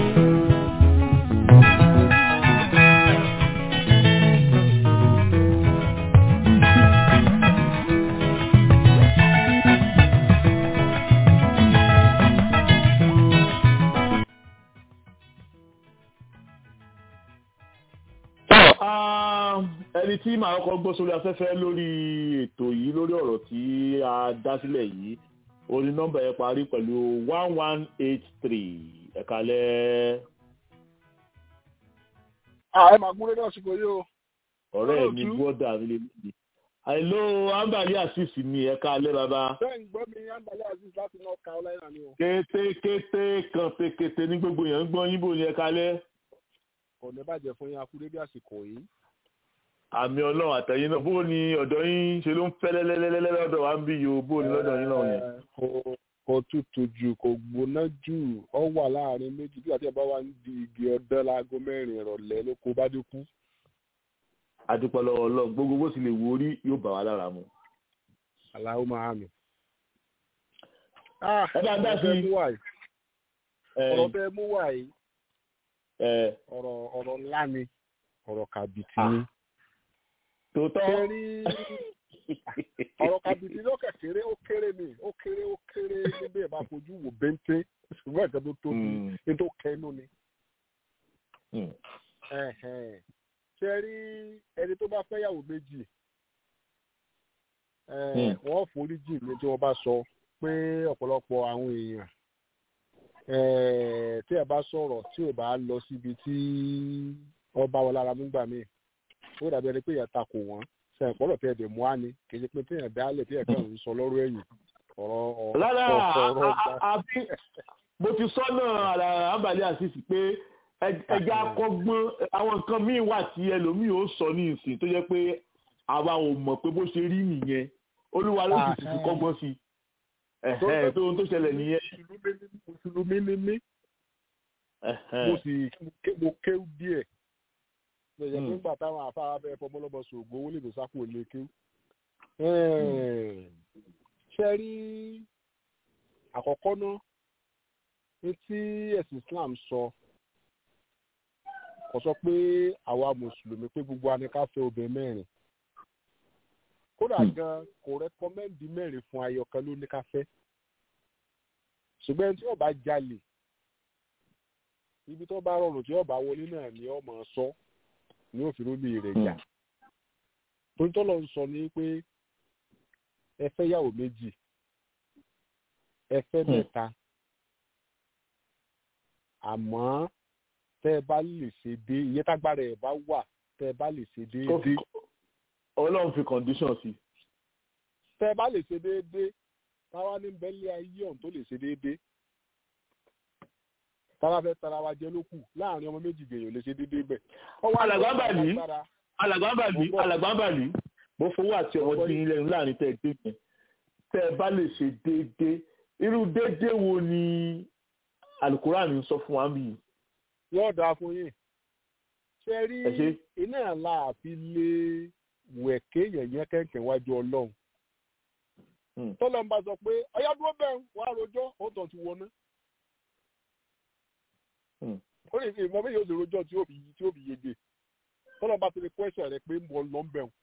ẹni tí màá kọ́ gbọ́ sórí afẹ́fẹ́ lórí ètò yìí lórí ọ̀rọ̀ tí a dá sílẹ̀ yìí orí nọ́mbà yẹn parí pẹ̀lú one one eight three ẹ̀kalẹ́. ààrẹ màá gúnlé náà ṣùgbọ́n yóò. ọ̀rẹ́ mi gbọ́dọ̀ mi lè bí. àìló ambali asisi ni ẹ̀kalẹ́ bàbá. bẹ́ẹ̀ ń gbọ́ mi ambali asisi láti north carolina ni o. kété kété kan pékété ní gbogbo yẹn ń gbọ́ yín bò ní ẹ̀kalẹ́. kò ní bàjẹ́ fún yín akúrẹ́ bí àsìkò yìí àmì ọlọ́run àtẹ̀yìn náà bó ni ọ̀dọ̀ yín ṣe ló ń fẹ́ lẹ́lẹ́lẹ́lẹ́ lọ́dọ̀ wa ń bí yòó bó ni lọ́dọ̀ yín náà yẹn. kò tutù jù kò gbóná jù ọ wà láàrin méjì bí àti ẹ̀ bá wà ń di igi ọdẹ láago mẹ́rin ìrọ̀lẹ́ ló kó bá dé kú. adúpọ̀ lọ́wọ́ ọlọ́run gbogbo bó sì lè wo orí yóò bà wá lára mu. aláwo máa mi. ẹ bá dá sí ọ̀rọ̀ bẹ́ẹ̀ mú wà yìí ọ̀rọ̀ ńlá ni ọ̀rọ̀ kàbìtì ni tòótọ́. kẹrí ọ̀rọ̀ kàbìtì ló kẹ̀kẹ́rẹ́ ó kéré ni ó kéré ó kéré níbi ẹ̀ bá fojú wò bẹ́ńté ṣùgbọ́n ẹ̀ka tó tóbi ní tó kẹnu ni. kẹrí ẹni tó bá fẹ́ yàwó méjì wọ́n foríjì ní tí wọ́n bá sọ pé ọ̀pọ̀lọpọ̀ àwọn èèyàn tí ẹ bá sọ̀rọ̀ tí ò bá lọ síbi tí wọ́n bá wọn lára nígbà míì ó dàbí ẹni pé èèyàn takò wọ́n ṣe ìpọ́nlọ̀ tẹ́ ẹ̀dẹ̀ mú á ní kì í ṣe pé téèyàn dálẹ̀ tí ẹ̀ka òun sọ lọ́rọ̀ ẹ̀yìn ọ̀rọ̀ ọ̀rọ̀ rárá àbí mo ti sọ náà àbálẹ̀ àṣìṣì pé ẹja kọ́gbọ́n àwọn nǹkan míì wà tí ẹlòmíì ó sọ ní ìsìn tó jẹ́ pé àwa ò mọ̀ pé bó ṣe rí nìyẹn olúwa ló sì ti kọ́gbọ́n sí i tó ohun tó ṣẹlẹ̀ nìyẹn. mùsùlùmí ni mí mo sì mo kéwú díẹ̀ lọ́yẹ̀ nígbà táwọn afárá bẹ́ẹ̀ fọmọlọ́mọ ṣògbó owó lè tó sápò lè kéwú. ṣe rí àkọ́kọ́ náà ní tí ẹ̀sìn Islam sọ kò sọ pé àwa mùsùlùmí pé gbogbo wa ni ká fẹ́ obìnrin mẹ́rin kódà gan kò rẹkọmẹ́ndì mẹ́rin fún ayọ̀kan ló ní ká fẹ́ ṣùgbọ́n tí ó bá jalè ibi tó bá rọrùn tí ó bá wọlé náà ni ọmọ sọ ní òfin lómi rẹ̀ jà torí tọ́lọ̀ ń sọ ní pé ẹ fẹ́ yàwó méjì ẹ fẹ́ mẹ́ta àmọ́ tẹ́ ẹ bá lè ṣe dé iye tágbára ẹ̀ bá wà tẹ́ ẹ bá lè ṣe déédéé ọlọ́run fi condition sí. tẹ́ ẹ bá lè ṣe déédéé táwa ní bẹ́lẹ̀ ayé ọ̀hún tó lè ṣe déédéé táwa fẹ́ tara wa jẹ lókù láàrin ọmọ méjì gbèyàn lè ṣe déédéé bẹ́ẹ̀. alàgbàbàlì alàgbàbàlì alàgbàbàlì mo fowó àti ọmọ tí yín lẹ́nu láàrin tẹ́ ẹ dé yẹn tẹ́ ẹ bá lè ṣe déédéé irú déédéé wo ni alukuran ń sọ fún wa bí. yóò dáa fún yín ṣe rí iná láàfin lé wẹ̀kẹ́ yẹ̀yẹ́ kẹ̀kẹ́ wájú ọlọ́run. tọ́lọ́ ń bá sọ pé ọ̀yá dúró bẹ́ẹ̀ wàá rojọ́ ó tàn ti wọná. ó lè fi ìmọ̀ méjì ó sì rojọ́ tí ó fi tí ó fi yege. tọ́lọ́ bá ti lè kọ́ ẹ̀ṣẹ̀ rẹ̀ pé mo lọ ń bẹ̀rù.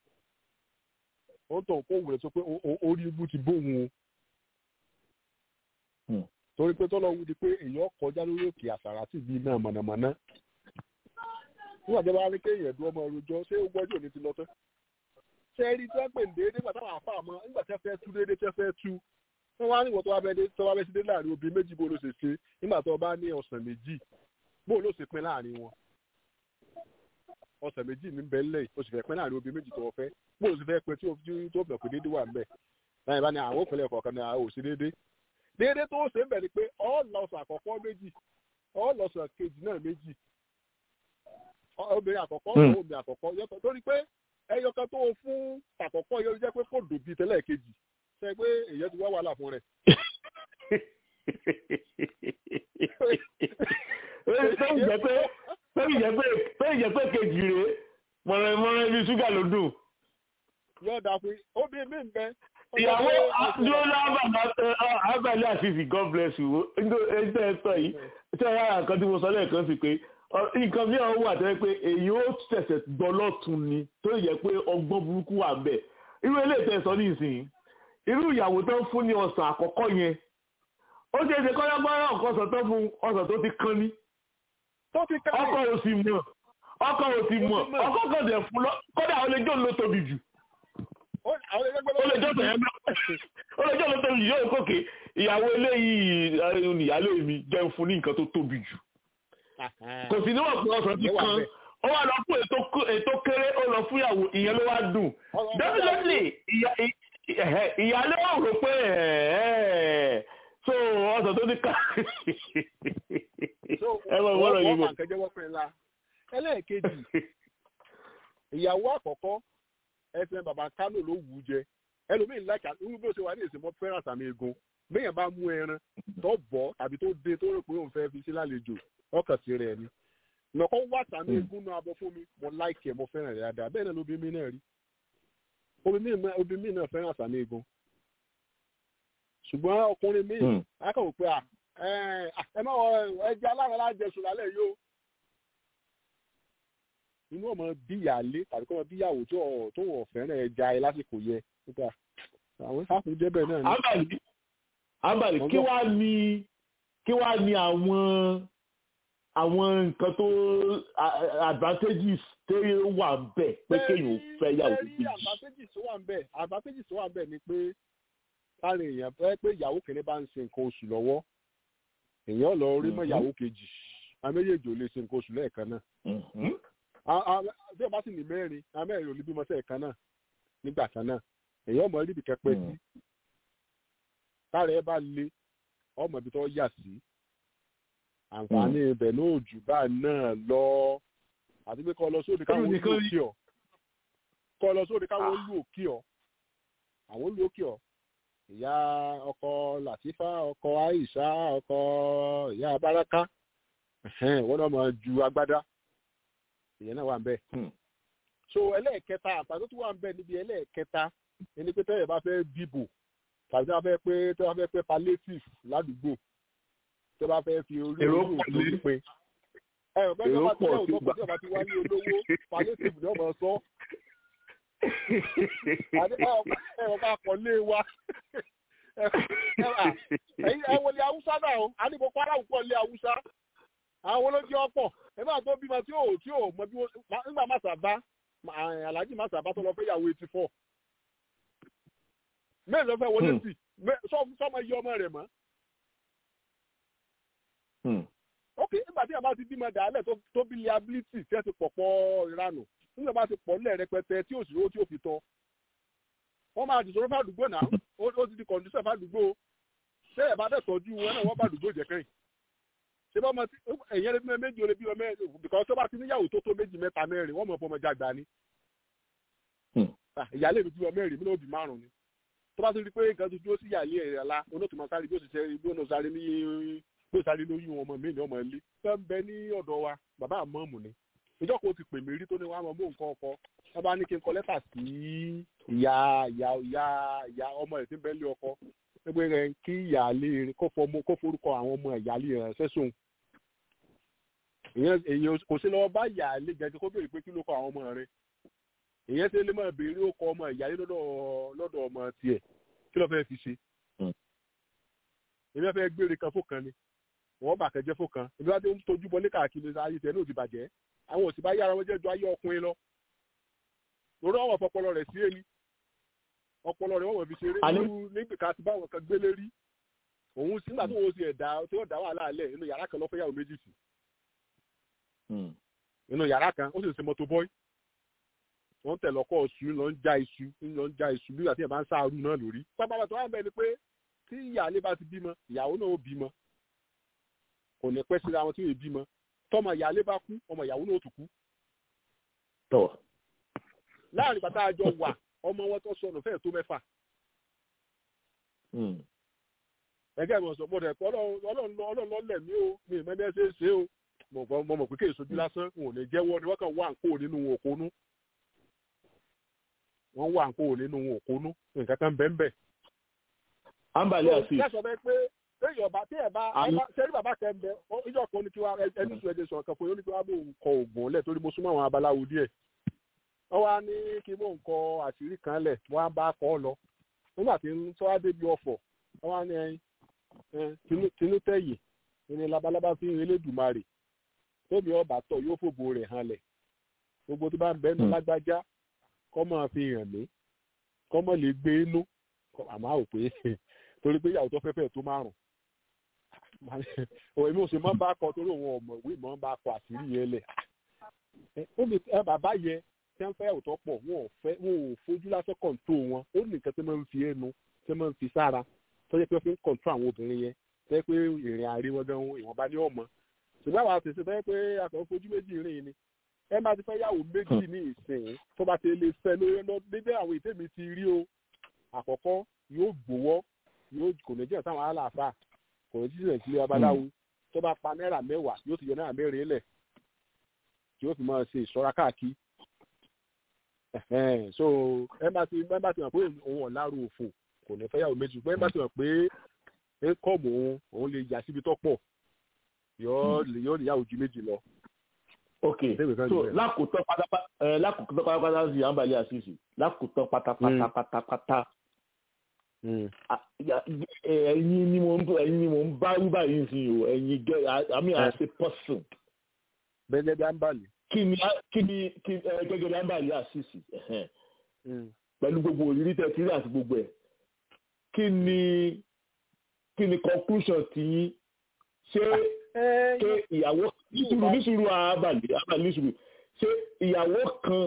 ó tàn kó wùrẹ̀ sọ pé orí ibú ti bóun o. torí pé tọ́lọ́ wí di pé èèyàn kọjá lórí òkè àsàrà sí ibi náà mọ̀nàmọ́ná nígbà tí wọ́n bá ní kéèyàn dúró ọmọ rojọ́ ṣé ó gbọ́dọ̀ ní ti lọ tán ṣé rí tí wọ́n pè ní déédéé nígbà táwọn àfa àmọ́ nígbà tí wọ́n fẹ́ tú déédéé tí wọ́n fẹ́ tú wọ́n wá níwọ̀n tó wá bẹ́ẹ̀ tó wá bẹ́ẹ̀ sí dé láàrin obìnrin méjì bó ló ṣe ṣe nígbà tó bá ní ọ̀sán méjì bó ló ṣe pín láàrin wọn ọ̀sán méjì ní bẹ́ẹ̀ lẹ́yìn o sì fẹ́ pín láàrin obìnrin méjì tó fẹ́ bó ló ṣe fẹ́ pín tí o tó bẹ̀ pé déédéé wà ń bẹ̀ láyìn bá ní àwọn òpinlẹ̀ kọ̀ọ̀kan ní àwọn òsì déédéé déédéé tó ṣe ń bẹ̀ ni pé ọ̀ọ́lọ́sàn àkọ́kọ́ méjì ọ̀ọ́lọ́sàn kejì náà méjì obìnrin àkọ́kọ́ obìnrin àkọ́kọ́ yọtọ̀ torí pé ẹyọkan tó fún àkọ́kọ́ yóò jẹ́ pé kò dùn bíi tẹ́lẹ̀ kejì ṣe pé èyàn ti wá wàhálà fún rẹ̀. sẹ́yìn jẹ́ pé sẹ́yìn jẹ́ pé sẹ́yìn jẹ́ pé kejì rèé mọ̀rẹ́ mọ̀rẹ́ bíi ṣúgà ló dùn. yóò dà pé obìnrin mi ń bẹ. ìyàwó àdúrà abàlẹ́ àfihàn god bless you ẹgbẹ́ ẹ sọ yìí ṣé ẹ yára nǹkan tí mo sọ lẹ́ẹ̀kan sí pé nǹkan bí àwọn wà tẹ́lẹ̀ pé èyí ó ṣẹ̀ṣẹ̀ gbọ́ lọ́tún ni tó yẹ pé ọgbọ́n burúkú wà bẹ́ẹ̀ irú eléyìí tẹ́ sọ ní ìsìn irú ìyàwó tó ń fún ní ọ̀sán àkọ́kọ́ yẹn ó ṣe é ṣe kọ́yọ́gbọ́rọ́ ọ̀kan ọ̀sán tó fún ọ̀sán tó ti kán ní ọkọ ò sì mọ̀ ọkọ ò sì mọ̀ ọkọ kan dẹ̀ fún lọ kódà ó lè jọ́ ló tóbi jù ó lè jọ́ tẹ̀yẹ́ ó lè jọ́ ló tóbi jù yóò kókè ìyàwó eléyìí ìyálé mi jẹun fún ní nǹkan tó tóbi jù kò sí níwọ̀n pé ọ̀sán ti kan ó wà lọ fún ètò kéré ó lọ fún ìyàwó ìyẹn ló wá dùn definitely ìyálé wà rò pé so ọ̀sán tó ti ká ẹ mọ̀ ìwọ́n lọ yìí mọ̀. ẹlẹ́ẹ̀kejì ìyàwó àkọ́kọ́ ẹsẹ̀ bàbá kánò ló wù ú jẹ ẹlòmíín láìka irú bí ó ṣe wà ní ìsìnkú fẹ́ràn àtàmì egun béèyàn bá mú ẹran tó bọ̀ tàbí tó dé tó rò pé òun fẹ́ fi sí lálejò ọkàn sí rẹ̀ ni nọkọ wá sàmì egun náà abọ fún mi mo láìkì ẹ mo fẹ́ràn rẹ̀ dáadáa bẹ́ẹ̀ náà lóbi mi náà rí obì mi náà fẹ́ràn sàmì egun ṣùgbọ́n ọkùnrin mi akọ̀wé pé ẹ má wọ ẹja alára lájẹsùn lálẹ́ yìí o inú ọmọ bíyàlé tàbí kọ́ ọmọ bíyàwó tó wọ̀ fẹ́ràn ẹja ẹ lásìkò yẹ nípa àwọn sáfù jẹ́ bẹ́ẹ̀ náà ni. abali abali kí wàá ní kí wàá ní àwọn àwọn nǹkan tó advantages tó wà ń bẹ̀ pé kéèyàn fẹ́ yàwó méjì. advantages tó wà ń bẹ̀ advantages tó wà ń bẹ̀ ni pé káàrin èèyàn fẹ́ pé ìyàwó kìíní bá ń ṣe nǹkan oṣù lọ́wọ́ èèyàn lọ rí mọ́ ìyàwó kejì àwọn méjèèjì ò lè ṣe nǹkan oṣù lẹ́ẹ̀kan náà. bí ọba sì ní mẹ́rin àwọn mẹ́rin ò lè bímọ sẹ́ẹ̀kan náà nígbà kan náà èèyàn mọ̀ níbi kẹpẹ́ sí káàrin ẹ bá le ọmọ ibi tó yà sí àǹfààní ibẹ̀ náà jù bá náà lọ àti pé kọ́ lọ sóde káwọn olú òkè ọ̀ kọ́ lọ sóde káwọn olú òkè ọ̀ àwọn olú òkè ọ̀ ìyá ọkọ làtífà ọkọ àìsà ọkọ ìyá baraka wọn náà máa ju agbádá ìyẹn náà wà ń bẹ. so ẹlẹ́ẹ̀kẹta àtàkùn tó wà ń bẹ níbi ẹlẹ́ẹ̀kẹta ẹni pé tẹ́lẹ̀ bá fẹ́ dìbò tàbí tí wọ́n fẹ́ pé tí wọ́n fẹ́ pé palliative ládùúgbò tó bá fẹ́ fi orí orí òtún pé ẹ ò bẹ́ẹ̀ bá ti lẹ́wọ̀n tó kù tí ọba ti wá ní olówó palliative ni ọmọ sọ ẹ ò bá pọ̀ lé wa ẹ wọlé haúsá náà o a ní kó kwara òkú ọlé haúsá àwọn olójú ọ̀pọ̀ ẹ bá tó bímọ tí ò tí ò mọ bí wọn nígbà má sábà alhaji má sábà tó lọ fẹ́ yàwó eighty four mẹ́rin ló fẹ́ wọlé sí sọmọ iye ọmọ rẹ̀ mọ́ ok nígbà tí a bá ti bímọ dàálẹ̀ tó bí liability tí ẹ ti pọ̀ pọ̀ ìranù nígbà bá ti pọ̀ nílẹ̀ rẹpẹtẹ tí òsì owó tí ò fi tọ́ wọ́n máa dìsọ̀rọ̀ fàdúgbò náà ó ti di kọ̀ǹdíṣẹ̀ fàdúgbò ṣé ẹ̀ bá dẹ̀ tọ́jú wọn náà wọ́n fàdúgbò jẹ́ kẹ́yìn ṣé bá ọmọ tí ẹ̀yẹ́ lè bímọ méjì ó lè bímọ mẹ́rin bìkọ́ tó bá ti níyàwó tó tó méjì mẹ́ta mẹ́rin wọ́n mọ̀ fọmọ jàgbá ni ìyáálé mi bímọ mẹ́rin mi náà bí márùn ni tó bá ti rí pé nǹkan tó dúró sí ìyáálé ẹ̀ la onótùmọ̀ sáré bí ó sì ṣe bí ó sáré ní bí ó sáré lóyún ọmọ mi ní ọmọ ilé fẹ́ ń bẹ ní ọ̀dọ̀ wa bàbá àmọ́ọ̀mù ni ìjọ kò ti pè mí rí tó ní wàá mọ mú nǹkan ọkọ wọn bá ní kí n kọ lẹ́tà sí ìyá ìyá ìyá ìyá ọmọ ẹ̀ tí ń bẹ lé ọkọ gbogbo rẹ̀ kí ìyáálé rẹ̀ kó fọmọ kó forúkọ àwọn ọmọ ìyáálé rẹ̀ sẹ́sùn èyàn kò sí lọ́wọ́ bá ìyáálé gẹ́gẹ́ kó béèrè pé kí ló kọ àwọn ọmọ rẹ̀ èyàn ṣe lè máa béèrè ó kọ ọmọ ìyáálé lọ́dọ̀ lọ́dọ̀ ọmọ tiẹ̀ kí ló fẹ́ fi ṣe èmi fẹ́ gbére kan fún kan ni wọ́n bà kẹjẹ fún kan ìgbà tó ń tojú bọlé káàkiri ayé tẹ̀ náà ti bàjẹ́ àwọn òsì bá yára wọn jẹ́ ju ayé ọkùnrin lọ lórí àwọn ọpọlọ rẹ̀ sí èmi ọpọlọ rẹ̀ wọ́n wọ̀ fi ṣeré nínú níbi ká ti bá wọn kan gbélé rí òun sí nígbà tó wọ́n sì ẹ̀dá tí wọ́n dá wàhálà alẹ́ inú yàrá kan lọ́fẹ́ yàwó méjì sí inú yàrá kan ó sì ń ṣe mọ́tò bọ́ì wọ́n tẹ̀ lọ́kọ̀ ọ̀ṣù lọ ń já iṣu lọ ń já iṣu bí wàá tí ẹ̀ bá ń sáàrù náà lórí pápá tó wà bẹ́ẹ̀ ni pé tí ìyáálé bá ti bímọ ìyàwó náà ó bímọ kò ní pẹ́ síra wọn tí yóò bímọ tọmọ ìyáálé bá kú ọmọ ìyàwó náà ó tún kú. láàrin bàtà àjọ wà ọmọ wọn tó sọnù fẹ́ẹ̀ tó mẹ́fà. ẹgẹ́ mi sọ gbọ́dọ̀ ẹ̀kọ́ ọlọ́run lọ́lẹ̀ mí o mi ì mẹ́ni ẹ ṣe é ṣe o mo mọ̀ pé kéè sojú lásán n ò ní jẹ́wọ́ ni wọ́n kàn wá nǹkó nínú òkónú wọ́n wà nǹkó nínú òkónú nǹkan kan bẹ́ẹ̀ bẹ́ẹ̀. àǹbálẹ̀ àti. ṣé sọ bẹ́ẹ̀ pé téèyàn bá téèyàn bá ṣẹ́rí bàbá kan bẹ ìjọ kan ní kí wá ẹni sùn ẹ̀dẹ̀ sọ̀rọ̀ kan fún yóò ní kí wá bò ń kọ ògùn lẹ̀ torí mo súnmọ́ àwọn abaláwo díẹ̀ wọ́n wá ní kí bò ń kọ àṣírí kan lẹ̀ wọ́n á bá kọ́ ọ lọ nígbà tí tó wá débi ọ̀fọ̀ wọ́n wá ní ẹyin tinútẹ̀yìn ní labalábá fi ń Elédùmarè tóbi ọba tọ̀ yóò fòbò rẹ̀ hàn lẹ̀ gbogbo tó bá ń bẹ́ẹ̀ ní lágbájá kọ́ máa fi hàn mí kọ́ mọ̀ lè gbé inú àmọ́ àwò pé torí pé ìyàwó tó fẹ́fẹ́ tó márùn òun èmi ò sì máa ń bá kọ torí òun ọmọ ìwé máa ń bá kọ àṣírí yẹn lẹ̀ ó lè ẹ bàbá yẹ tí wọ́n fẹ́ òótọ́ pọ̀ wọn ò fẹ́ wọn ò fojú lásán kọ̀ǹtò wọn ó ní nǹkan tí wọ́n ń fi ẹnu tí wọ́n ń fi sára tó yẹ pé wọ́n fi ń kọ̀ǹtò àwọn obìnrin yẹn tó yẹ pé ìrìn àárín wọn gan ìwọ̀nba ní ọmọ ṣùgbọ́n àwọn àtẹ̀sí tó yẹ pé akọ̀ fojú méjì rìn ni ẹ máa ti fẹ́ yàwó méjì ní ìsìn tó bá ti lè fẹ́ lórí lọ dédé àwọn ìtẹ́mi ti rí o àkọ́kọ́ yóò gbowó yóò kò ní jẹ́ sáwọn aláàfáà kò ní jíjìn sílé babaláwo tó bá pa náírà mẹ́wàá yóò ti yọ náírà mẹ́rin lẹ̀ tí yóò fi máa ṣe ìṣọ́ra káàkiri so ẹ bá ti ẹ bá ti mọ̀ pé òun ọ̀làrú òfò kò ní fẹ́ yàwó méjì ṣùgbọ́n ẹ bá ti mọ̀ pé ẹ kọ́ mọ́ òun òun lè yà síbi tó pọ̀ yóò lè yàwó ju méjì lọ ok so lákòótán pátápátá ẹ lákòótán pátápátá sí àǹbálẹ̀ àṣìṣe lákòótán pátápátá pátápátá ẹ̀yin ni mo ń ẹ̀yin ni mo ń bá rí báyìí sí o ẹ̀yin gẹ àmì àṣẹ pọsùn. gẹ́gẹ́ bí àǹbálẹ̀. kí ni kí ni kí gẹ́gẹ́ bí àǹbálẹ̀ àṣìṣe pẹ̀lú gbogbo òrírí tẹ kiri àti gbogbo ẹ̀ kí ni kí ni conclusion ti yín ṣé ṣé ìyàwó nísùrù nísùrù àbàlì àbàlì nísùrù ṣé ìyàwó kan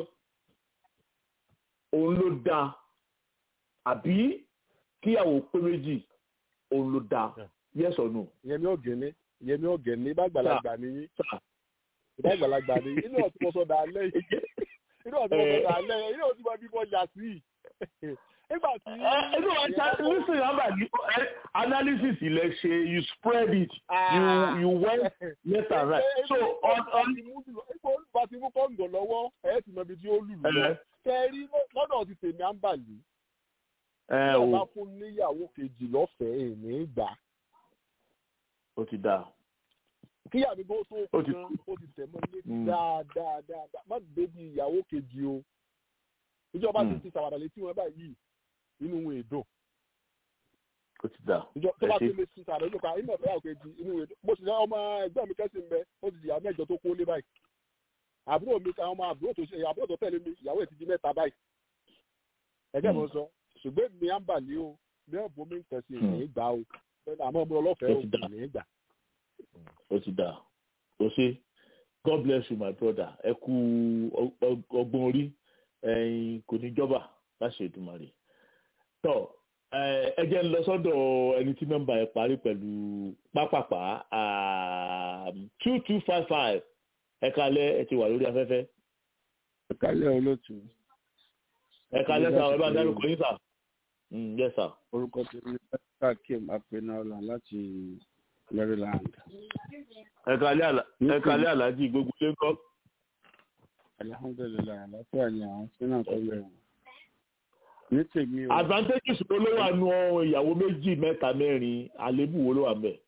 òun ló dáa àbí kíyàwó pé méjì òun ló dáa yes or no. yẹmi ọgẹni yẹmi ọgẹni bá gbàlagbà nìyí bá gbàlagbà nìyí inú ọtí mo sọ dà lẹ́yìn inú ọtí mo sọ dà lẹ́yìn inú ọtí mo bí mo yà sí nígbà tí. inú ọjà listen abali analysis ilẹ ṣe you spread it you you went left and right so on on. bá ti mú kọ́ńdọ̀ lọ́wọ́ ẹ̀ ti mọ ibi tí ó lù lọ kẹrí lọ́dọ̀ ti tèmi à ń bà yìí. ẹ o bá fún níyàwó kejì lọ́fẹ̀ẹ́ èmi gbà. ó ti dáa. kíyà mi bó tó kú gan ó ti tẹ̀ mọ́ létí dáadáa dáadáa má débi ìyàwó kejì o. ìjọba ti ti sàwádà létí wọn báyìí inú wọn èdò. ó ti dáa. ìjọ tó bá ti lè ti sàrẹ́ lóka inú ọ̀fẹ́ àwọn kejì inú wọn èdò. mo sì ní ọmọ ẹgbẹ́ mi kẹ́sì ń bẹ ó ti di àwọn mẹ́jọ tó kó lé báyìí àbúrò mi kan ọmọ àbúrò tó ṣe àbúrò tó tẹ̀lé mi ìyàwó ẹ̀ ti di mẹ́ta báyìí ẹgbẹ́ mi sọ ṣùgbọ́n mi à ń bà ní o bí ọ̀bùn mi ń tẹ̀sí ní ìgbà o àmọ́ ọmọ ọlọ́fẹ́ o ní ìgbà. ó ti dà ó ṣe god bless you my brother ẹ kú ọgbọ́n orí ẹ̀yin kò ní jọba láṣẹ Èdùmàrè tọ ẹ jẹ́ ń lọ sọ́dọ̀ ẹni tí nọ́mbà ẹ̀ parí pẹ̀lú pápápá two two five five ẹ kalẹ̀ ẹ ti wà lórí afẹ́fẹ́. ẹ kalẹ̀ olóòtú. ẹ kalẹ̀ sá ẹ bá dárúkọ yín sá. yes sir. orúkọ tí mi ká kim apẹnọlá láti Maryland. ẹ kalẹ̀ aláàjì gbogbo ilé ńkọ́. alihamudulilayi àlàáfíà ni àwọn tí náà kọ́ lẹ́yìn. ní tèmi o. advantages wo ló wà nù ìyàwó méjì mẹ́ta mẹ́rin àléébù wo ló wà ńbẹ̀.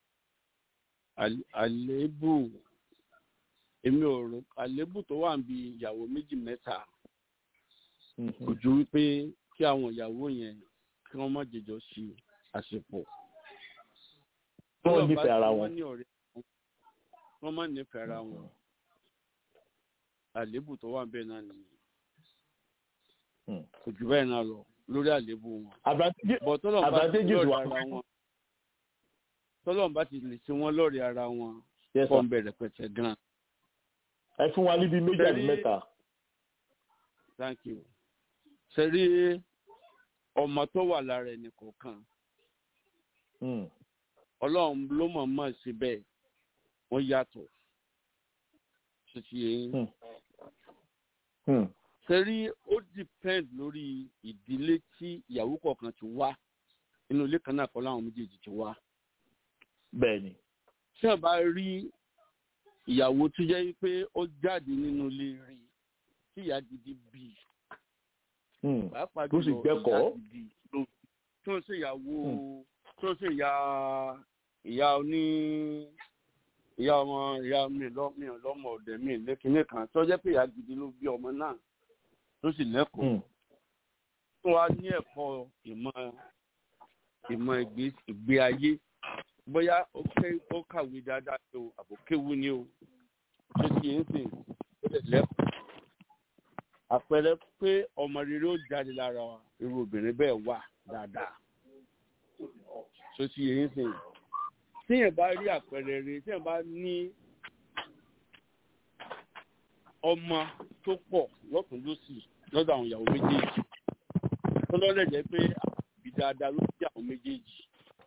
àléébù èmi ò rò àléébù tó wà níbi ìyàwó méjì mẹ́ta kò ju wípé kí àwọn ìyàwó yẹn kí wọ́n má jẹjọ sí àsìkò wọ́n nífẹ̀ẹ́ ara wọn. wọ́n máa nífẹ̀ẹ́ ara wọn àléébù tó wà bẹ́ẹ̀ náà nìyí kò jù bẹ́ẹ̀ náà lọ lórí àléébù wọn. bọ̀ tọ́lọ̀ bá ti lọ́ọ̀rẹ́ ara wọn tọ́lọ̀ bá ti lè ṣe wọ́n lọ́ọ̀rẹ́ ara wọn kọ́ ń bẹ̀rẹ̀ pẹ̀tẹ̀ gan. ẹ fún wa níbi méjì àti mẹ́ta. thank you. sẹ́rí ọmọ tó wà lára ẹnì kọ̀ọ̀kan ọlọ́run ló mọ̀ mọ̀ sí bẹ́ẹ̀ wọ́n yàtọ̀ ṣèṣì yẹn. sẹ́rí ó depend lórí ìdílé tí ìyàwó kọ̀ọ̀kan ti wá inú ilé kan náà kọ́ láwọn méjèèjì ti wá. bẹ́ẹ̀ni. tí a bá rí ìyàwó tó jẹ́ pé ó jáde nínú ilé rí tí ìyá gidi bí pàápàá tó sì gbẹ́kọ̀ọ́ tó ń ṣèyàwó tó ń ṣèyà ìyá oní ìyá ọmọ ìyá mi lọ́mọ lọ́mọ ọ̀dẹ̀ mi lẹ́kìnní kan tó jẹ́ pé ìyá gidi ló bí ọmọ náà tó sì lẹ́kọ̀ọ́ tó wá ní ẹ̀kọ́ ìmọ̀ ìmọ̀ ìgbé ayé bóyá ó kàwé dáadáa ni o àbò kéwu ni o tó ti ń sìn ó lè lẹ́kọ̀ọ́ àpẹẹrẹ pé ọmọ rere ó jáde lára irú obìnrin bẹ́ẹ̀ wà dáadáa tó ti ń sìn tíyẹn bá rí àpẹẹrẹ rere tíyẹn bá ní ọmọ tó pọ̀ lọ́tún lọ́sì lọ́dọ̀ àwọn ìyàwó méjèèjì tó lọ́lẹ̀ jẹ́ pé àbí dáadáa ló bí àwọn méjèèjì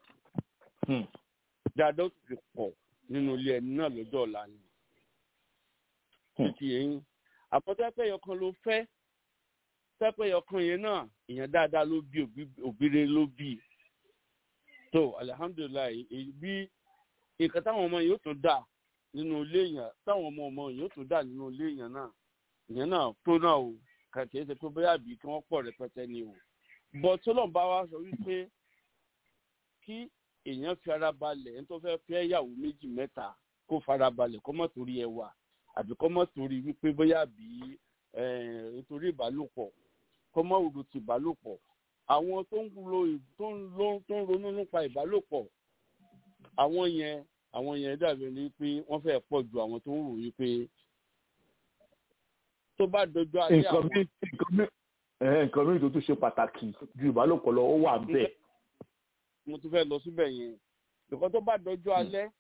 dáadáa ó sì fi pọ̀ nínú ilé ẹni náà lọ́jọ́ ọ̀la ni títí ẹ̀yìn àpótẹ́pẹ́ yọkan ló fẹ́ tẹ́pẹ́ yọkan yẹn náà ìyẹn dáadáa ló bí òbíire ló bí tó alihamudulilayi bí nǹkan táwọn ọmọ yóò tún dà nínú ilé yẹn táwọn ọmọ ọmọ yóò tún dà nínú ilé yẹn náà ìyẹn náà tó náà o kàkẹ́ ṣe pé bóyá bí kí wọ́n pọ̀ rẹpẹtẹ ni o bọ́ tọ́lọ́n bá wa sọ wípé kí èèyàn fi ara balẹ̀ ẹni tó fẹ́ fẹ́ yàwó méjì mẹ́ta kó fara balẹ̀ kó mọ̀ torí ẹwà àbí kó mọ̀ torí wípé bóyá bí nítorí ìbálòpọ̀ kó mọ̀ òdo ti ìbálòpọ̀ àwọn tó ń lo tó ń lo tó ń ronú nípa ìbálòpọ̀ àwọn yẹn àwọn yẹn dàbí ni pé wọ́n fẹ́ pọ̀ ju àwọn tó ń rò wípé tó bá dojú ayé àwọn. nǹkan mìíràn tó tún ṣe pàtàkì ju ìbálòpọ̀ lọ ó wà bẹ́ẹ̀. mo tún fẹ́ lọ síbẹ̀ yẹn nǹkan tó bá dojú alẹ́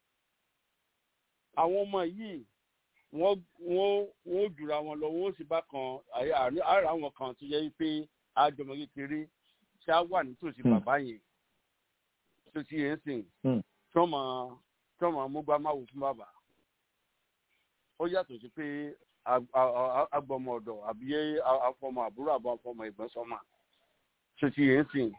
àwọn ọmọ yìí wọ́n wọ́n wọ́n jùra wọn lọ wọ́n sì bá kan ara àwọn kan tó yẹ pé àjọmọ kékeré ṣá wà nítòsí bàbá yẹn tó ti yẹn sìn tọ́mọ tọ́mọ amúgbámáwò fún bàbá ó yàtọ̀ sí pé agbọmọ ọ̀dọ̀ àbí afọmọ àbúrò àbọ̀ afọmọ ìgbọ́n sọ́mà tó ti yẹn sìn.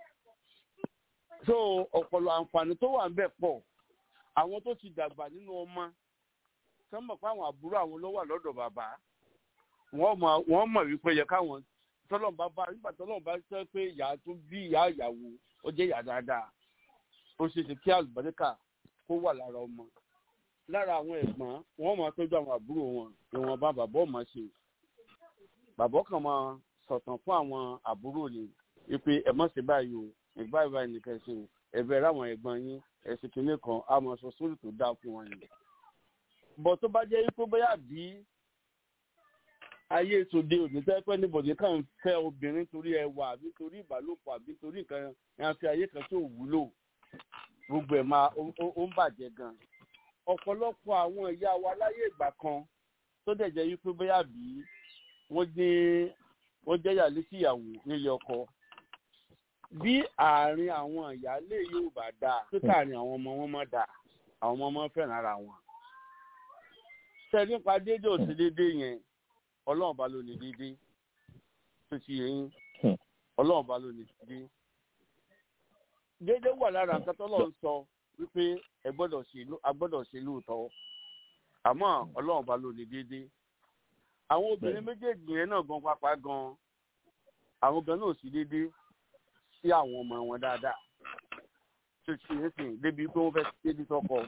so ọ̀pọ̀lọ̀ àǹfààní tó wà ń bẹ̀ pọ̀ àwọn tó ti dàgbà nínú ọmọ sọ́mọ̀ pé àwọn àbúrò àwọn ló wà lọ́dọ̀ bàbá wọ́n mọ̀ wípé yẹ káwọn tọ́lọ́n bá bá nígbà tọ́lọ́n bá sọ pé ìyá tó bí ìyá ìyàwó ó jẹ́ ìyá dáadáa ó ṣe ṣe kí àlùbáríkà kó wà lára ọmọ lára àwọn ẹ̀gbọ́n wọ́n máa tọ́jú àwọn àbúrò wọn ìwọ̀n bá bàbá ọmọ ṣe bàbá kan máa sọ̀tàn fún àwọn àbúrò ni wípé ẹ má ṣe báyìí o ìgbà ìbá nìkan ṣe o ẹ̀bẹ̀ ráwọn ẹ̀gbọ́n yín ẹ̀sìn kìíní kan á máa sọ sórí tó dáa fún wọn yìí bọ̀ tó bá jẹ́ wípé bóyá bí ayé tòde òní tẹ́ pẹ́ níbọ̀dé kàn ń fẹ́ obìnrin torí ẹwà àbí torí ìbálòpọ̀ àbí torí nǹkan yẹn fi ayé kan tó wúlò gbogbo ẹ̀ máa ó ń bàjẹ́ gan. ọ̀pọ̀lọpọ̀ àwọn ìyá wa láyé ìgbà kan tó dẹ̀ jẹ́ wípé bóyá bí wọ́n ní wọ́n jẹ́ ìyàlé sí ìyàwó nílé ọkọ. bí àárín àwọn ìyáálé yóò bá dáa tó káàrin àwọn ọmọ wọn mọ́ dáa àwọn ọmọ wọn fẹ́ràn ara wọn. ṣe nípa déédéé òsì déédéé yẹn ọlọ́run bá ló ní déédéé tó ti yẹn ọlọ́run bá ló ní déédéé déédéé wà lára nǹkan tọ́lọ́ ń sọ wípé ẹ gbọ́dọ̀ ṣe a gbọ́dọ̀ ṣe lóòótọ́ àmọ́ ọlọ́run bá ló ní déédéé àwọn obìnrin méjèèjì yẹn náà gan pápá gan àwọn gan náà sì déédéé sí àwọn ọmọ wọn dáadáa tó ti yẹn sìn débi pé wọ́n fẹ́ déédéé tọkọ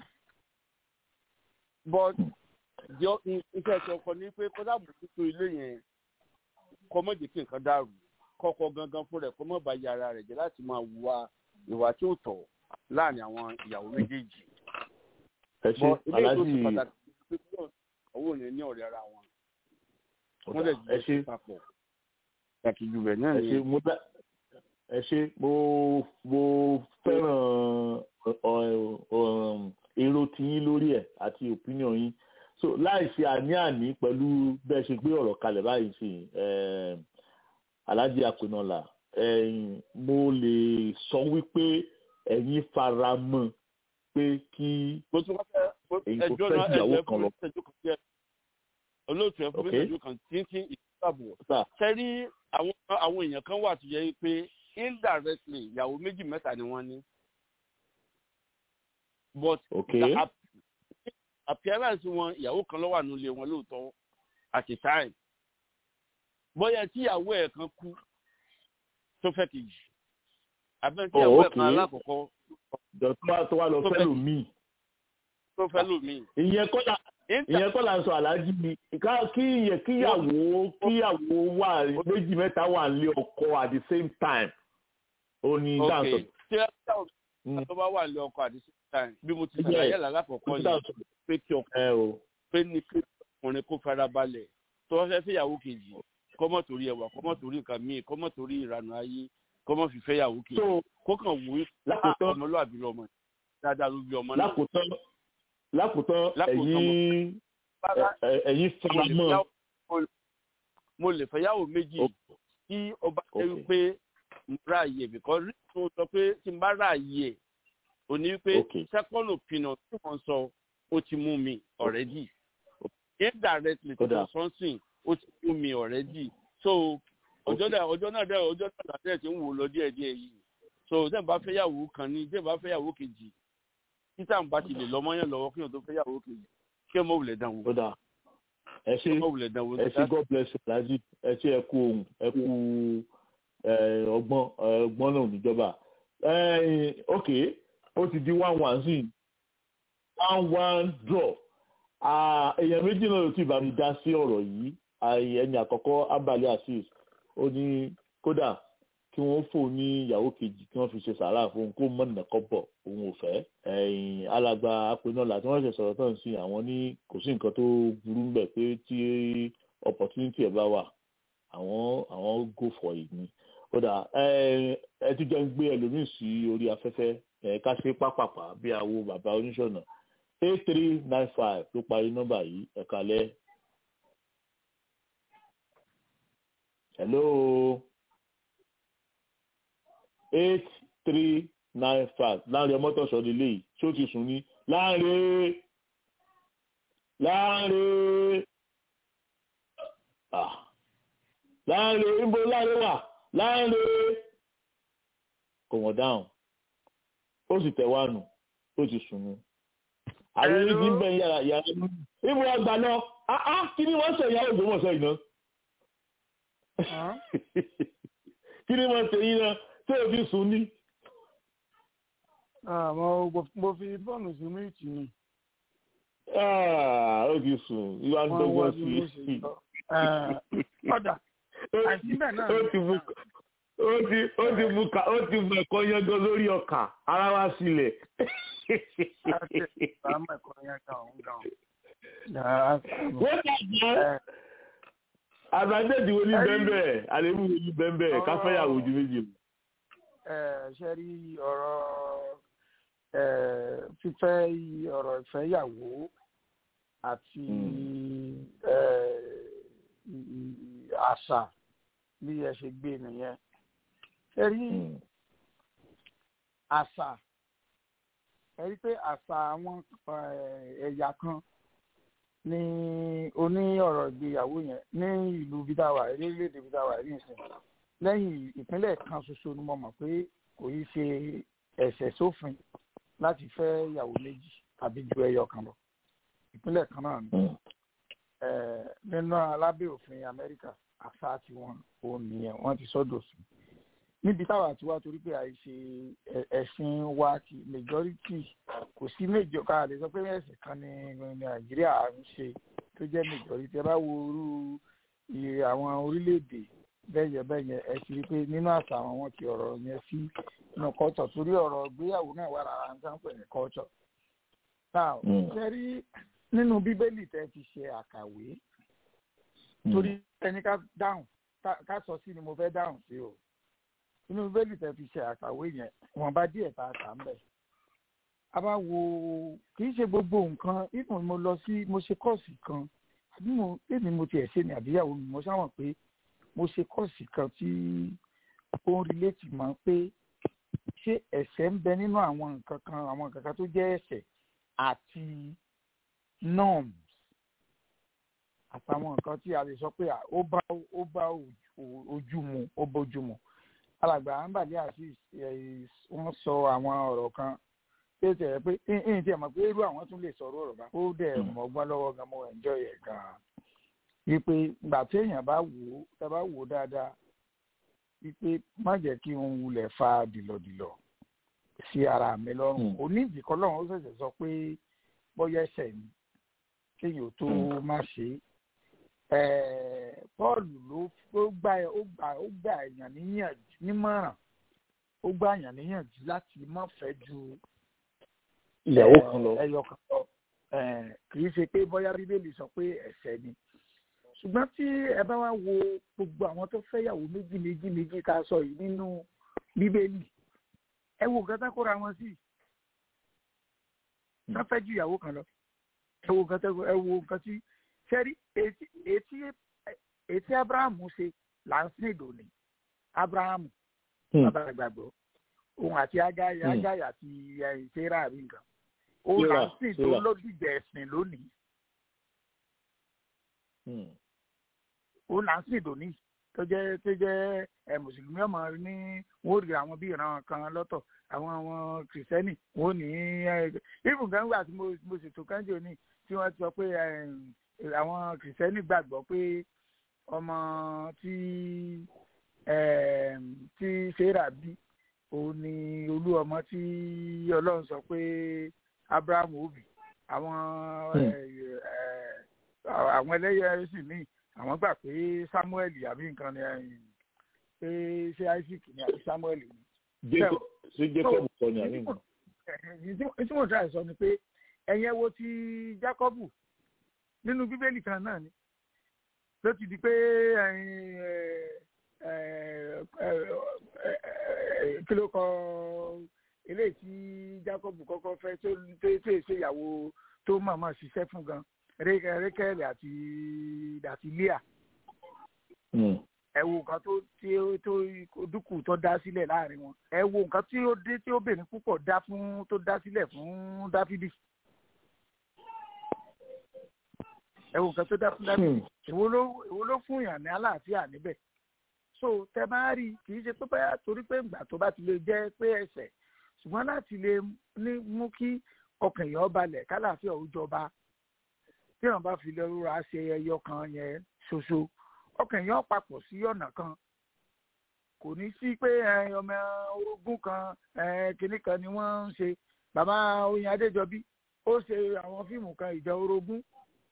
but iṣẹ́ ẹ̀sẹ̀ ọkọ ní pé kọ́dà bùkútù ilé yẹn kọ́ mọ́ jẹ́ kí nǹkan dàrú kọ́kọ́ gangan fún rẹ̀ kọ́ mọ́ bá yàrá rẹ̀ jẹ́ láti máa wá ìwà tí ó tọ̀ láàrin àwọn ìyàwó méjèèjì. ẹ ṣe aláàjì owó ní ní ọ̀rẹ́ ara wọn. ẹ ṣe papọ̀ pàtàkì jù bẹ̀ náà ẹ ṣe mo dá ẹ ṣe mo mo fẹ́ràn èrò tiyín lórí ẹ̀ àti opinion yín so láì ṣe àní-àní pẹ̀lú bẹ́ẹ̀ ṣe gbé ọ̀rọ̀ kalẹ̀ báyìí sí aláàjì àpinọ̀là mo lè sọ wípé ẹ̀yin fara mọ́ pé kí èyí kò fẹ́ ìyàwó kan lọ. olóòtú ẹ fún mi ìṣẹ́jú kan tíntín ìṣàbọ̀ sẹ́rí àwọn èèyàn kan wà tó yẹ pé indirectly ìyàwó méjì mẹ́ta ni wọ́n ní but okay. the appearance wọn ìyàwó kan ló wà nílé wọn lóòótọ́ at a time bóyá tí ìyàwó ẹ̀ kan kú tó fẹ́ kejì abẹ́ tí ìyàwó ẹ̀ kan alákọ̀ọ́kọ́ dọ̀tún tó wà lọ fẹ́ lò míì tó fẹ́ lò míì. ìyẹn kọ́lá ìyẹn kọ́lá ń sọ aláàjì mi kí ìyẹn kíyàwó kíyàwó wà méjì mẹ́ta wà nílé ọkọ at the same time ó ní dáńtọ̀. tí ẹ tó bá wà nílé ọkọ at the same time bí mo ti ṣàlàyé lálákọ̀ọ́kọ́ yìí pé kí ọkùnrin pé ní kí ọkùnrin kó fara balẹ̀ tó wọ́n fẹ́ fẹ́yàwó kejì kọ́mọ̀ torí ẹwà kọ́mọ̀ torí nǹkan míì kọ́mọ̀ torí ìranù ayé kọ́mọ̀ fi fẹ́yàwó kejì kó kàn wò ó ọmọlúwàbí lọmọ dáadáa ló bí ọmọ náà. lákòótán lákòótán ẹ̀yin ẹ̀yin fara mọ́. mo lè fẹ́yàwó méjì tí ọba ṣe wípé mo ráàyè bìkọ́ rí tó sọ pé tí n bá ráàyè ò ní wípé second opinion tí wọ́n sọ ó ti mú mi already indirectly tí wọ́n sọ sìn ó ti mú mi already so ọjọ́ náà ọjọ́ náà dẹ́ ọjọ́ náà dẹ́ ti ń wò lọ díẹ̀ díẹ̀ yìí so tẹ́ n bá fẹ́yàwó kan ní tẹ́ n bá fẹ́yàwó kejì títà ń bá ti lè lọ́mọ́yàn lọ́wọ́ kí n tó fẹ́yàwó kejì kí ẹ mọ̀ wùlẹ̀ dán wò. ẹ ṣe ẹ ṣe god bless you laji ẹ ṣe ẹ kú ohun ẹ kú ọgbọ́n ọgbọ́n náà níjọba ok ó ti di one one sí one one draw èèyàn méjì náà ló ti bá mi dá sí ọ̀rọ̀ yìí ẹni àkọ́kọ́ abali asis ó ní kódà kí wọ́n fò ní ìyàwó kejì kí wọ́n fi ṣe sàárà fún kó mọ̀nà kọ́bọ̀ òun ò fẹ́ ẹ̀yìn alàgbà apẹ̀nọ́là tí wọ́n ṣe sọ̀rọ̀ tán sí àwọn ní kò sí nǹkan tó burú ń bẹ̀ pé tí opportunity ẹ̀ bá wà àwọn àwọn go for it ni kódà ẹ ti jẹ́ ń gbé ẹlòmíì sí orí afẹ́fẹ́ ẹ̀ ká ṣe pápápá bí àwo bàbá oníṣọ̀nà eight three nine five ló parí nọ́mbà yìí ẹ̀ka lẹ́ hello eight three nine five láàrin ọmọtọ̀sọ nílé yìí tí ó ti sùn ní láàrin láàrin láàrin níbo láàrin wà láàrin kò wọ́n dáhùn ó sì tẹ̀ wá nù ó ti sùn nù àwọn onídìí ń bẹ̀ yàrá yàrá níbo àgbà lọ kí ni wọ́n sọ ìyá ògbómọ̀ṣọ́ yìí náà kí ni wọ́n ṣe yín náà tí o fi sùn ní. mo fi bọ́ọ̀lù sí méjì ni. ó ti sùn ìwà ń dọ́gbọ́n sí i. ọ̀dà àìsí bẹ́ẹ̀ náà. ó ti mú ó ti ó ti mú ká ó ti mú ẹ̀kọ́ yangan lórí ọkà ara wa sílẹ̀. wọ́n ti jẹ́ àbájáde wo ní bẹ́ẹ̀ àlébù wo ní bẹ́ẹ̀ káfẹ́yàwó ju méjì lọ. ṣe rí ọ̀rọ̀ fífẹ́ ọ̀rọ̀ ìfẹ́yàwó àti àṣà bí ẹ ṣe gbé nìyẹn ṣe rí àṣà ẹ rí pé àṣà àwọn ẹ̀yà kan ní oní ọ̀rọ̀ ìgbéyàwó yẹn ní ìlú bídáwà orílẹ̀-èdè bídáwà ní ìsìn lẹ́yìn ìpínlẹ̀ kan ṣoṣo ni mo mọ̀ pé kò í ṣe ẹ̀ṣẹ̀ sófin láti fẹ́ ìyàwó méjì tàbí ju ẹyọ kan lọ ìpínlẹ̀ kan náà ni nínú alábẹ́ òfin Amẹ́ríkà àṣà tiwọn ò nìyẹn wọ́n ti sọ́dọ̀ sí níbi táwa ti wá torí pé àìṣe ẹ̀sìn wa ti majority kò sí méjọ ká lè sọ pé ẹ̀sìn kan ní Nàìjíríà ń ṣe tó jẹ́ majority ẹ bá wo irú àwọn orílẹ̀-èdè bẹ́yẹ bẹ́yẹ ẹ ti rí i pé nínú àṣà àwọn wọn ti ọ̀rọ̀ yẹn sí inú culture torí ọ̀rọ̀ ìgbéyàwó náà wà lára nǹkan pè ní culture. now ṣe rí nínú bíbélì tẹ́ ti ṣe àkàwé torí ẹni ká dáhùn ká sọ sí ni mo fẹ́ dáhùn sí o nínú bíbélì tẹ́ fi ṣe àkàwé yẹn wọ́n bá díẹ̀ tá a kà ń bẹ̀. a bá wo kì í ṣe gbogbo nǹkan ìmọ̀ mo lọ sí mo ṣe kọ́ọ̀sì kan àbí mo èmi mo tiẹ̀ ṣe ni àbíyàwó mi mo sáwọn pé mo ṣe kọ́ọ̀sì kan tí ó ń relate mọ́ pé ṣé ẹ̀ṣẹ̀ ń bẹ nínú àwọn nǹkan kan àwọn nǹkan kan tó jẹ́ ẹ̀ṣẹ̀ àti norms àtàwọn nǹkan tí a lè sọ pé ó bá ó bá ojú mu ó bójú mu alàgbà àǹbàlẹ àti wọn sọ àwọn ọ̀rọ̀ kan tí ó tẹ̀ pé ẹ̀yìn tí ẹ̀ mọ̀ pé irú àwọn tún lè sọ̀rọ̀ ọ̀rọ̀ bá ó dẹ̀ mọ̀gbọ́n lọ́wọ́ gan mo enjoy ẹ̀ gan-an wípé ìgbà tí èèyàn bá wò ó tá bá wò ó dáadáa wípé má jẹ́ kí n wulẹ̀ fa dìlọ̀dìlọ̀ sí ara mi lọ́rùn onídìí kan lọ́run ó ṣẹ̀ṣẹ̀ sọ pé bóyá ẹsẹ̀ ni kéèyàn tó má ṣe é Pọ́ọ̀lù ló gbà ó gbà ó gbà èèyàn níyànjú nímọ̀ràn ó gbà èèyàn níyànjú láti má fẹ́ ju ìyàwó kan lọ ẹyọ kan lọ kì í ṣe pé bóyá bíbélì sọ pé ẹ̀ṣẹ̀ ni ṣùgbọ́n tí ẹ bá wá wo gbogbo àwọn tó fẹ́yàwó méjì méjì méjì ká sọ yìí nínú bíbélì ẹ wo nǹkan tá kóra wọn sí ká fẹ́ ju ìyàwó kan lọ ẹ wo nǹkan ẹ wo nǹkan tí sẹ́rí etí etí abrahamu ṣe là ń sìn ìdòní abrahamu bàbá àgbàgbọ́ òun àti agáyà agáyà àti ìṣẹ́ra àbí nǹkan òun là ń sìn tó lódìjẹ ẹ̀sìn lónìí òun là ń sìn ìdòní tó jẹ́ tó jẹ́ ẹ mùsùlùmí ọmọ ní wọn ò rí àwọn bí ìran kan lọ́tọ̀ àwọn àwọn kìrìsìtẹ́nì wọn ò ní ibùn kan gbà tí mo ṣètò kánjọ ní tí wọ́n ti sọ pé àwọn kìrìsìtẹ́nì gbàgbọ́ pé ọmọ tí tí sarah bí òun ni olú ọmọ tí ọlọ́run sọ pé abraham òbí àwọn àwọn ẹlẹ́yẹ sì míì àwọn gbà pé samuel àbí nǹkan ni pé ṣé isaac ni àbí samuel ni. ṣé jacob sọ ni àbí nǹkan. tí mo try sọ ni pé ẹ̀yẹn wo ti jacobu nínú bíbélì kan náà ni ló ti di pé kí ló kọ eléyìí tí jacob kọ́kọ́ fẹ́ tó tó ṣe ìyàwó tó màmá ṣiṣẹ́ fún gan rékẹ́lì àti àti leah ẹ wo nǹkan tó tí ó tó dúkù tó dá sílẹ̀ láàrin wọn ẹ wo nǹkan tí ó dé tí obìnrin púpọ̀ dá fún tó dá sílẹ̀ fún dáfídì ẹ wo nǹkan tó dá fún dáfídì èwo ló èwo ló fún yàn ní àlàáfíà níbẹ̀ so tẹ bá rí kì í ṣe pé báyà torí pé ìgbà tó bá ti lè jẹ́ pé ẹ̀ṣẹ̀ ṣùgbọ́n láti lè ní mú kí ọkàn èèyàn balẹ̀ kálàáfíà ó jọba tí wọn bá fi lọ́rùra ṣe ẹyọ kan yẹn ṣoṣo ọkàn èèyàn papọ̀ sí ọ̀nà kan kò ní sí pé ọmọ orogún kan kinní kan ni wọ́n ń ṣe bàbá oyin adéjọbí ó ṣe àwọn fíìmù kan ìjà orogún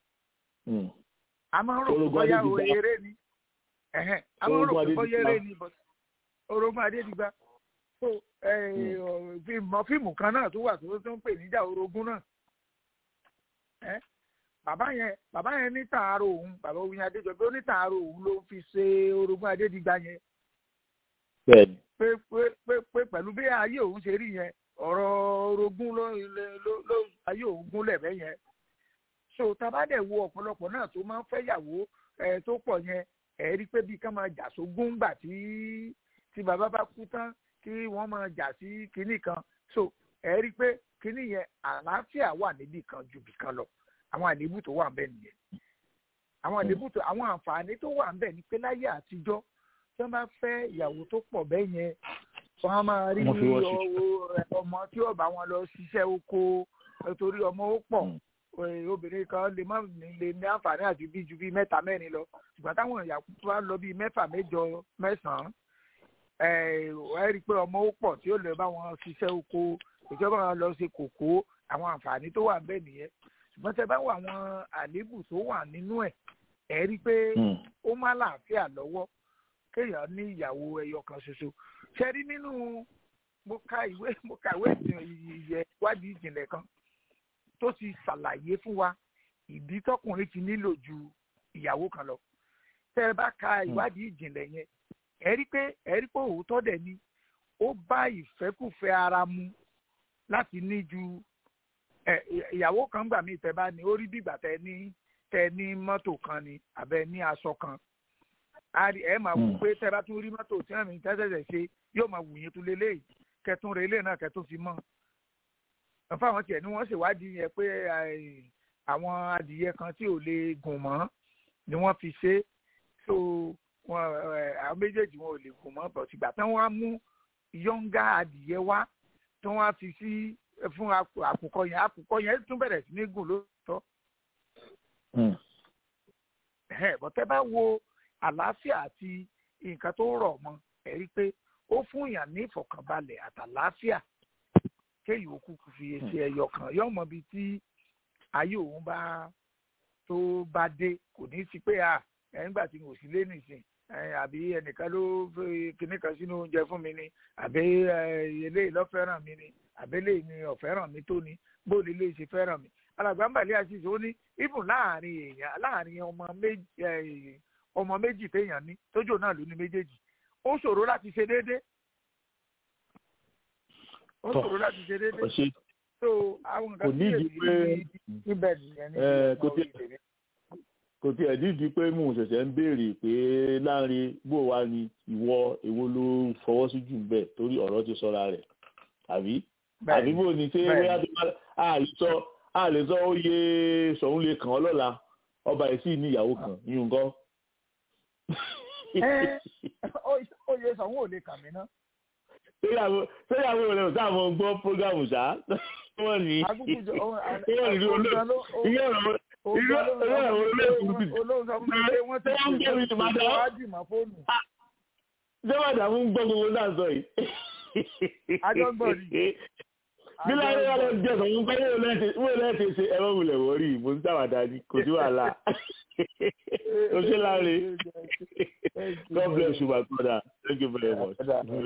a máa ń rò pé bóyá eré ni a máa ń rò pé bóyá eré ni orogún adédìgbà so fíìmù kan náà tó wà tó tó ń pè níjà orogún náà bàbá yẹn bàbá yẹn ní tààrọ òun bàbá oyin adéjọbí ó ní tààrọ òun ló fi ṣe orogún adédìgbà yẹn pé pé pé pé pẹ̀lú bí ayé òun ṣe rí yẹn ọ̀rọ̀ orogún ló ló ló ayé òun gúnlẹ̀ bẹ́ yẹn so tabadẹ wo ọ̀pọ̀lọpọ̀ náà tó máa ń fẹ́ yàwó ẹ tó pọ̀ yẹn ẹ rí pé bí ká máa jà sógún gbà tí tí bàbá bá kú tán kí wọ́n máa jà sí kinní kan so ẹ rí pé kinní yẹn àlàáfíà wà níbì kan ju bì kan lọ àwọn àlébù tó wà ń bẹ nìyẹn àwọn àlébù tó àwọn àǹfààní tó wà ń bẹ ní pé láyé àtijọ́ tí wọ́n bá fẹ́ ìyàwó tó pọ̀ bẹ́ẹ̀ yẹn wọ́n á máa rí ọmọ tí ó bá wọn lọ ṣiṣẹ́ oko torí ọmọ ó pọ̀ obìnrin kan lè má lè ní àǹfààní àti bí ju bí mẹ́ta mẹ́rin lọ ṣùgbọ́n táwọn ìyàwó tó bá lọ bí mẹ́fà mẹ́jọ mẹ́sàn-án ẹ rí i pé ọmọ ó pọ̀ tí ó lè bá wọn ṣiṣẹ́ oko ìjọba wọn lọ ṣe kòkó àwọn àǹfààní tó wà ń bẹ nìyẹn ṣùgbọ́n tẹ bá wọ àwọn àléébù tó wà nínú ẹ̀ ẹ rí i pé ó má láàfíà lọ́wọ́ kéèyàn ní ìyàwó ẹyọ kan ṣoṣo ṣe rí nínú mo ka ìwé mo ka ìwé ìyẹ ìwádìí ìjìnlẹ̀ kan tó ti ṣàlàyé fún wa ìdí tọkùnrin ti nílò ju ìyàwó kan lọ tẹ ẹ bá ka ìwádìí ìjìnlẹ̀ yẹn ẹ rí pé ẹ rí pé òótọ́ dẹ̀ ni ó bá ìfẹ́kùfẹ́ ara mu láti ní ju ìyàwó kan gbà mí tẹ bá ní ó rí bìgbà tẹ ní tẹ ní mọ́tò kan ni àbẹ ní aṣọ kan ẹ máa wù pé tẹ bá tún rí mọ́tò tí wọ́n mi tẹ́tẹ̀tẹ̀ ṣe yóò máa wù yín tún lélẹ́yìí kẹtún rẹ ilé náà kẹtún fi mọ́ fáwọn tiẹ̀ ni wọ́n ṣèwádìí yẹn pé àwọn adìyẹ kan tí ò lè gùn mọ́ ni wọ́n fi ṣe so wọn àwọn méjèèjì wọn ò lè gùn mọ́ bọ̀ tìgbà tí wọ́n á mú yọ̀ǹgà adìyẹ wá tí wọ́n á fi sí fún àkùkọ yẹn àkùkọ yẹn tún bẹ̀rẹ̀ sí ní gùn lóòótọ́. bọ̀tẹ́ bá wo àlàáfíà àti nǹkan tó rọ̀ mọ́ ẹ̀ rí i pé ó fún èèyàn ní ìfọ̀kànbalẹ̀ àtàlàáfíà kéèyàn ó kúkú fi ṣe ẹyọ kan yóò mọ ibi tí ayé òun bá tó bá dé kò ní sí pé à nígbà tí mo sì lé nìsín àbí ẹnìkan ló kinní kan sínú oúnjẹ fún mi ni àbí eléyìí ló fẹ́ràn mi ni àbí eléyìí ni ọ̀fẹ́ràn mi tó ni bóòlù eléyìí ṣe fẹ́ràn mi alàgbà ń bàlẹ́ àṣìṣe ó ní ibùn láàrin èèyàn láàrin ọmọ méjì ọmọ méjì téèyàn ní tójò náà ló ní méjèèjì ó ṣòro láti ṣe déédéé ó ṣòro láti ṣe déédéé so àwọn nǹkan tí èyí níbẹ̀ nìyẹn ní ìgbà ìdèmí kò tí ẹ̀ dídí pé mò ń ṣẹ̀ṣẹ̀ ń béèrè pé láàrin bó wa ni ìwọ èwo ló fọwọ́ sí jù bẹ́ẹ̀ torí ọ̀rọ̀ ti sọ́ra rẹ̀ àbí àbí bó ni ṣé bóyá tó bá a lè sọ a lè sọ ó yé sọ̀hún lè kàn ọ́ lọ́la ọba ẹ̀ sì ní ìyàwó kan yín nǹkan. ó yẹ sọ̀hún ò lè kàn mí ná. séyàwó rẹ̀ ò sáà mọ̀ gbọ́ prógámù ṣá wọ́n ní wọ́n ní olóòtú ìyá ọ̀rọ̀ irú ẹ̀rọ olóòtú ti wọ́n ń gbé mi tòmátò jẹ́wọ́dà mú gbọ́ gbogbo náà sọ yìí. ajọ́gbọ̀n ni. bí láyé wà lọ jẹ́ sọ̀rọ̀ pé wọ́n lẹ́ẹ̀tẹ̀ ṣe ẹ̀rọ wulẹ̀ wọ́rí mo ń sàwádà ní kò sí wàhálà. o ṣe láre God bless you my brother thank you very much.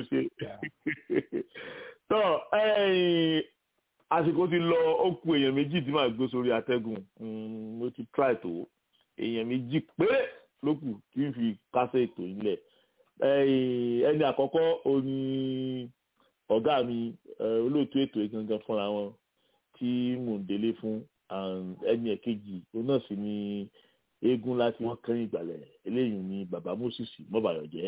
tọ́ àsìkò ti lọ ó ku èèyàn méjì tí màá gbé sórí atẹ́gùn mo ti try tó èèyàn méjì péré ló kù kí n fi kásẹ̀ ètò ilẹ̀ ẹni àkọ́kọ́ ó ní ọ̀gá mi olóòtú ètò ìgangan fúnra wọn tí mò ń délé fún ẹni ẹ̀kejì òun náà sì ni eégún láti wọ́n kẹ́yìn ìgbàlẹ̀ eléyìí ni bàbá moses mọ́bàyọ̀jẹ́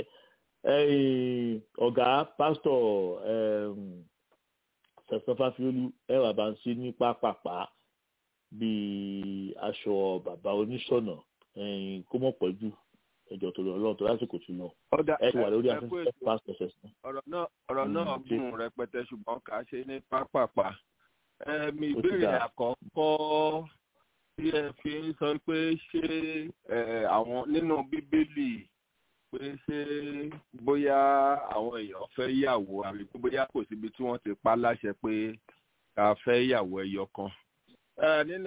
ọ̀gá pásítọ̀ sẹ̀sán fáfiolú ẹ̀wà bá ń ṣe ní pápápá bíi aṣọ bàbá oníṣọ̀nà kó mọ̀ pọ̀ jù ẹjọ́ tó lọ ọlọ́run tó lásìkò tí lọ ẹ ti wà lórí afẹ́fẹ́ pásítọ̀ sẹ̀sán. ọ̀rọ̀ náà ọ̀rọ̀ náà gùn rẹpẹtẹ ṣùgbọ́n kà á ṣe ní pápápá mi ìbéèrè àkọ́kọ́ tí ẹ fi ń sọ pé ṣé àwọn nínú bíbélì pé ṣé bóyá àwọn èèyàn fẹ́ yàwó àbí pé bóyá kò síbi tí wọ́n ti pa láṣẹ pé ká fẹ́ yàwó ẹyọ kan. nínú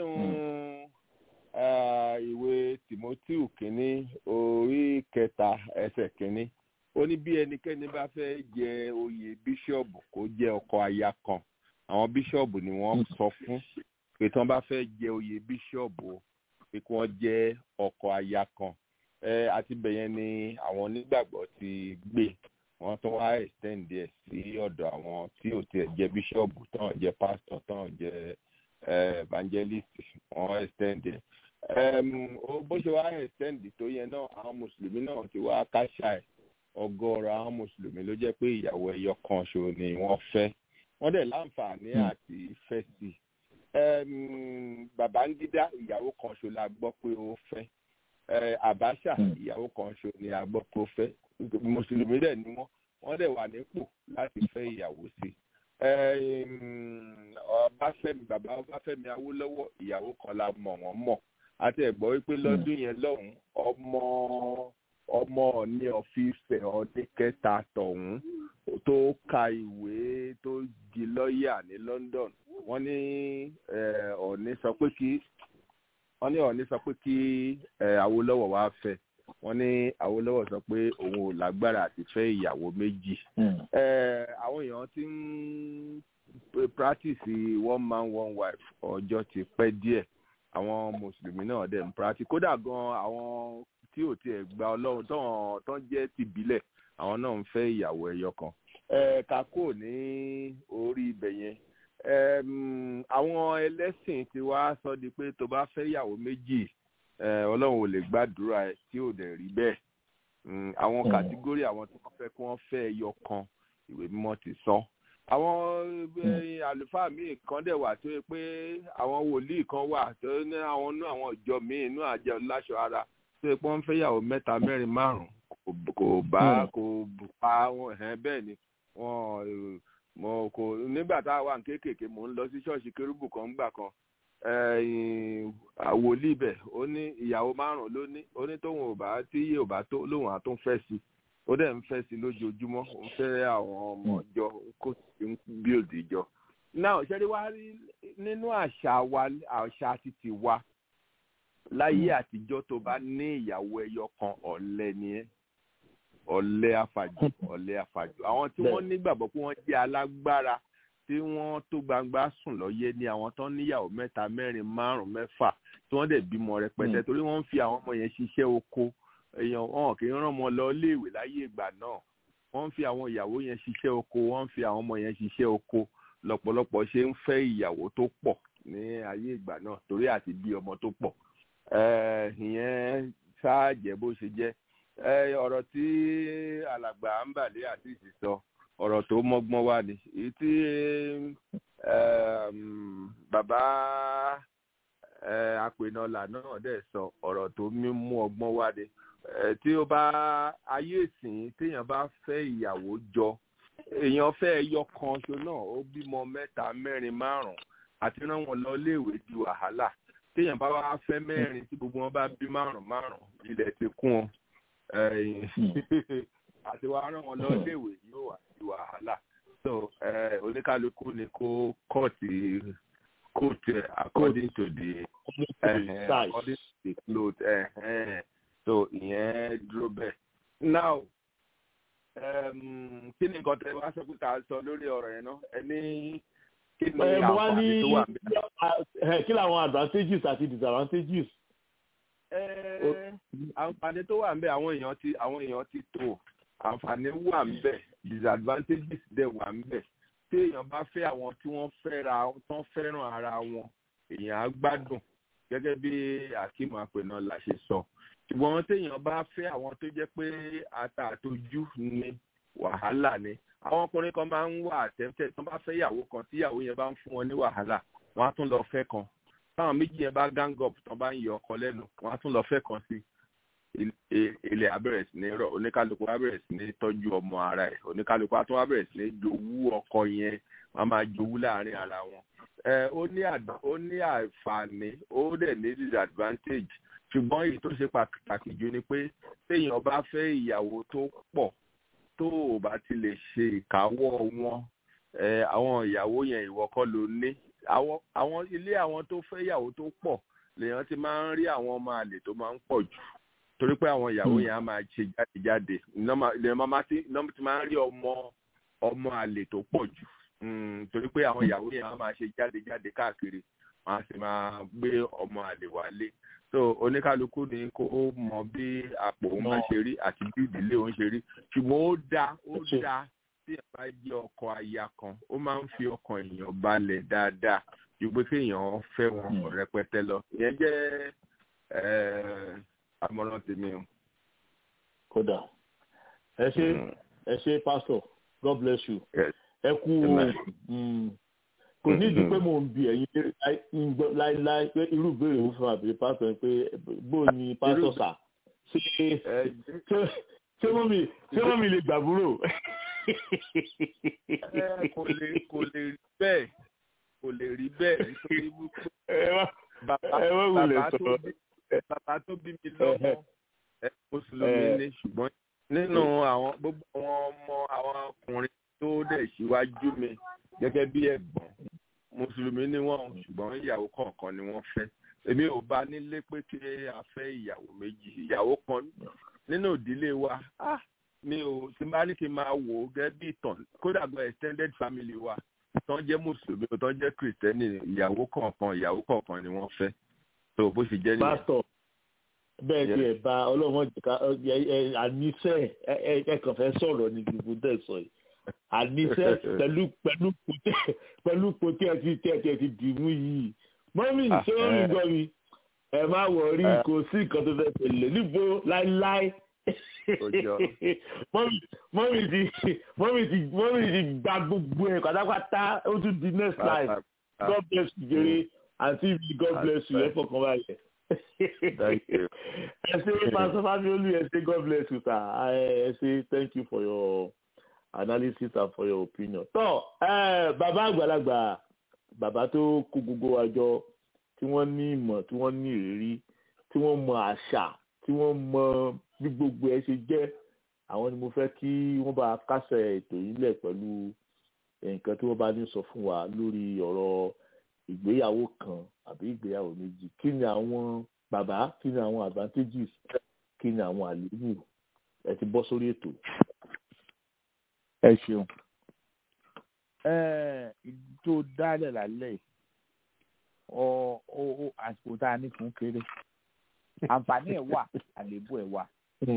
ìwé timoteo kínní orí kẹta ẹsẹ̀ kínní ó ní bí ẹnikẹ́ni bá fẹ́ jẹ oyè bíṣọ̀bù kó jẹ́ ọkọ aya kan àwọn bíṣọ̀bù ni wọ́n sọ fún pé tí wọ́n bá fẹ́ jẹ oyè bíṣọ̀bù pé kí wọ́n jẹ́ ọkọ aya kan àti bẹ̀yẹn ni àwọn onígbàgbọ́ ti gbé wọ́n tún wá extend ẹ̀ sí ọ̀dọ̀ àwọn tí ò tiẹ̀ jẹ́ bíṣọ̀bù tán jẹ́ pásítọ̀ tán jẹ́ evangelist wọ́n extend ẹ̀ bó ṣe wá extend tó yẹn náà àwọn mùsùlùmí náà ti wá káṣá ẹ̀ ọgọ́rọ̀ àwọn mùsùlùmí ló jẹ́ pé ìyàwó ẹyọ kan ṣo ni wọ́n fẹ́ wọ́n dẹ̀ láǹfààní àti fẹ́ sí Babangida ìyàwó kan ṣo la gbọ́ pé ó fẹ́ Abacha ìyàwó kan ṣo ni a gbọ́ pé ó fẹ́ mùsùlùmí dẹ̀ ni wọ́n wọ́n dẹ̀ wà nípò láti fẹ́ ìyàwó sí Ọbáfẹ́mi bàbá Ọbáfẹ́mi Awólọ́wọ̀ ìyàwó kan la mọ̀ wọ́n mọ̀ àti ẹ̀gbọ́n wípé lọ́dún yẹn lọ́hùn ọmọ ọmọ ní ọ̀fíìsẹ̀ ọdún kẹta tọ̀hún tó ka ìwé tó di lọ́ọ̀yà ní London wọ́n ní ọ̀ní sọ pé kí wọ́n ní ọ̀ní sọ pé kí Awólọ́wọ̀ wá fẹ́ wọ́n ní Awólọ́wọ̀ sọ pé òun ò lágbára àti fẹ́ ìyàwó méjì àwọn èèyàn ti ń practice one man one wife ọjọ́ ti pẹ́ díẹ̀ àwọn mùsùlùmí náà dẹ̀ ń practice kódà gan àwọn tí ò tiẹ̀ gba ọlọ́run tán tán jẹ́ tìbílẹ̀ àwọn náà ń fẹ́ ìyàwó ẹyọ kan kakó ní orí ibẹ̀ yẹn àwọn ẹlẹ́sìn ti wá sọ di pé tó bá fẹ́ ìyàwó méjì ọlọ́run ò lè gbàdúrà ẹ̀ tí ò dẹ̀ rí bẹ́ẹ̀ àwọn kàtígórì àwọn tó fẹ́ kí wọ́n fẹ́ ẹyọ kan ìwé mímọ́ ti sọ àwọn àlùfáà míì kan dẹ̀ wà tó yẹ pé àwọn wòlíì kan wà tó ní àwọn inú àwọn ìjọ míì inú àjẹ láṣọ ara tó yẹ pé wọ́n fẹ́ ìyàwó mẹ́ta mẹ́rin márùn-ún kò bá kò pa wọn bẹ́ẹ̀ ni wọn mo kò nígbà tá a wà kéékèèké mò ń lọ sí ṣọ́ọ̀ṣì kérúbù kan gbà kan àwòlí ibẹ̀ ó ní ìyàwó márùn-ún ló ní ó ní tóun ò bá tí yé ò bá tó lóun àtún fẹ́ sí ó dẹ̀ ń fẹ́ sí lójoojúmọ́ ó ń fẹ́ àwọn ọmọ ìjọ kó sì ń build ìjọ. náà ṣẹ́rí wá rí nínú àṣà wa àṣà títí wa láyé àtijọ́ tó bá ní ìyàwó ẹyọ kan ọ̀lẹ ni ẹ́ ọ̀lẹ afàjù ọ̀lẹ afàjù àwọn tí wọ́n nígbàgbọ́ pé wọ́n jẹ́ alágbára tí wọ́n tó gbangba sùn lọ́yẹ́ ní àwọn tó níyàwó mẹ́ta mẹ́rin márùn mẹ́fà tí wọ́n dẹ̀ bímọ rẹpẹtẹ torí wọ́n ń fi àwọn ọmọ yẹn ṣiṣẹ́ oko èèyàn wọn kì í rán ọmọ lọ léèwé láyé ìgbà náà wọ́n ń fi àwọn ìyàwó yẹn ṣiṣẹ́ oko wọ́n ń fi àwọn ọmọ yẹn ṣiṣẹ́ oko lọ́pọ̀lọpọ̀ ṣe ń fẹ́ ìyàwó tó pọ̀ ní ayé ìgbà náà torí àti bí ọmọ tó pọ̀ ìyẹn ṣáà jẹ́ bó ṣe jẹ́ ọ̀rọ̀ tí alàgbà ń bàlẹ́ àti ìsìsọ ọ̀rọ̀ tó mọ́gbọ́n wá ni èyí tí bàbá apènàlà náà dẹ̀ sọ ọ̀rọ̀ tó mú ọgbọ́n wá ni tí ó bá ayé ìsìn téèyàn bá fẹ́ ìyàwó jọ èèyàn fẹ́ ẹyọ kan ṣo náà ó bímọ mẹ́ta mẹ́rin márùn-ún àti rán wọn lọ léèwé di wàhálà téèyàn bá wá fẹ́ mẹ́rin tí gbogbo wọn bá bí márùn-ún márùn-ún ilẹ̀ ti kún wọn àti wàá rán wọn lọ léèwé yóò wà sí wàhálà so oníkálukú ni kó kọ́ọ̀tì kóòtù according to the uh, according to the cloth uh, so ìyẹn dúró bẹ́ẹ̀. now kí ni nǹkan tẹ wá sọ pé ká sọ lórí ọ̀rọ̀ yẹn náà ẹ ní kí ni àǹfààní tó wà níbẹ̀. kí làwọn advantages àti disadvantages àǹfààní tó wà ńbẹ̀ àwọn èèyàn ti àwọn èèyàn ti tó àǹfààní wà ńbẹ̀ disadvantages dẹ̀ wà ńbẹ̀ tí èèyàn bá fẹ́ àwọn tí wọ́n fẹ́ra tán fẹ́ràn ara wọn èèyàn á gbádùn gẹ́gẹ́ bí akeem apẹ̀nà là ṣe sọ ṣùgbọ́n téèyàn bá fẹ́ àwọn tó jẹ́ pé ata àtojú ni wàhálà ni àwọn ọkùnrin kan máa ń wà àtẹ́tẹ́ tó bá fẹ́ ìyàwó kan tí ìyàwó yẹn bá ń fún wọn ní wàhálà wọ́n á tún lọ fẹ́ kan táwọn méjì yẹn bá gang up tó bá ń yọ ọkọ lẹ́nu wọ́n á tún lọ fẹ́ kan sí ilẹ̀ abẹ́rẹ́ sí ní rọ̀ oníkálukú abẹ́rẹ́ sí ní tọ́jú ọmọ ara ẹ̀ oníkálukú atún abẹ́rẹ́ sí ní jowú ọkọ yẹn wọ́n máa jowú láàrin ara wọn. ẹ ó ní ó ní àǹfààní ó dẹ̀ ní disadvantage ṣùgbọ́n èyí tó ṣe pàtàkì jù ni pé téèyàn bá fẹ́ ìyàwó tó pọ̀ tó ò bá ti lè ṣe ìkáwọ́ wọn àwọn ìyàwó yẹn ìwọ kọ́ ló ní àwọn ilé àwọn tó fẹ́ ìyàwó tó pọ̀ lèèyàn ti máa ń rí àwọn ọmọ àlè tó máa ń pọ̀ jù torí pé àwọn ìyàwó yẹn á máa ṣe jáde jáde lèèyàn máa ti máa ń rí ọmọ ọmọ àlè tó pọ̀ jù torí pé àwọn ìyàwó yẹn á máa ṣe jáde jáde káàkiri wọn á sì máa gbé ọmọ àlè wálé so oníkálukú ni kó mọ bí àpò òun máa ṣe rí àti bí ìdílé òun ṣe rí ṣùgbọ́n ó dáa ó dáa tí ẹ bá jẹ́ ọkọ aya kan ó máa ń fi ọkàn èèyàn balẹ̀ dáadáa ju pé kéèyàn fẹ́ wọn rẹpẹtẹ lọ ìyẹn jẹ́ àmọ̀ràn tèmi o. kódà ẹ ṣe ẹ ṣe pastor god bless you ẹ kú kò ní ìdí pé mò ń bi ẹ̀yin láíláí pé irú ìbéèrè ń fún àbí pastor pé bó ni pastor sà ṣé wọ́n mi ṣé wọ́n mi lè gbàbúrò. kò lè kò lè rí bẹ́ẹ̀ kò lè rí bẹ́ẹ̀ nítorí wípé bàbá tó bí mi lọ́mọ ẹ mùsùlùmí ni ṣùgbọ́n nínú àwọn gbogbo àwọn ọmọ àwọn ọkùnrin tó dẹ̀ síwájú mi gẹ́gẹ́ bí ẹ̀gbọ́n mùsùlùmí ni wọ́n ṣùgbọ́n ìyàwó kọ̀ọ̀kan ni wọ́n fẹ́ èmi ò bá nílé pé kí a fẹ́ ìyàwó méjì ìyàwó kan nínú ìdílé wa ah mi ò tí n bá ní kí n máa wò ó gẹ́gẹ́ bí ìtàn kódà gan extended family wa tán jẹ́ mùsùlùmí tán jẹ́ kìrìtẹ́nì ìyàwó kọ̀ọ̀kan ìyàwó kọ̀ọ̀kan ni wọ́n fẹ́ tó bó ṣe jẹ́ nìyẹn. pásítọ̀ bẹ́ẹ̀ tí ẹ̀ bá ọlọ́mọ jìká àníṣe ẹ kàn fẹ́ sọ̀rọ̀ ní gbogbo dẹ̀ sọ yìí àníṣe pẹ̀lú pẹ̀lú pẹ̀lú pòtí ẹ ti tẹ̀ tẹ̀ ti dìmú yìí mọ́mí ṣé ó rí gan mi ẹ má wọrí kò sí nǹkan tó fẹ́ tẹ̀lé níbo láíláí mọ́mí ti mọ́mí ti mọ́mí ti gba gbogbo ẹ̀ pátápátá ó tún di next life god bless you jere àti ibi god bless you ẹ fọkàn balẹ̀ ẹ ṣe pastor famiolu ẹ ṣe god bless you sir ẹ ṣe thank you for your analysis and for your opinion. tọ́ bàbá àgbàlagbà bàbá tó kó gbogbo wa jọ tí wọ́n ní ìmọ̀ tí wọ́n ní ìrírí tí wọ́n mọ àṣà tí wọ́n mọ bí gbogbo ẹ ṣe jẹ́ àwọn ni mo fẹ́ kí wọ́n bá kásẹ̀ ètò yìí lẹ̀ pẹ̀lú nǹkan tí wọ́n bá ní sọ fún wa lórí ọ̀rọ̀ ìgbéyàwó kan àbí ìgbéyàwó méjì kí ni àwọn bàbá kí ni àwọn advantages kí ni àwọn àléébù ẹ ti bọ́ sórí ètò. ẹ ṣeun tó dálẹ̀ lálẹ́ ọ ọ àsìkò tá a ní fún kéré àǹfààní ẹ̀ wà àléébù ẹ̀ wà.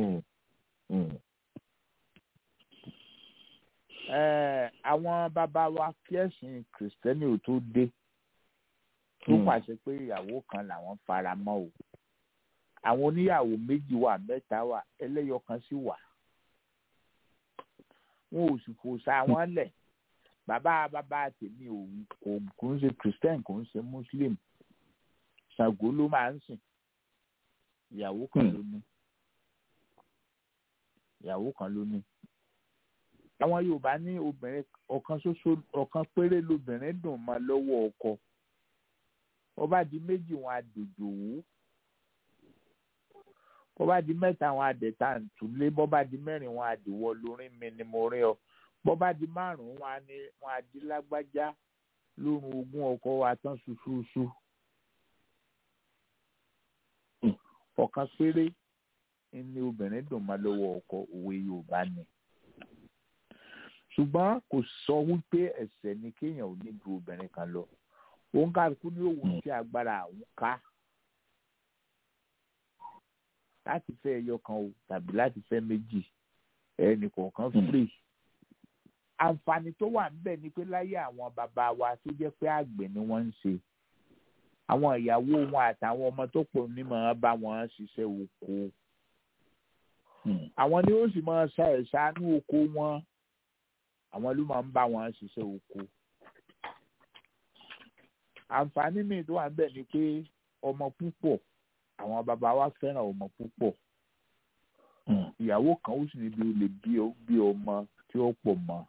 àwọn bàbá wa kí ẹ̀sìn kìrìsìtẹ́nì ò tó dé tó pàṣẹ pé ìyàwó kan làwọn fara mọ́ o àwọn oníyàwó méjì wà mẹ́ta wà ẹlẹ́yọ kan sì wà wọn ò sì fòṣà wọn lẹ̀ bàbá bàbá tèmi ò kò kò ń ṣe christian kò ń ṣe muslim ṣàngó ló máa ń sìn ìyàwó kan ló ní ìyàwó kan ló ní àwọn yorùbá ní obìnrin ọ̀kan ṣoṣo ọ̀kan péré lobìnrin dùn mọ́ lọ́wọ́ ọkọ ọba di méjì wọn àdòjò wò bọ́ba di mẹ́ta wọn àdẹ̀ta ntúlé bọ́ba di mẹ́rin wọn àdìwọ́ lórí mi ni mo rí ọ bọ́ba di márùn-ún wọn ni wọn àdí lágbájá lórun ogún ọkọ wa tán ṣuṣuṣu ọ̀kan péré ni obìnrin dùn máa lọ́wọ́ ọkọ òwe yorùbá ni ṣùgbọ́n kò sọ wípé ẹ̀ṣẹ̀ ni kéèyàn ò ní ju obìnrin kan lọ òun kálukú ní òun tí agbára àwọn ká láti fẹ́ ẹyọ kan o tàbí láti fẹ́ méjì ẹnì kọ̀ọ̀kan free. àǹfààní tó wà níbẹ̀ ni pé láyé àwọn bàbá wa tó jẹ́ pé àgbẹ̀ ni wọ́n ń ṣe àwọn ìyàwó wọn àtàwọn ọmọ tó pọ̀ ní máa bá wọn ṣiṣẹ́ oko. àwọn ni ó sì máa ṣa ẹ̀ṣánú oko wọn àwọn ló máa ń bá wọn ṣiṣẹ́ oko. àǹfààní míì tó wà níbẹ̀ ni pé ọmọ púpọ̀ àwọn bàbá wa fẹ́ràn ọmọ púpọ̀ ìyàwó kan ó sì níbi ó lè bí ọmọ tí ó pọ̀ mọ́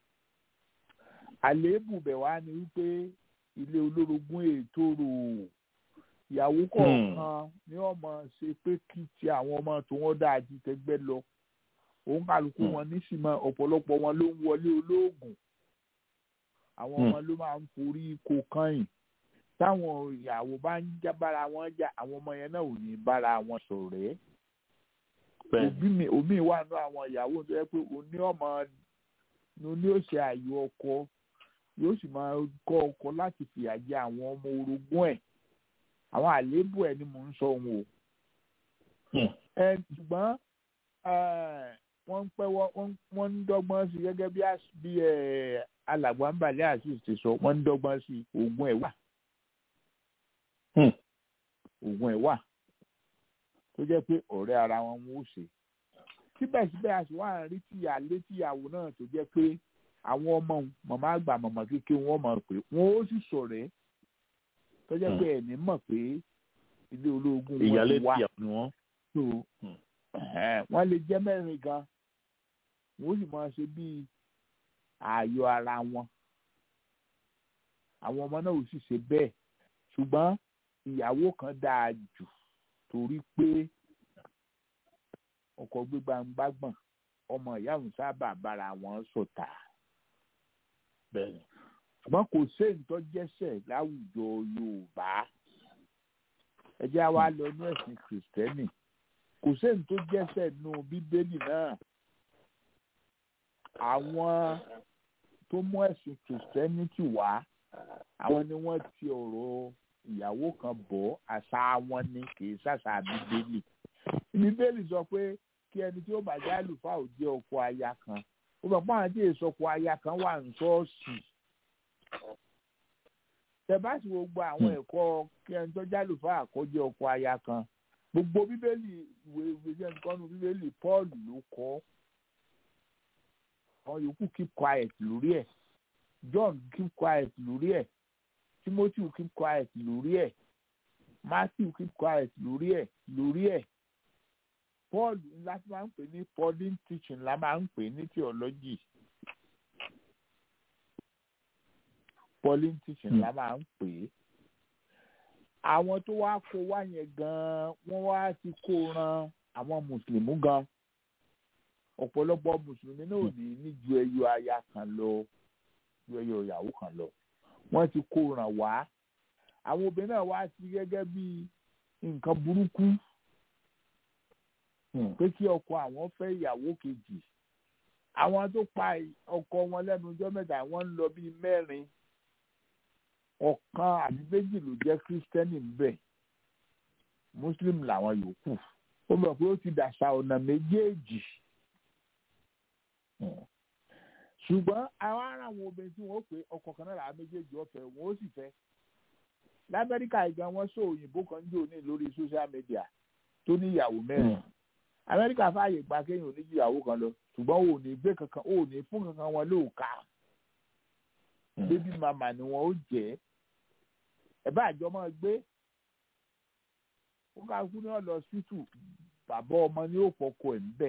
àléébù bẹ̀ wá ni wípé ilé olórogún ètò rò ìyàwó kọ̀ọ̀kan ní ọmọ ṣe pé kí ti àwọn ọmọ tó wọ́n dáa ju tẹgbẹ́ lọ òun kálukú wọn nísìmọ̀ ọ̀pọ̀lọpọ̀ wọn ló ń wọlé olóògùn àwọn ọmọ ló máa ń forí kó kányìn táwọn ìyàwó bá ń já bára wọn jà àwọn ọmọ yẹn náà ò ní bára wọn ṣọ̀rẹ́ òbí mi òbí wà nù àwọn ìyàwó tó yẹ pé òní ọmọ ní ó ṣe àyò ọkọ yóò sì máa kọ́ ọkọ láti fìyà jẹ àwọn ọmọ orogún ẹ̀ àwọn àléébù ẹ̀ ni mò ń sọ òun o ẹ ṣùgbọ́n wọ́n ń pẹ́ wọ́n ń dọ́gbọ́n sí gẹ́gẹ́ bí alàgbà ń balẹ̀ àti ìṣèṣọ wọ́n ń dọ́gbọ́n sí oògùn ẹ̀ wà oògùn ẹ̀ wà tó jẹ́ pé ọ̀rẹ́ ara wọn ń ṣe síbẹ̀síbẹ̀ a sì wá ń rí tìyà létíyàwó náà tó jẹ́ pé àwọn ọmọ màmá àgbà màmá kékeré wọn mọ̀ pé wọn ó sì sọ̀rẹ́ tó jẹ́ pé ẹ̀ní mọ̀ pé ilé ológun wọn ti wá so wọ́n lè jẹ́ mẹ́rin gan wọ́n sì máa ṣe bíi ààyò ara wọn àwọn ọmọ náà ò sì ṣe bẹ́ẹ̀ ṣùgbọ́n ìyàwó kan dáa jù torí pé ọkọ gbégbáǹgbágbọ̀n ọmọ ìyáàmù sábà bára wọn sọ̀tà ṣùgbọ́n kò séyìn tó jẹ́sẹ̀ láwùjọ Yorùbá ẹ jẹ́ àwa lọ ní ẹ̀sìn kìrìsìtẹ́nì kò sẹ́ni tó jẹ́sẹ̀ nù bíbélì náà àwọn tó mú ẹ̀sìn kìrìsìtẹ́nìtì wá àwọn ni wọ́n ti ọ̀rọ̀ ìyàwó kan bọ̀ àṣà wọn ni kì í ṣàṣà bíbélì bíbélì sọ pé kí ẹni tí ó bá jẹ́ àlùfáà ò jẹ́ ọkọ aya kan ó bẹ̀ pọ́n àti èso ọkọ aya kan wà ní ṣọ́ọ̀ṣì tẹ̀báṣì gbogbo àwọn ẹ̀kọ́ kí ẹni tó jẹ́ àlùfáà kó jẹ́ ọkọ aya kan gbogbo bíbélì ìwé ìwé jẹ́ nǹkan nu bíbélì Paul ló kọ́ àwọn yòókù keep quiet lórí ẹ̀ John keep quiet lórí ẹ̀ Timothy keep quiet lórí ẹ̀ Matthew keep quiet lórí ẹ̀ lórí ẹ̀ Paul ńlá tí máa ń pè ní Pauline teaching la máa ń pè ní theology Pauline teaching la máa ń pè é àwọn tó wá kó wá yẹn gan wọ́n wá ti kó ran àwọn mùsùlùmí gan ọ̀pọ̀lọpọ̀ mùsùlùmí náà ò ní ní ju ẹyọ aya kan lọ ju ẹyọ ìyàwó kan lọ wọ́n ti kó ràn wá àwọn obìnrin náà wá sí gẹ́gẹ́ bí nǹkan burúkú pé kí ọkọ àwọn fẹ́ ìyàwó kejì àwọn tó pa ọkọ wọn lẹ́nu ọjọ́ mẹ́ta wọ́n ń lọ bíi mẹ́rin ọ̀kan àbí méjì ló jẹ́ kírísítẹ́nì ńbẹ̀ muslim làwọn yòókù ó mọ̀ pé ó ti dàṣà ọ̀nà méjèèjì ṣùgbọ́n àwọn ará àwọn obìnrin tí wọ́n pè ọkọ kan náà làwọn méjèèjì ọ̀fẹ́ wọn ó sì fẹ́ lamẹ́ríkà ìgbà wọn sọ òyìnbó kan jò ní lórí social media tó ní ìyàwó mẹ́rin amẹ́ríkà fààyè gba kéèyàn oníjì ìyàwó kan lọ ṣùgbọ́n ò ní gbé kankan ò ní fún kankan wọn lóòka bébí màmá ni wọn ó jẹ́ ẹ bá àjọ máa gbé ó ká kú ní ọ̀lọ́ sítù bàbá ọmọ ní ó fọkọ ẹ̀ ń bẹ̀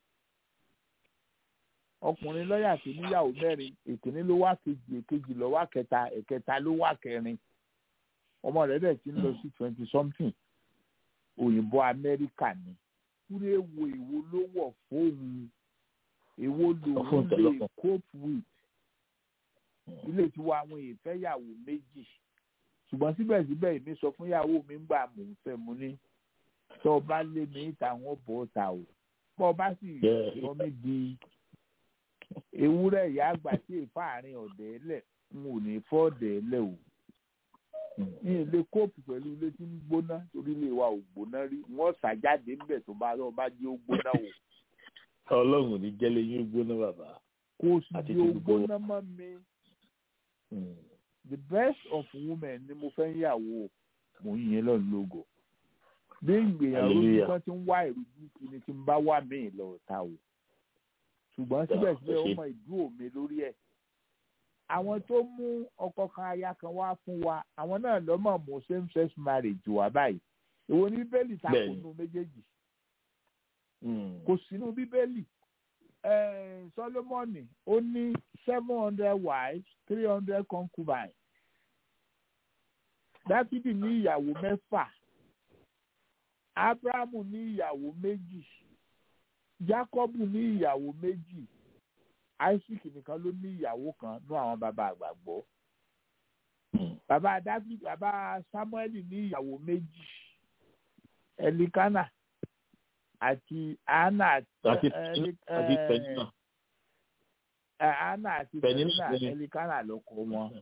ọkùnrin lọ́ọ̀yà tó níyàwó mẹ́rin èkíní ló wá kejì èkejì ló wá kẹta ẹ̀kẹta ló wá kẹrin ọmọ rẹ̀ dẹ̀ ti ń lọ sí twenty something òyìnbó amẹ́ríkà ni kúrẹ́ èwo èwo ló wọ̀ fóun èwo lòun lè cope with ilé tiwa àwọn ìfẹ́yàwó méjì ṣùgbọ́n síbẹ̀síbẹ̀ èmi sọ fún ìyàwó mi ń gbà mò ń fẹ́ mu ní tó o bá lé mi ìta wọn bọ̀ ọ́ ta o bọ́ ọ bá sì sọ mí di ewúrẹ́ ìyá àgbà tí èèfà àárín ọ̀dẹ́ lẹ̀ n ò ní fọ́ ọ̀dẹ́ lẹ̀ o ní ilé kóòpù pẹ̀lú ilé tí ń gbóná torí ilé wa ò gbóná rí wọ́n ṣàjáde ńbẹ̀ tó bá lọ́ọ́ bá jẹ́ ó gbóná o. ọlọ́run ní jẹ́lẹ̀ yín gbóná bàbá. kò sì di ó gbóná mọ́ mi. the best of women ni mo fẹ́ ń yàwó mò ń yẹn lọ́nà lógo. bí ìgbéyàwó ní wọ́n ti ń wá ìrújú kìíní tí ń bá wà míì lọ ta o. ṣùgbọ́n síbẹ̀síbẹ̀ ó mọ ìdúró mi lórí ẹ̀ àwọn tó mú ọkọ kan aya kan wá fún wa àwọn náà lọ́mọ̀ mú same sex marriage wá báyìí èwo ní bíbélì takò nù méjèèjì kò sínú bíbélì Solomoni ó ní seven hundred wives three hundred concubines Dáfídì ní ìyàwó mẹ́fà Ábúráhámù ní ìyàwó méjì Jákọ́bù ní ìyàwó méjì isaac nìkan ló ní ìyàwó kan ní àwọn bàbá àgbàgbọ́ bàbá david bàbá samuel ní ìyàwó méjì elikana àti anna àti penina anna àti penina elikana ló kọ wọn.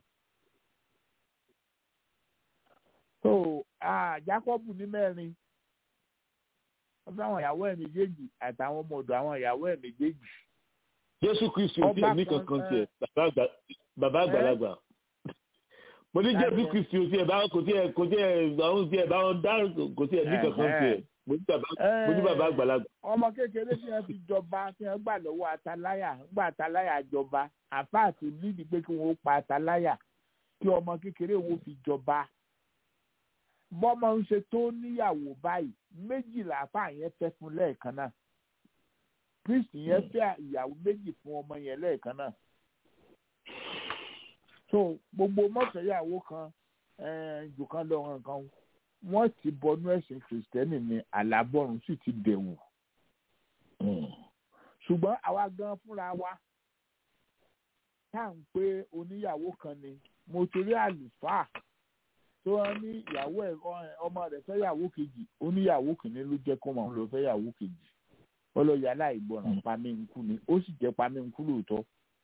so jacob ní mẹ́rin wọ́n fẹ́ àwọn ìyàwó ẹ̀ méjèèjì àtàwọn ọmọ ọ̀dọ̀ àwọn ìyàwó ẹ̀ méjèèjì jésù kristu ò tiẹ̀ ní kankan tiẹ̀ bàbá àgbàlagbà mo ní jésù kristu ò tiẹ̀ bá kò tiẹ̀ kò tiẹ̀ àwọn tiẹ̀ bá wọn dá kò tiẹ̀ ní kankan tiẹ̀ mo ní bàbá àgbàlagbà. ọmọ kékeré tí wọn fi jọba tí wọn gbà lọ́wọ́ ataláyà gbà ataláyà jọba àfáàtì nídìí pé kí wọn ó pa ataláyà kí ọmọ kékeré wọn fi jọba bọ́mọ ń ṣe tó níyàwó báyìí méjìlá àfáà yẹn fẹ́ fún lẹ́ẹ̀kan náà kristi yẹn fẹ́ ìyàwó méjì fún ọmọ yẹn lẹ́ẹ̀kan náà so gbogbo mọ́tòyàwó kan jù kan lọ nǹkan wọ́n ti bọnú ẹ̀sìn kìrìsìtẹ́nì ní àlábọ̀rùn sì ti dẹ̀wù ṣùgbọ́n àwa gan fúnra wa tá à ń pé oníyàwó kan ni mo torí àlùfáà tó wọn ní ìyàwó ẹ ọmọ rẹ̀ fẹ́ yàwó kejì ó ní ìyàwó kìíní ló jẹ́ kó máa lọ fẹ́ yàwó kejì ó lọ yà láìgbọràn pamí nkú ni ó sì jẹ́ pamí nkú lóòótọ́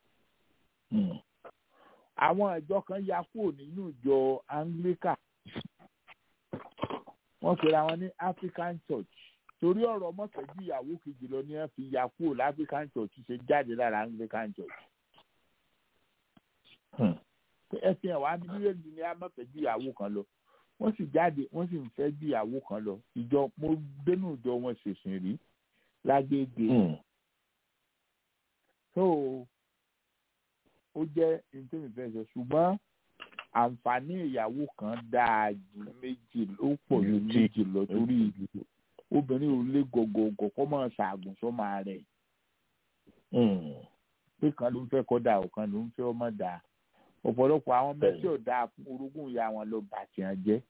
àwọn ìjọ kan ya kúrò nínú ìjọ anglican wọ́n pera wọn ní african church torí ọ̀rọ̀ mọ́tẹ́jú ìyàwó kejì lọ ni wọ́n fi ya kúrò láfrican church ṣe jáde lára anglican church. ẹ fi hàn wá ní bíbélì ni a mọ̀tẹ́jú ìyàwó kan lọ wọ́n sì jáde wọ́n sì ń fẹ́ ju ìyàwó kan lọ ìjọ mo dénú ìjọ wọn ṣèṣìn rí lágbègbè. so ó jẹ́ nítorí ìfẹ́ sọ ṣùgbọ́n àǹfààní ìyàwó kan dáa ju méjì ó pọ̀ ju méjì lọ torí obìnrin ò lé gọgọgọ kó máa ṣàgùn sọ́mọ rẹ̀ pé kan ló ń fẹ́ kọ́ da ọ̀kan ló ń fẹ́ ọmọ dà ọ̀pọ̀lọpọ̀ àwọn mẹ́tí ọ̀dà orogún ìyá wọn lọ bàtì hàn jẹ́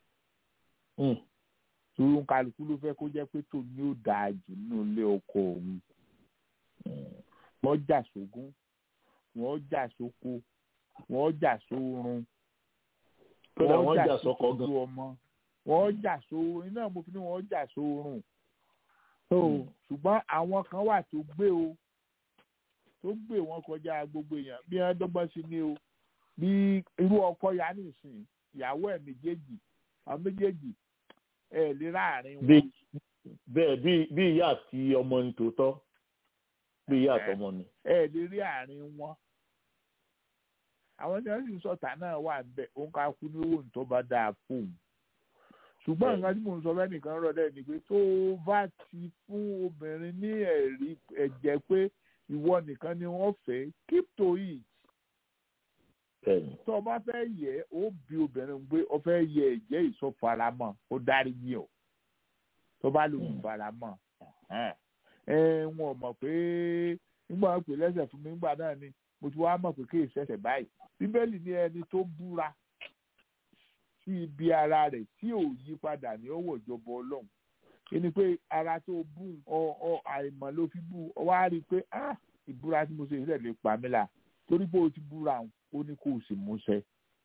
torí kálukú ló fẹ́ kó jẹ́ pé tòun ni ó dáa jù nínú ilé ọkọ òun wọ́n jà sógún wọ́n jà sóko wọ́n jà sórun wọ́n jà sọ́kọ gan ọmọ wọ́n jà sórun iná mo fi ní wọ́n jà sórun ṣùgbọ́n àwọn kan wà tó gbé o tó gbé wọn kọjá gbogbo èèyàn bí wọ́n dọ́gbọ́n sí ni o bí irú ọkọ ya nìsín ìyàwó ẹ̀ méjèèjì àwọn méjèèjì ẹ̀ lè láàrin wọn. bẹ́ẹ̀ bí ìyá àti ọmọ ni tòótọ́ bí ìyá àtọmọ ni. ẹ lè rí àárín wọn àwọn tí wọn sì ń sọta náà wà bẹ́ẹ̀ òun ká kú ní owó tó bá dáa fóun ṣùgbọ́n nǹkan tí mò ń sọ bẹ́ẹ̀ nìkan rọ̀ dẹ́ ni pé tó bá ti fún obìnrin ní ẹ̀rí ẹ̀jẹ̀ pé ìwọ nìkan ni wọ́n fẹ́ keep to it tó o bá fẹ́ yẹ ó bí obìnrin pé o fẹ́ yẹ ẹ̀jẹ̀ ìsọfaramọ́ ó dárí yín o tó bá lò ń faramọ́ ẹ wọn mọ̀ pé nígbà wọn pè lẹ́sẹ̀ fún mi nígbà náà ni mo ti wá mọ̀ pé kí ìṣẹ̀ṣẹ̀ báyìí bíbélì ní ẹni tó búra sí ibi ara rẹ̀ tí ò yí padà ní ọwọ́ ìjọba ọlọ́run ẹni pé ara tó bú ọ ọ àìmọ̀ ló fi bú ọ wá rí i pé ah ìbúra tí mo ṣe ìṣẹ̀lẹ̀ lè pa mí là torí pé o ti búra ó ní kó o sì mú ṣẹ.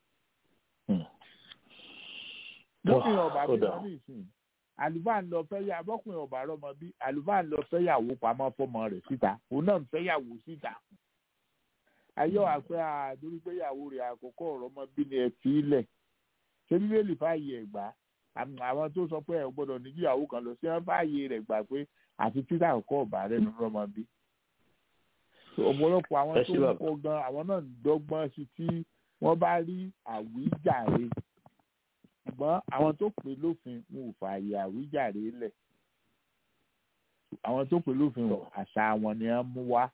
lókè ọba bí wọn ní ìsìn àlùfáà ń lọ fẹ́ yà bọ́kùnrin ọ̀bà rọmọ bí àlùfáà ń lọ fẹ́ yàwó pamọ́ fọmọ rẹ̀ síta òun náà ń fẹ́ yàwó síta. ayọ́ àpẹ àdórí pé yàwó rẹ̀ àkọ́kọ́ ọ̀rọ̀ ọmọ bí ni ẹ fi í lẹ̀ ṣé bíbélì fààyè ẹ̀ gbà àwọn tó sọ pé ẹ gbọ́dọ̀ ní ìyàwó kan lọ sí wọn fààyè rẹ̀ gbà pé àti títà àkọ́kọ́ ọ̀bà rẹ̀ ló rọmọ bí. ọ̀pọ̀lọpọ̀ àwọn tó ń kọ́ gan àwọn náà ń dọ́gbọ́n sí tí wọ́n bá rí àwíjàre ṣùgbọ́n àwọn tó pè lófin wọn ò fààyè àwíjàre lẹ̀ àwọn tó pè lófin wọn àṣà wọn ni wọ́n mú wá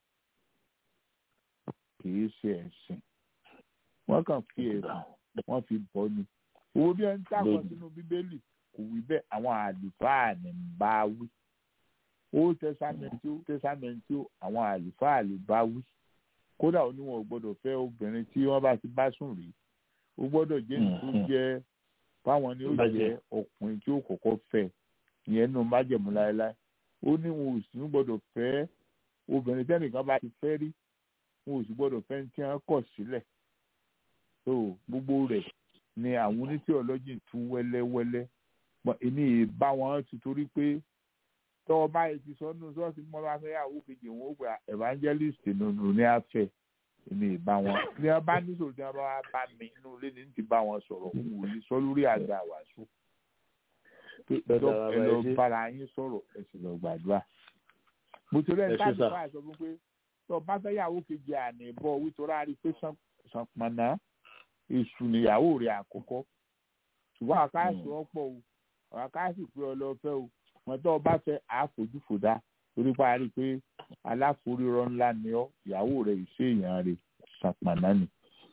kì í ṣe ẹ̀sìn wọ́n kàn fi ẹ̀sìn wọ́n fi bọ́ ni owó bí ẹni táwọn sínú bíbélì kò wí bẹ́ẹ̀ àwọn àlùfáà ní ń bá wí ó tẹsámẹ́ntì ó tẹsámẹ́ntì ó àwọn àlùfáà lè bá wí kódà ó ní wọn ò gbọ́dọ̀ fẹ́ obìnrin tí wọ́n bá ti bá sùn rí ó gbọ́dọ̀ jẹ́ nǹkan jẹ́ fáwọn ni ó jẹ ọkùnrin tí ó kọ́kọ́ fẹ́ ìyẹn nù májẹ̀mú láéláé ó ní wọn ò sì ní gbọ́dọ̀ fẹ́ obìnrin tẹ́nìkan bá ti fẹ́ rí wọn ò sì gbọ́dọ̀ fẹ́ tí wọ́n kọ̀ sílẹ̀ tó gbogbo rẹ̀ ni àwọn onítìọ́lọ́jì tú wẹ́lẹ́wẹ́lẹ́ èmi bá wọn ti torí pé tọ́wọ́ báyìí ti sọ nínú sọ́ọ̀sì mọ́ bá fẹ́ yàwó kejì wọn ó gba evangelist nínú ní afẹ́ èmi ìbá wọn ní wọn bá níṣòro tí wọn bá wá bá mi inú ilé ní ti bá wọn sọ̀rọ̀ n ò ní sọ lórí àga wàásù pé ẹ lọ bára yín sọ̀rọ̀ ẹ sì lọ gbàdúrà mo ti rẹ ní táàbù bá sọ fún pé tó bá fẹ́ yàwó kejì àná ìbọ̀ wítorí a rí i pé sànpọ̀nà èṣù níyàwó rẹ̀ àkọ́kọ́ ṣùgbọ́n àkáàsì ọ̀pọ̀ o àkáàsì pé ọlọ́fẹ́ o wọn tó bá fẹ́ àfojúfòdá torí pa á rí i pé aláforírọ ńlá ni ọ ìyàwó rẹ ìṣe èèyàn rẹ ṣàpàná ni.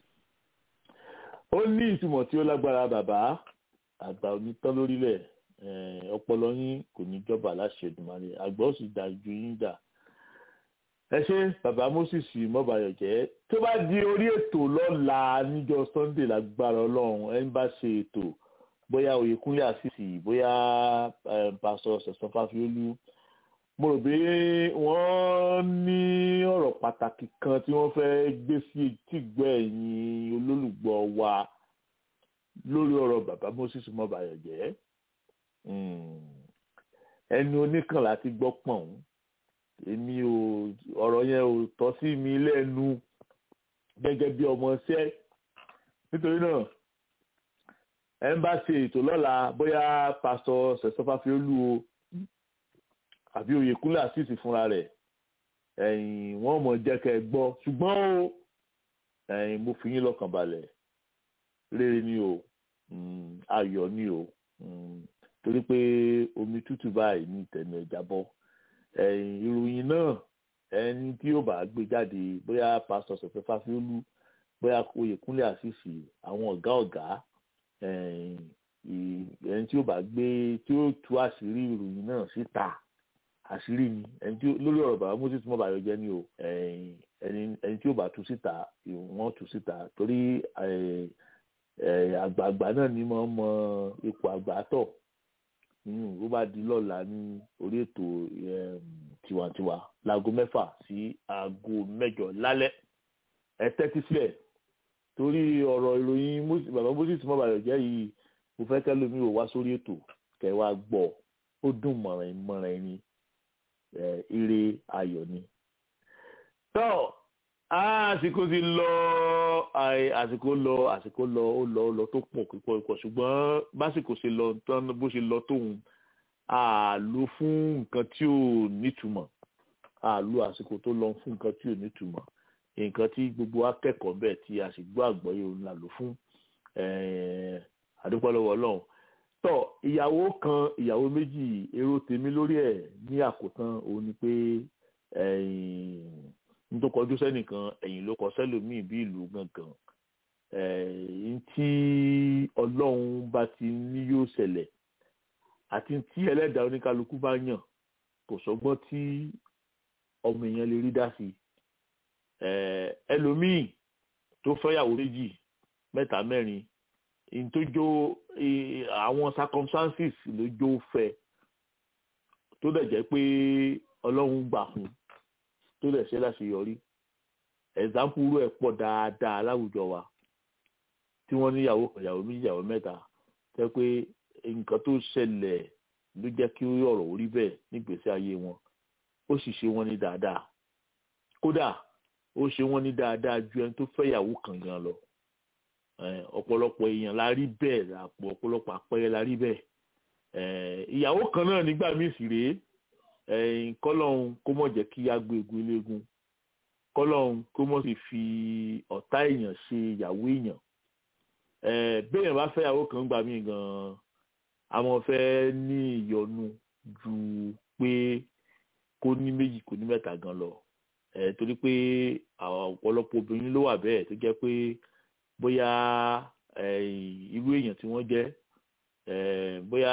ó ní ìtumọ̀ tí ó lágbára bàbá àgbà onítọ́ lórílẹ̀ ọpọlọ yín kò ní jọba láṣẹ Èdùmàrè àgbà ó sì dá ju yín dà. ẹ ṣe bàbá Moses mọ́bàyọ̀jẹ́ tó bá di orí ètò lọ́la níjọ́ Sunday lágbára ọlọ́run ẹ ń bá ṣe ètò bóyá Oyèkúnlé àṣìṣì bóyá pásọ Sẹ̀san Fáfiólú mo rò pé wọ́n ní ọ̀rọ̀ pàtàkì kan tí wọ́n fẹ́ gbé sí etígbọ́ ẹ̀yin olólùgbọ́ wa lórí ọ̀rọ̀ bàbá moses mọ́bàyọ̀ jẹ́ ẹni oníkànlá ti gbọ́ pọ̀n èmi ò ọ̀rọ̀ yẹn ò tọ́ sí mi lẹ́nu gẹ́gẹ́ bí ọmọ ṣẹ́ nítorí náà ẹ ń bá ṣe ètò lọ́la bóyá pásítọ̀ sẹ̀sọ́fà fi olú o àbí oyèkúnlé àṣìṣì fúnra rẹ̀ ẹ̀yìn wọ́n mọ̀ jẹ́ kẹ́ ẹ gbọ́ ṣùgbọ́n o ẹ̀yìn mo fi yín lọ́kàn balẹ̀ rere ni o ayọ̀ ni o torí pé omi tútù báyìí ní tẹ̀mí ẹja bọ́ ẹ̀yìn ìròyìn náà ẹni tí yóò bá gbé jáde bóyá pásítọ̀ sọ̀fẹ́ fáfiólú bóyá oyèkúnlé àṣìṣì àwọn ọ̀gá ọ̀gá ẹni tí yóò bá gbé tí yóò tú àṣírí ìròyìn náà síta àṣírí ni ẹni tí lórí ọ̀rọ̀ bàbá moses mọ́ bàyọ̀ jẹ́ ni o ẹni tí yóò bá tú síta wọ́n tú síta torí àgbààgbà náà ni mo mọ ipò àgbà tọ̀ ó bá di lọ́la ní orí ètò tiwantiwa láago mẹ́fà sí aago mẹ́jọ lálẹ́ ẹ tẹ́tí sílẹ̀ torí ọ̀rọ̀ ìròyìn bàbá moses mọ́bàyọ̀ jẹ́ yìí mo fẹ́ kẹ́lómi ò wá sórí ètò kẹ́ wá gbọ́ ó dùn mọ̀ràn mọ̀ràn ẹni ire ayọ̀ ni. tọ́ àsìkò ti lọ àsìkò lọ àsìkò lọ ó lọ ó lọ tó pọ̀ púpọ̀ púpọ̀ ṣùgbọ́n básìkò ṣe lọ tán bó ṣe lọ tóun a lò fún nǹkan tí ò nítumọ̀ a lò àsìkò tó lọ fún nǹkan tí ò nítumọ̀ nǹkan tí gbogbo akẹ́kọ̀ọ́ bẹ́ẹ̀ tí a sì gbọ́ àgbọ́yé òun la lò fún àdúpọ̀ lọ́wọ́ ọlọ́run tọ́ ìyàwó kan ìyàwó méjì èrò tèmi lórí ẹ̀ ní àkótán òun ni pé n tó kọjú sẹ́nìkan ẹ̀yìn ló kọ sẹ́lòmíì bí ìlú gangan tí ọlọ́run bá ti ní yóò ṣẹlẹ̀ àti tí ẹlẹ́dàá oníkálukú bá yàn kò sọgbọ́n tí ọmọ èèyàn lè rí dá sí ẹlòmíì tó fẹ́yàwó méjì mẹ́ta mẹ́rin in tó jó àwọn circumstances ló jó fẹ́ tó dẹ̀ jẹ́ pé ọlọ́run gbà fún tó dẹ̀ ṣe láṣeyọrí ẹ̀zámpù rú ẹ̀ pọ̀ dáadáa láwùjọ wa tí wọ́n níyàwó kan ìyàwó méjì ìyàwó mẹ́ta jẹ́ pé nǹkan tó ṣẹlẹ̀ ló jẹ́ kí ọ̀rọ̀ orí bẹ́ẹ̀ nígbèsí ayé wọn ó sì ṣe wọ́n ní dáadáa kódà ó ṣe wọ́n ní dáadáa ju ẹni tó fẹ́ ìyàwó kan gan lọ ọ̀pọ̀lọpọ̀ èèyàn la rí bẹ́ẹ̀ àpò ọ̀pọ̀lọpọ̀ àpẹẹrẹ la rí bẹ́ẹ̀ ìyàwó kan náà nígbà míì sì rèé kọ́lọ́hún kó mọ̀ jẹ́ kí á gbé egun eléegun kọ́lọ́hún kó mọ̀ sì fi ọ̀tá èèyàn ṣe ìyàwó èèyàn béèyàn bá fẹ́ ìyàwó kan gbà míì gan-an àwọn fẹ́ ní ìyọnu ju pé kó ní méjì kó ní mẹ́ta gan lọ torí pé ọ̀pọ̀lọpọ̀ obìnrin ló wà bẹ́ẹ̀ tó jẹ́ pé bóyá irú èèyàn tí wọ́n jẹ́ bóyá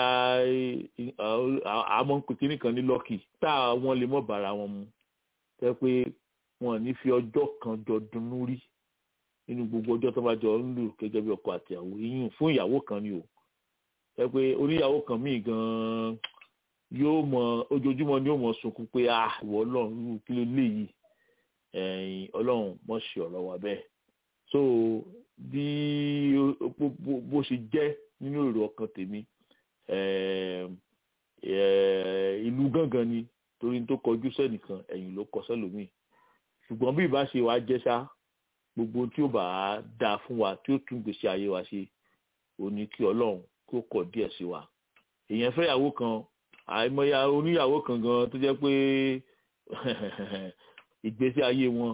àmọ́ ń pè kíní kan ní lọ́kì tá wọ́n lè mọ̀ bára wọn mu tẹ́ pé wọn ní fi ọjọ́ kan jọ dunnú rí nínú gbogbo ọjọ́ tó bá jọ ń lò gẹ́gẹ́ bí ọkọ àti ìyàwó yíyún fún ìyàwó kan ni o tẹ́ pé oníyàwó kan míì gan-an yóò mọ ojoojúmọ́ ni yóò mọ sunkún pé ah ìwọ ọlọ́run kí ló léyìí ọlọ́run mọ̀ ṣe ọ̀rọ̀ wa bẹ́ẹ̀ so bí bó ṣe jẹ́ nínú èrò ọkàn tèmi ìlú gángan ni torí tó kọjú sẹ́nìkan ẹ̀yìn ló kọ sẹ́lòmíì ṣùgbọ́n bí ìbá ṣe wàá jẹ́ ṣá gbogbo tí ó bá dáa fún wa tí ó tún gbèsè ayé wa ṣe ò ní kí ọlọ́run kó kọ̀ díẹ̀ sí wa èèyàn fẹ́yàwó kan àìmọye oníyàwó kan gan tó jẹ́ pé ìgbésí ayé wọn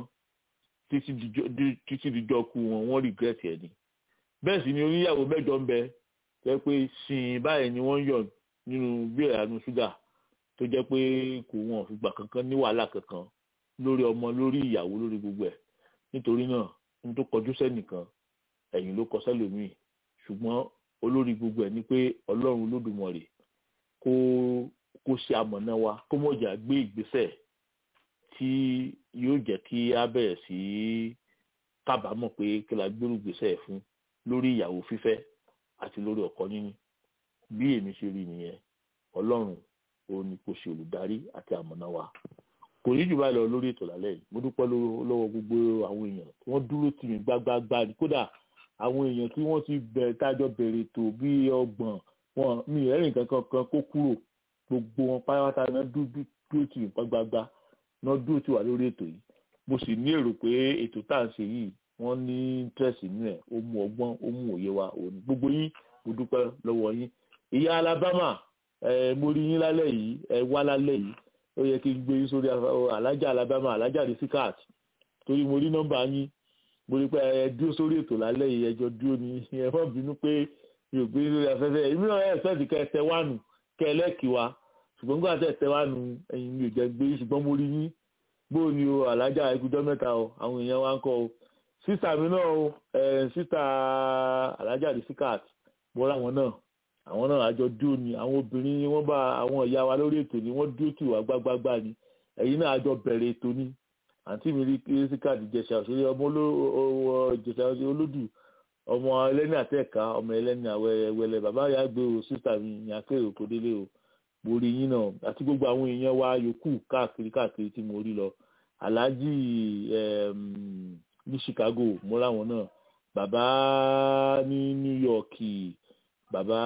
títí dijọ́ kú wọn wọ́n regret ẹ̀ ni bẹ́ẹ̀ sì ni oníyàwó mẹ́jọ ń bẹ jẹ́ pé sìn báyìí ni wọ́n yọ̀ nínú bí ẹ̀yánu ṣúgà tó jẹ́ pé kò wọ́n fìgbà kankan ní wàhálà kankan lórí ọmọ lórí ìyàwó lórí gbogbo ẹ̀ nítorí náà ní tó kọjú sẹ́nìkan ẹ̀yìn ló kọ sẹ́lòmíì ṣùgbọ́n olórí gbogbo ẹ̀ ni pé ọlọ́run olódùmarè kó kó ṣe amọ̀nà wa kó mọ̀jà gbé ìgbésẹ̀ tí yóò jẹ́ kí a bẹ̀rẹ̀ sí kábàámọ̀ pé kí la gbérù gbésẹ̀ fún lórí ìyàwó fífẹ́ àti lórí ọkọ níní bí èmi ṣe rí nìyẹn ọlọ́run òun ni kò ṣe olùdarí àti àmọ̀nà wa kò ní jù báyìí lọ lórí ètò lálẹ́ yìí mo dúpẹ́ lọ́wọ́ gbogbo àwọn èèyàn tí wọ́n dúró tì mí gbágbágbá ni kódà àwọn èèyàn tí wọ́n ti bẹ̀rẹ̀ tájọ bẹ̀rẹ̀ ètò bí ọgbọ̀n wọn mi ẹ̀rìn kankan kan kó kúrò gbogbo wọn pátápátá náà dúdú dúró tì nǹkan gbagba náà dúró tì wá lórí ètò yìí mo sì ní èrò pé ètò tá à ń ṣe yìí wọ́n ní interest nínú ẹ̀ ó mú ọgbọ́n ó mú òye wa òní gbogbo yín mo dúpẹ́ lọ́wọ́ yín ìyá Alabama ẹ mo rí yín lálẹ́ yìí ẹ wá lálẹ́ yìí ó yẹ kí n gbé yín sórí alájà Alabama alájà rìsíkàt torí mo rí nọ́mbà yín mo rí pé ẹ dúró sórí ètò lálẹ́ yìí ẹjọ́ dúró ní ẹ má bínú pé mi ò gbé yín lórí afẹ́fẹ́ èmi náà ẹ̀ sẹ́ẹ̀tì kẹ́ ẹ tẹ wánu kẹ́ ẹ lẹ́kì wa ṣùgbọ́n nígbà tẹ́ ẹ tẹ wánu ẹ̀yin mi ò jẹ́ gbé yín ṣùgbọ́n mo rí yín bóò ni o alájà ẹkùjọ́ mẹ́ta o àwọn èèyàn wa ń kọ́ o sísà mi náà o sísà alájà rìsíkàt mo rá wọn náà àwọn náà àjọ dúró ni àwọn obìnrin wọn bá àwọn ìyá wa lórí ètò ni wọn dúró tì wá gbágbágbá ni ẹ̀yin náà àjọ bẹ̀rẹ̀ ètò ni àǹtí mi rí rìsíkàt ìjẹsà òṣèré ọmọ ìjẹsà olódù ọmọ ẹlẹ́ni àtẹ̀ká ọmọ ẹlẹ́ni àwẹ̀wẹ̀lẹ̀ bàbá yà gbé o sísà mi ní akérò kò délé o mo rí yín náà àti gbogbo àwọn èèyàn wa yòókù káàkiri káàkiri tí mo rí lọ aláàjì ní Chicago mo ráwọn náà bàbá ní New York bàbá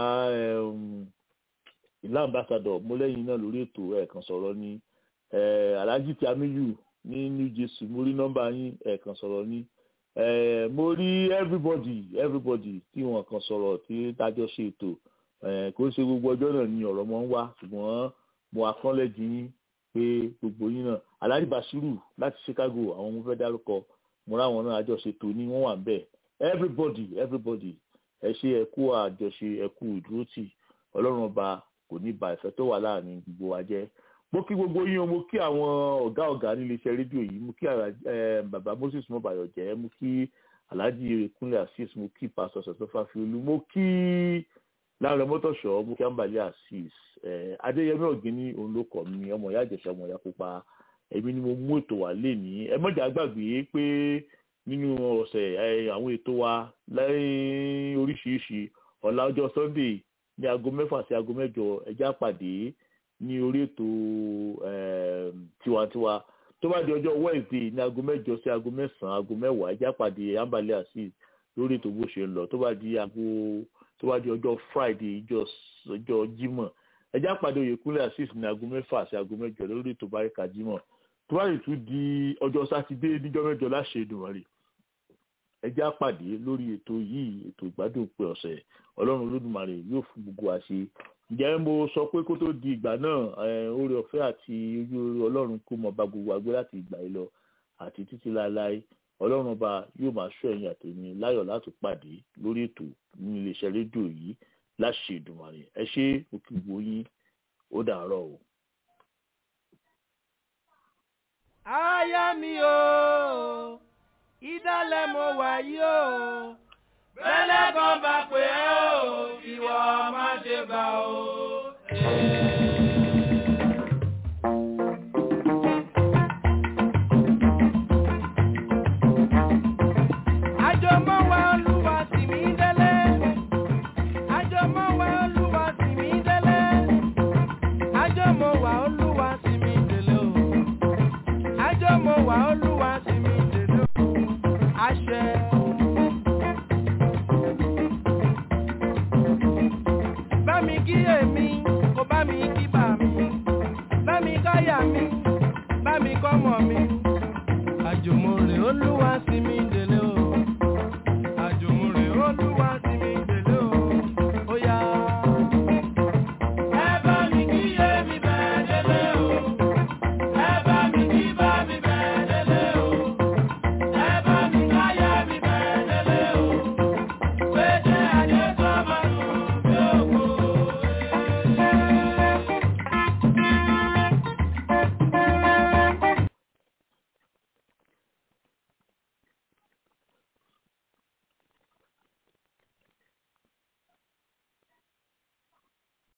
ìlà ambassador mo lẹ́yìn náà lórí ètò ẹ̀ẹ̀kan sọ̀rọ̀ ní aláàjì tí amíyù ní New Jersey mo rí nọ́mbà yín ẹ̀ẹ̀kan sọ̀rọ̀ ní mo rí everybody everybody tí wọn kan sọ̀rọ̀ tí tájọ́ ṣe ètò kò ṣe gbogbo ọjọ́ náà ni ọ̀rọ̀ mọ́ ń wá ṣùgbọ́n mo akọ́lẹ́jì yín pé gbogbo yín náà aláàjì Basiru láti Chicago àwọn ọmọ fẹ́ dárúkọ mo ráwọn náà àjọṣetò ní wọ́n wà ń bẹ̀ everybody everybody ẹ ṣe ẹ kú àjọṣe ẹ kú ìdúrótì ọlọ́run ọba kò ní ba ìfẹ́ tó wà láàrin gbogbo wa jẹ́ mo kí gbogbo yín o mo kí àwọn ọ̀gá ọ̀gá nílé iṣẹ́ rédíò yìí mo kí bàbá Moses mọ́bàyọ̀ jẹ́ mo kí alhaji kúnlẹ̀ asis mo kí pásítọ̀ sọ̀tọ́ fàfiolú mo kí láàrin mọ́tòṣọ́ mo kí àǹbálẹ̀ asis adéyẹmí ọ̀gíní òun ló kọ̀ mí ọmọ ìyá àjẹsà ọmọ ìyá pupa èmi ni mo mú ètò wá lé ní ẹ mọ̀jà gbàgbé pé nínú ọ̀sẹ̀ àwọn ètò wa lẹ́yìn oríṣiríṣi ọ̀la ọjọ́ sunday ní aago mẹ́fà sí aago mẹ́jọ ẹjẹ́ àpàdé ní orí ètò tiwantiwa tó bá di ọjọ́ wednesday ní aago mẹ́jọ sí aago mẹ́sàn-án aago mẹ́wàá ẹjẹ́ àpàdé ambale asis lórí ètò bó ṣe ń lọ tó bá di aago tó bá di ọjọ́ friday ọjọ́ jímọ̀ ẹjẹ́ àpàdé oyèkúnlẹ̀ asis ní aago mẹ́fà sí aago mẹ́jọ lórí ètò báríkà jímọ̀ tó bá tún di ọjọ́ sátidé níjọ́ mẹ́jọ láṣẹ ìdùnmọ̀rì ẹ jẹ́ á pàdé lórí ètò yìí ètò ìgbádùn pé ọ̀sẹ̀ ọlọ́run olódùmarè yóò fún gbogbo wa ṣe ǹjẹ́ mo sọ pé kó tó di ìgbà náà oore ọ̀fẹ́ àti ojú oore ọlọ́run kó mọ bá gbogbo agbé láti ìgbà yìí lọ àti títí láéláé ọlọ́run ọba yóò máa ṣọ́ ẹ̀yìn àtẹ̀mí láyọ̀ láti pàdé lórí ètò ní iléeṣẹ́ rédíò yìí láṣẹ ìdùnmọ̀rè ẹ ṣé òkè gbogbo yín ó dàárọ̀ o. aya mi o ìdálẹ̀ mo wà yìí o bẹ́lẹ̀ kan bá pè é o ìwọ má ṣe bá o.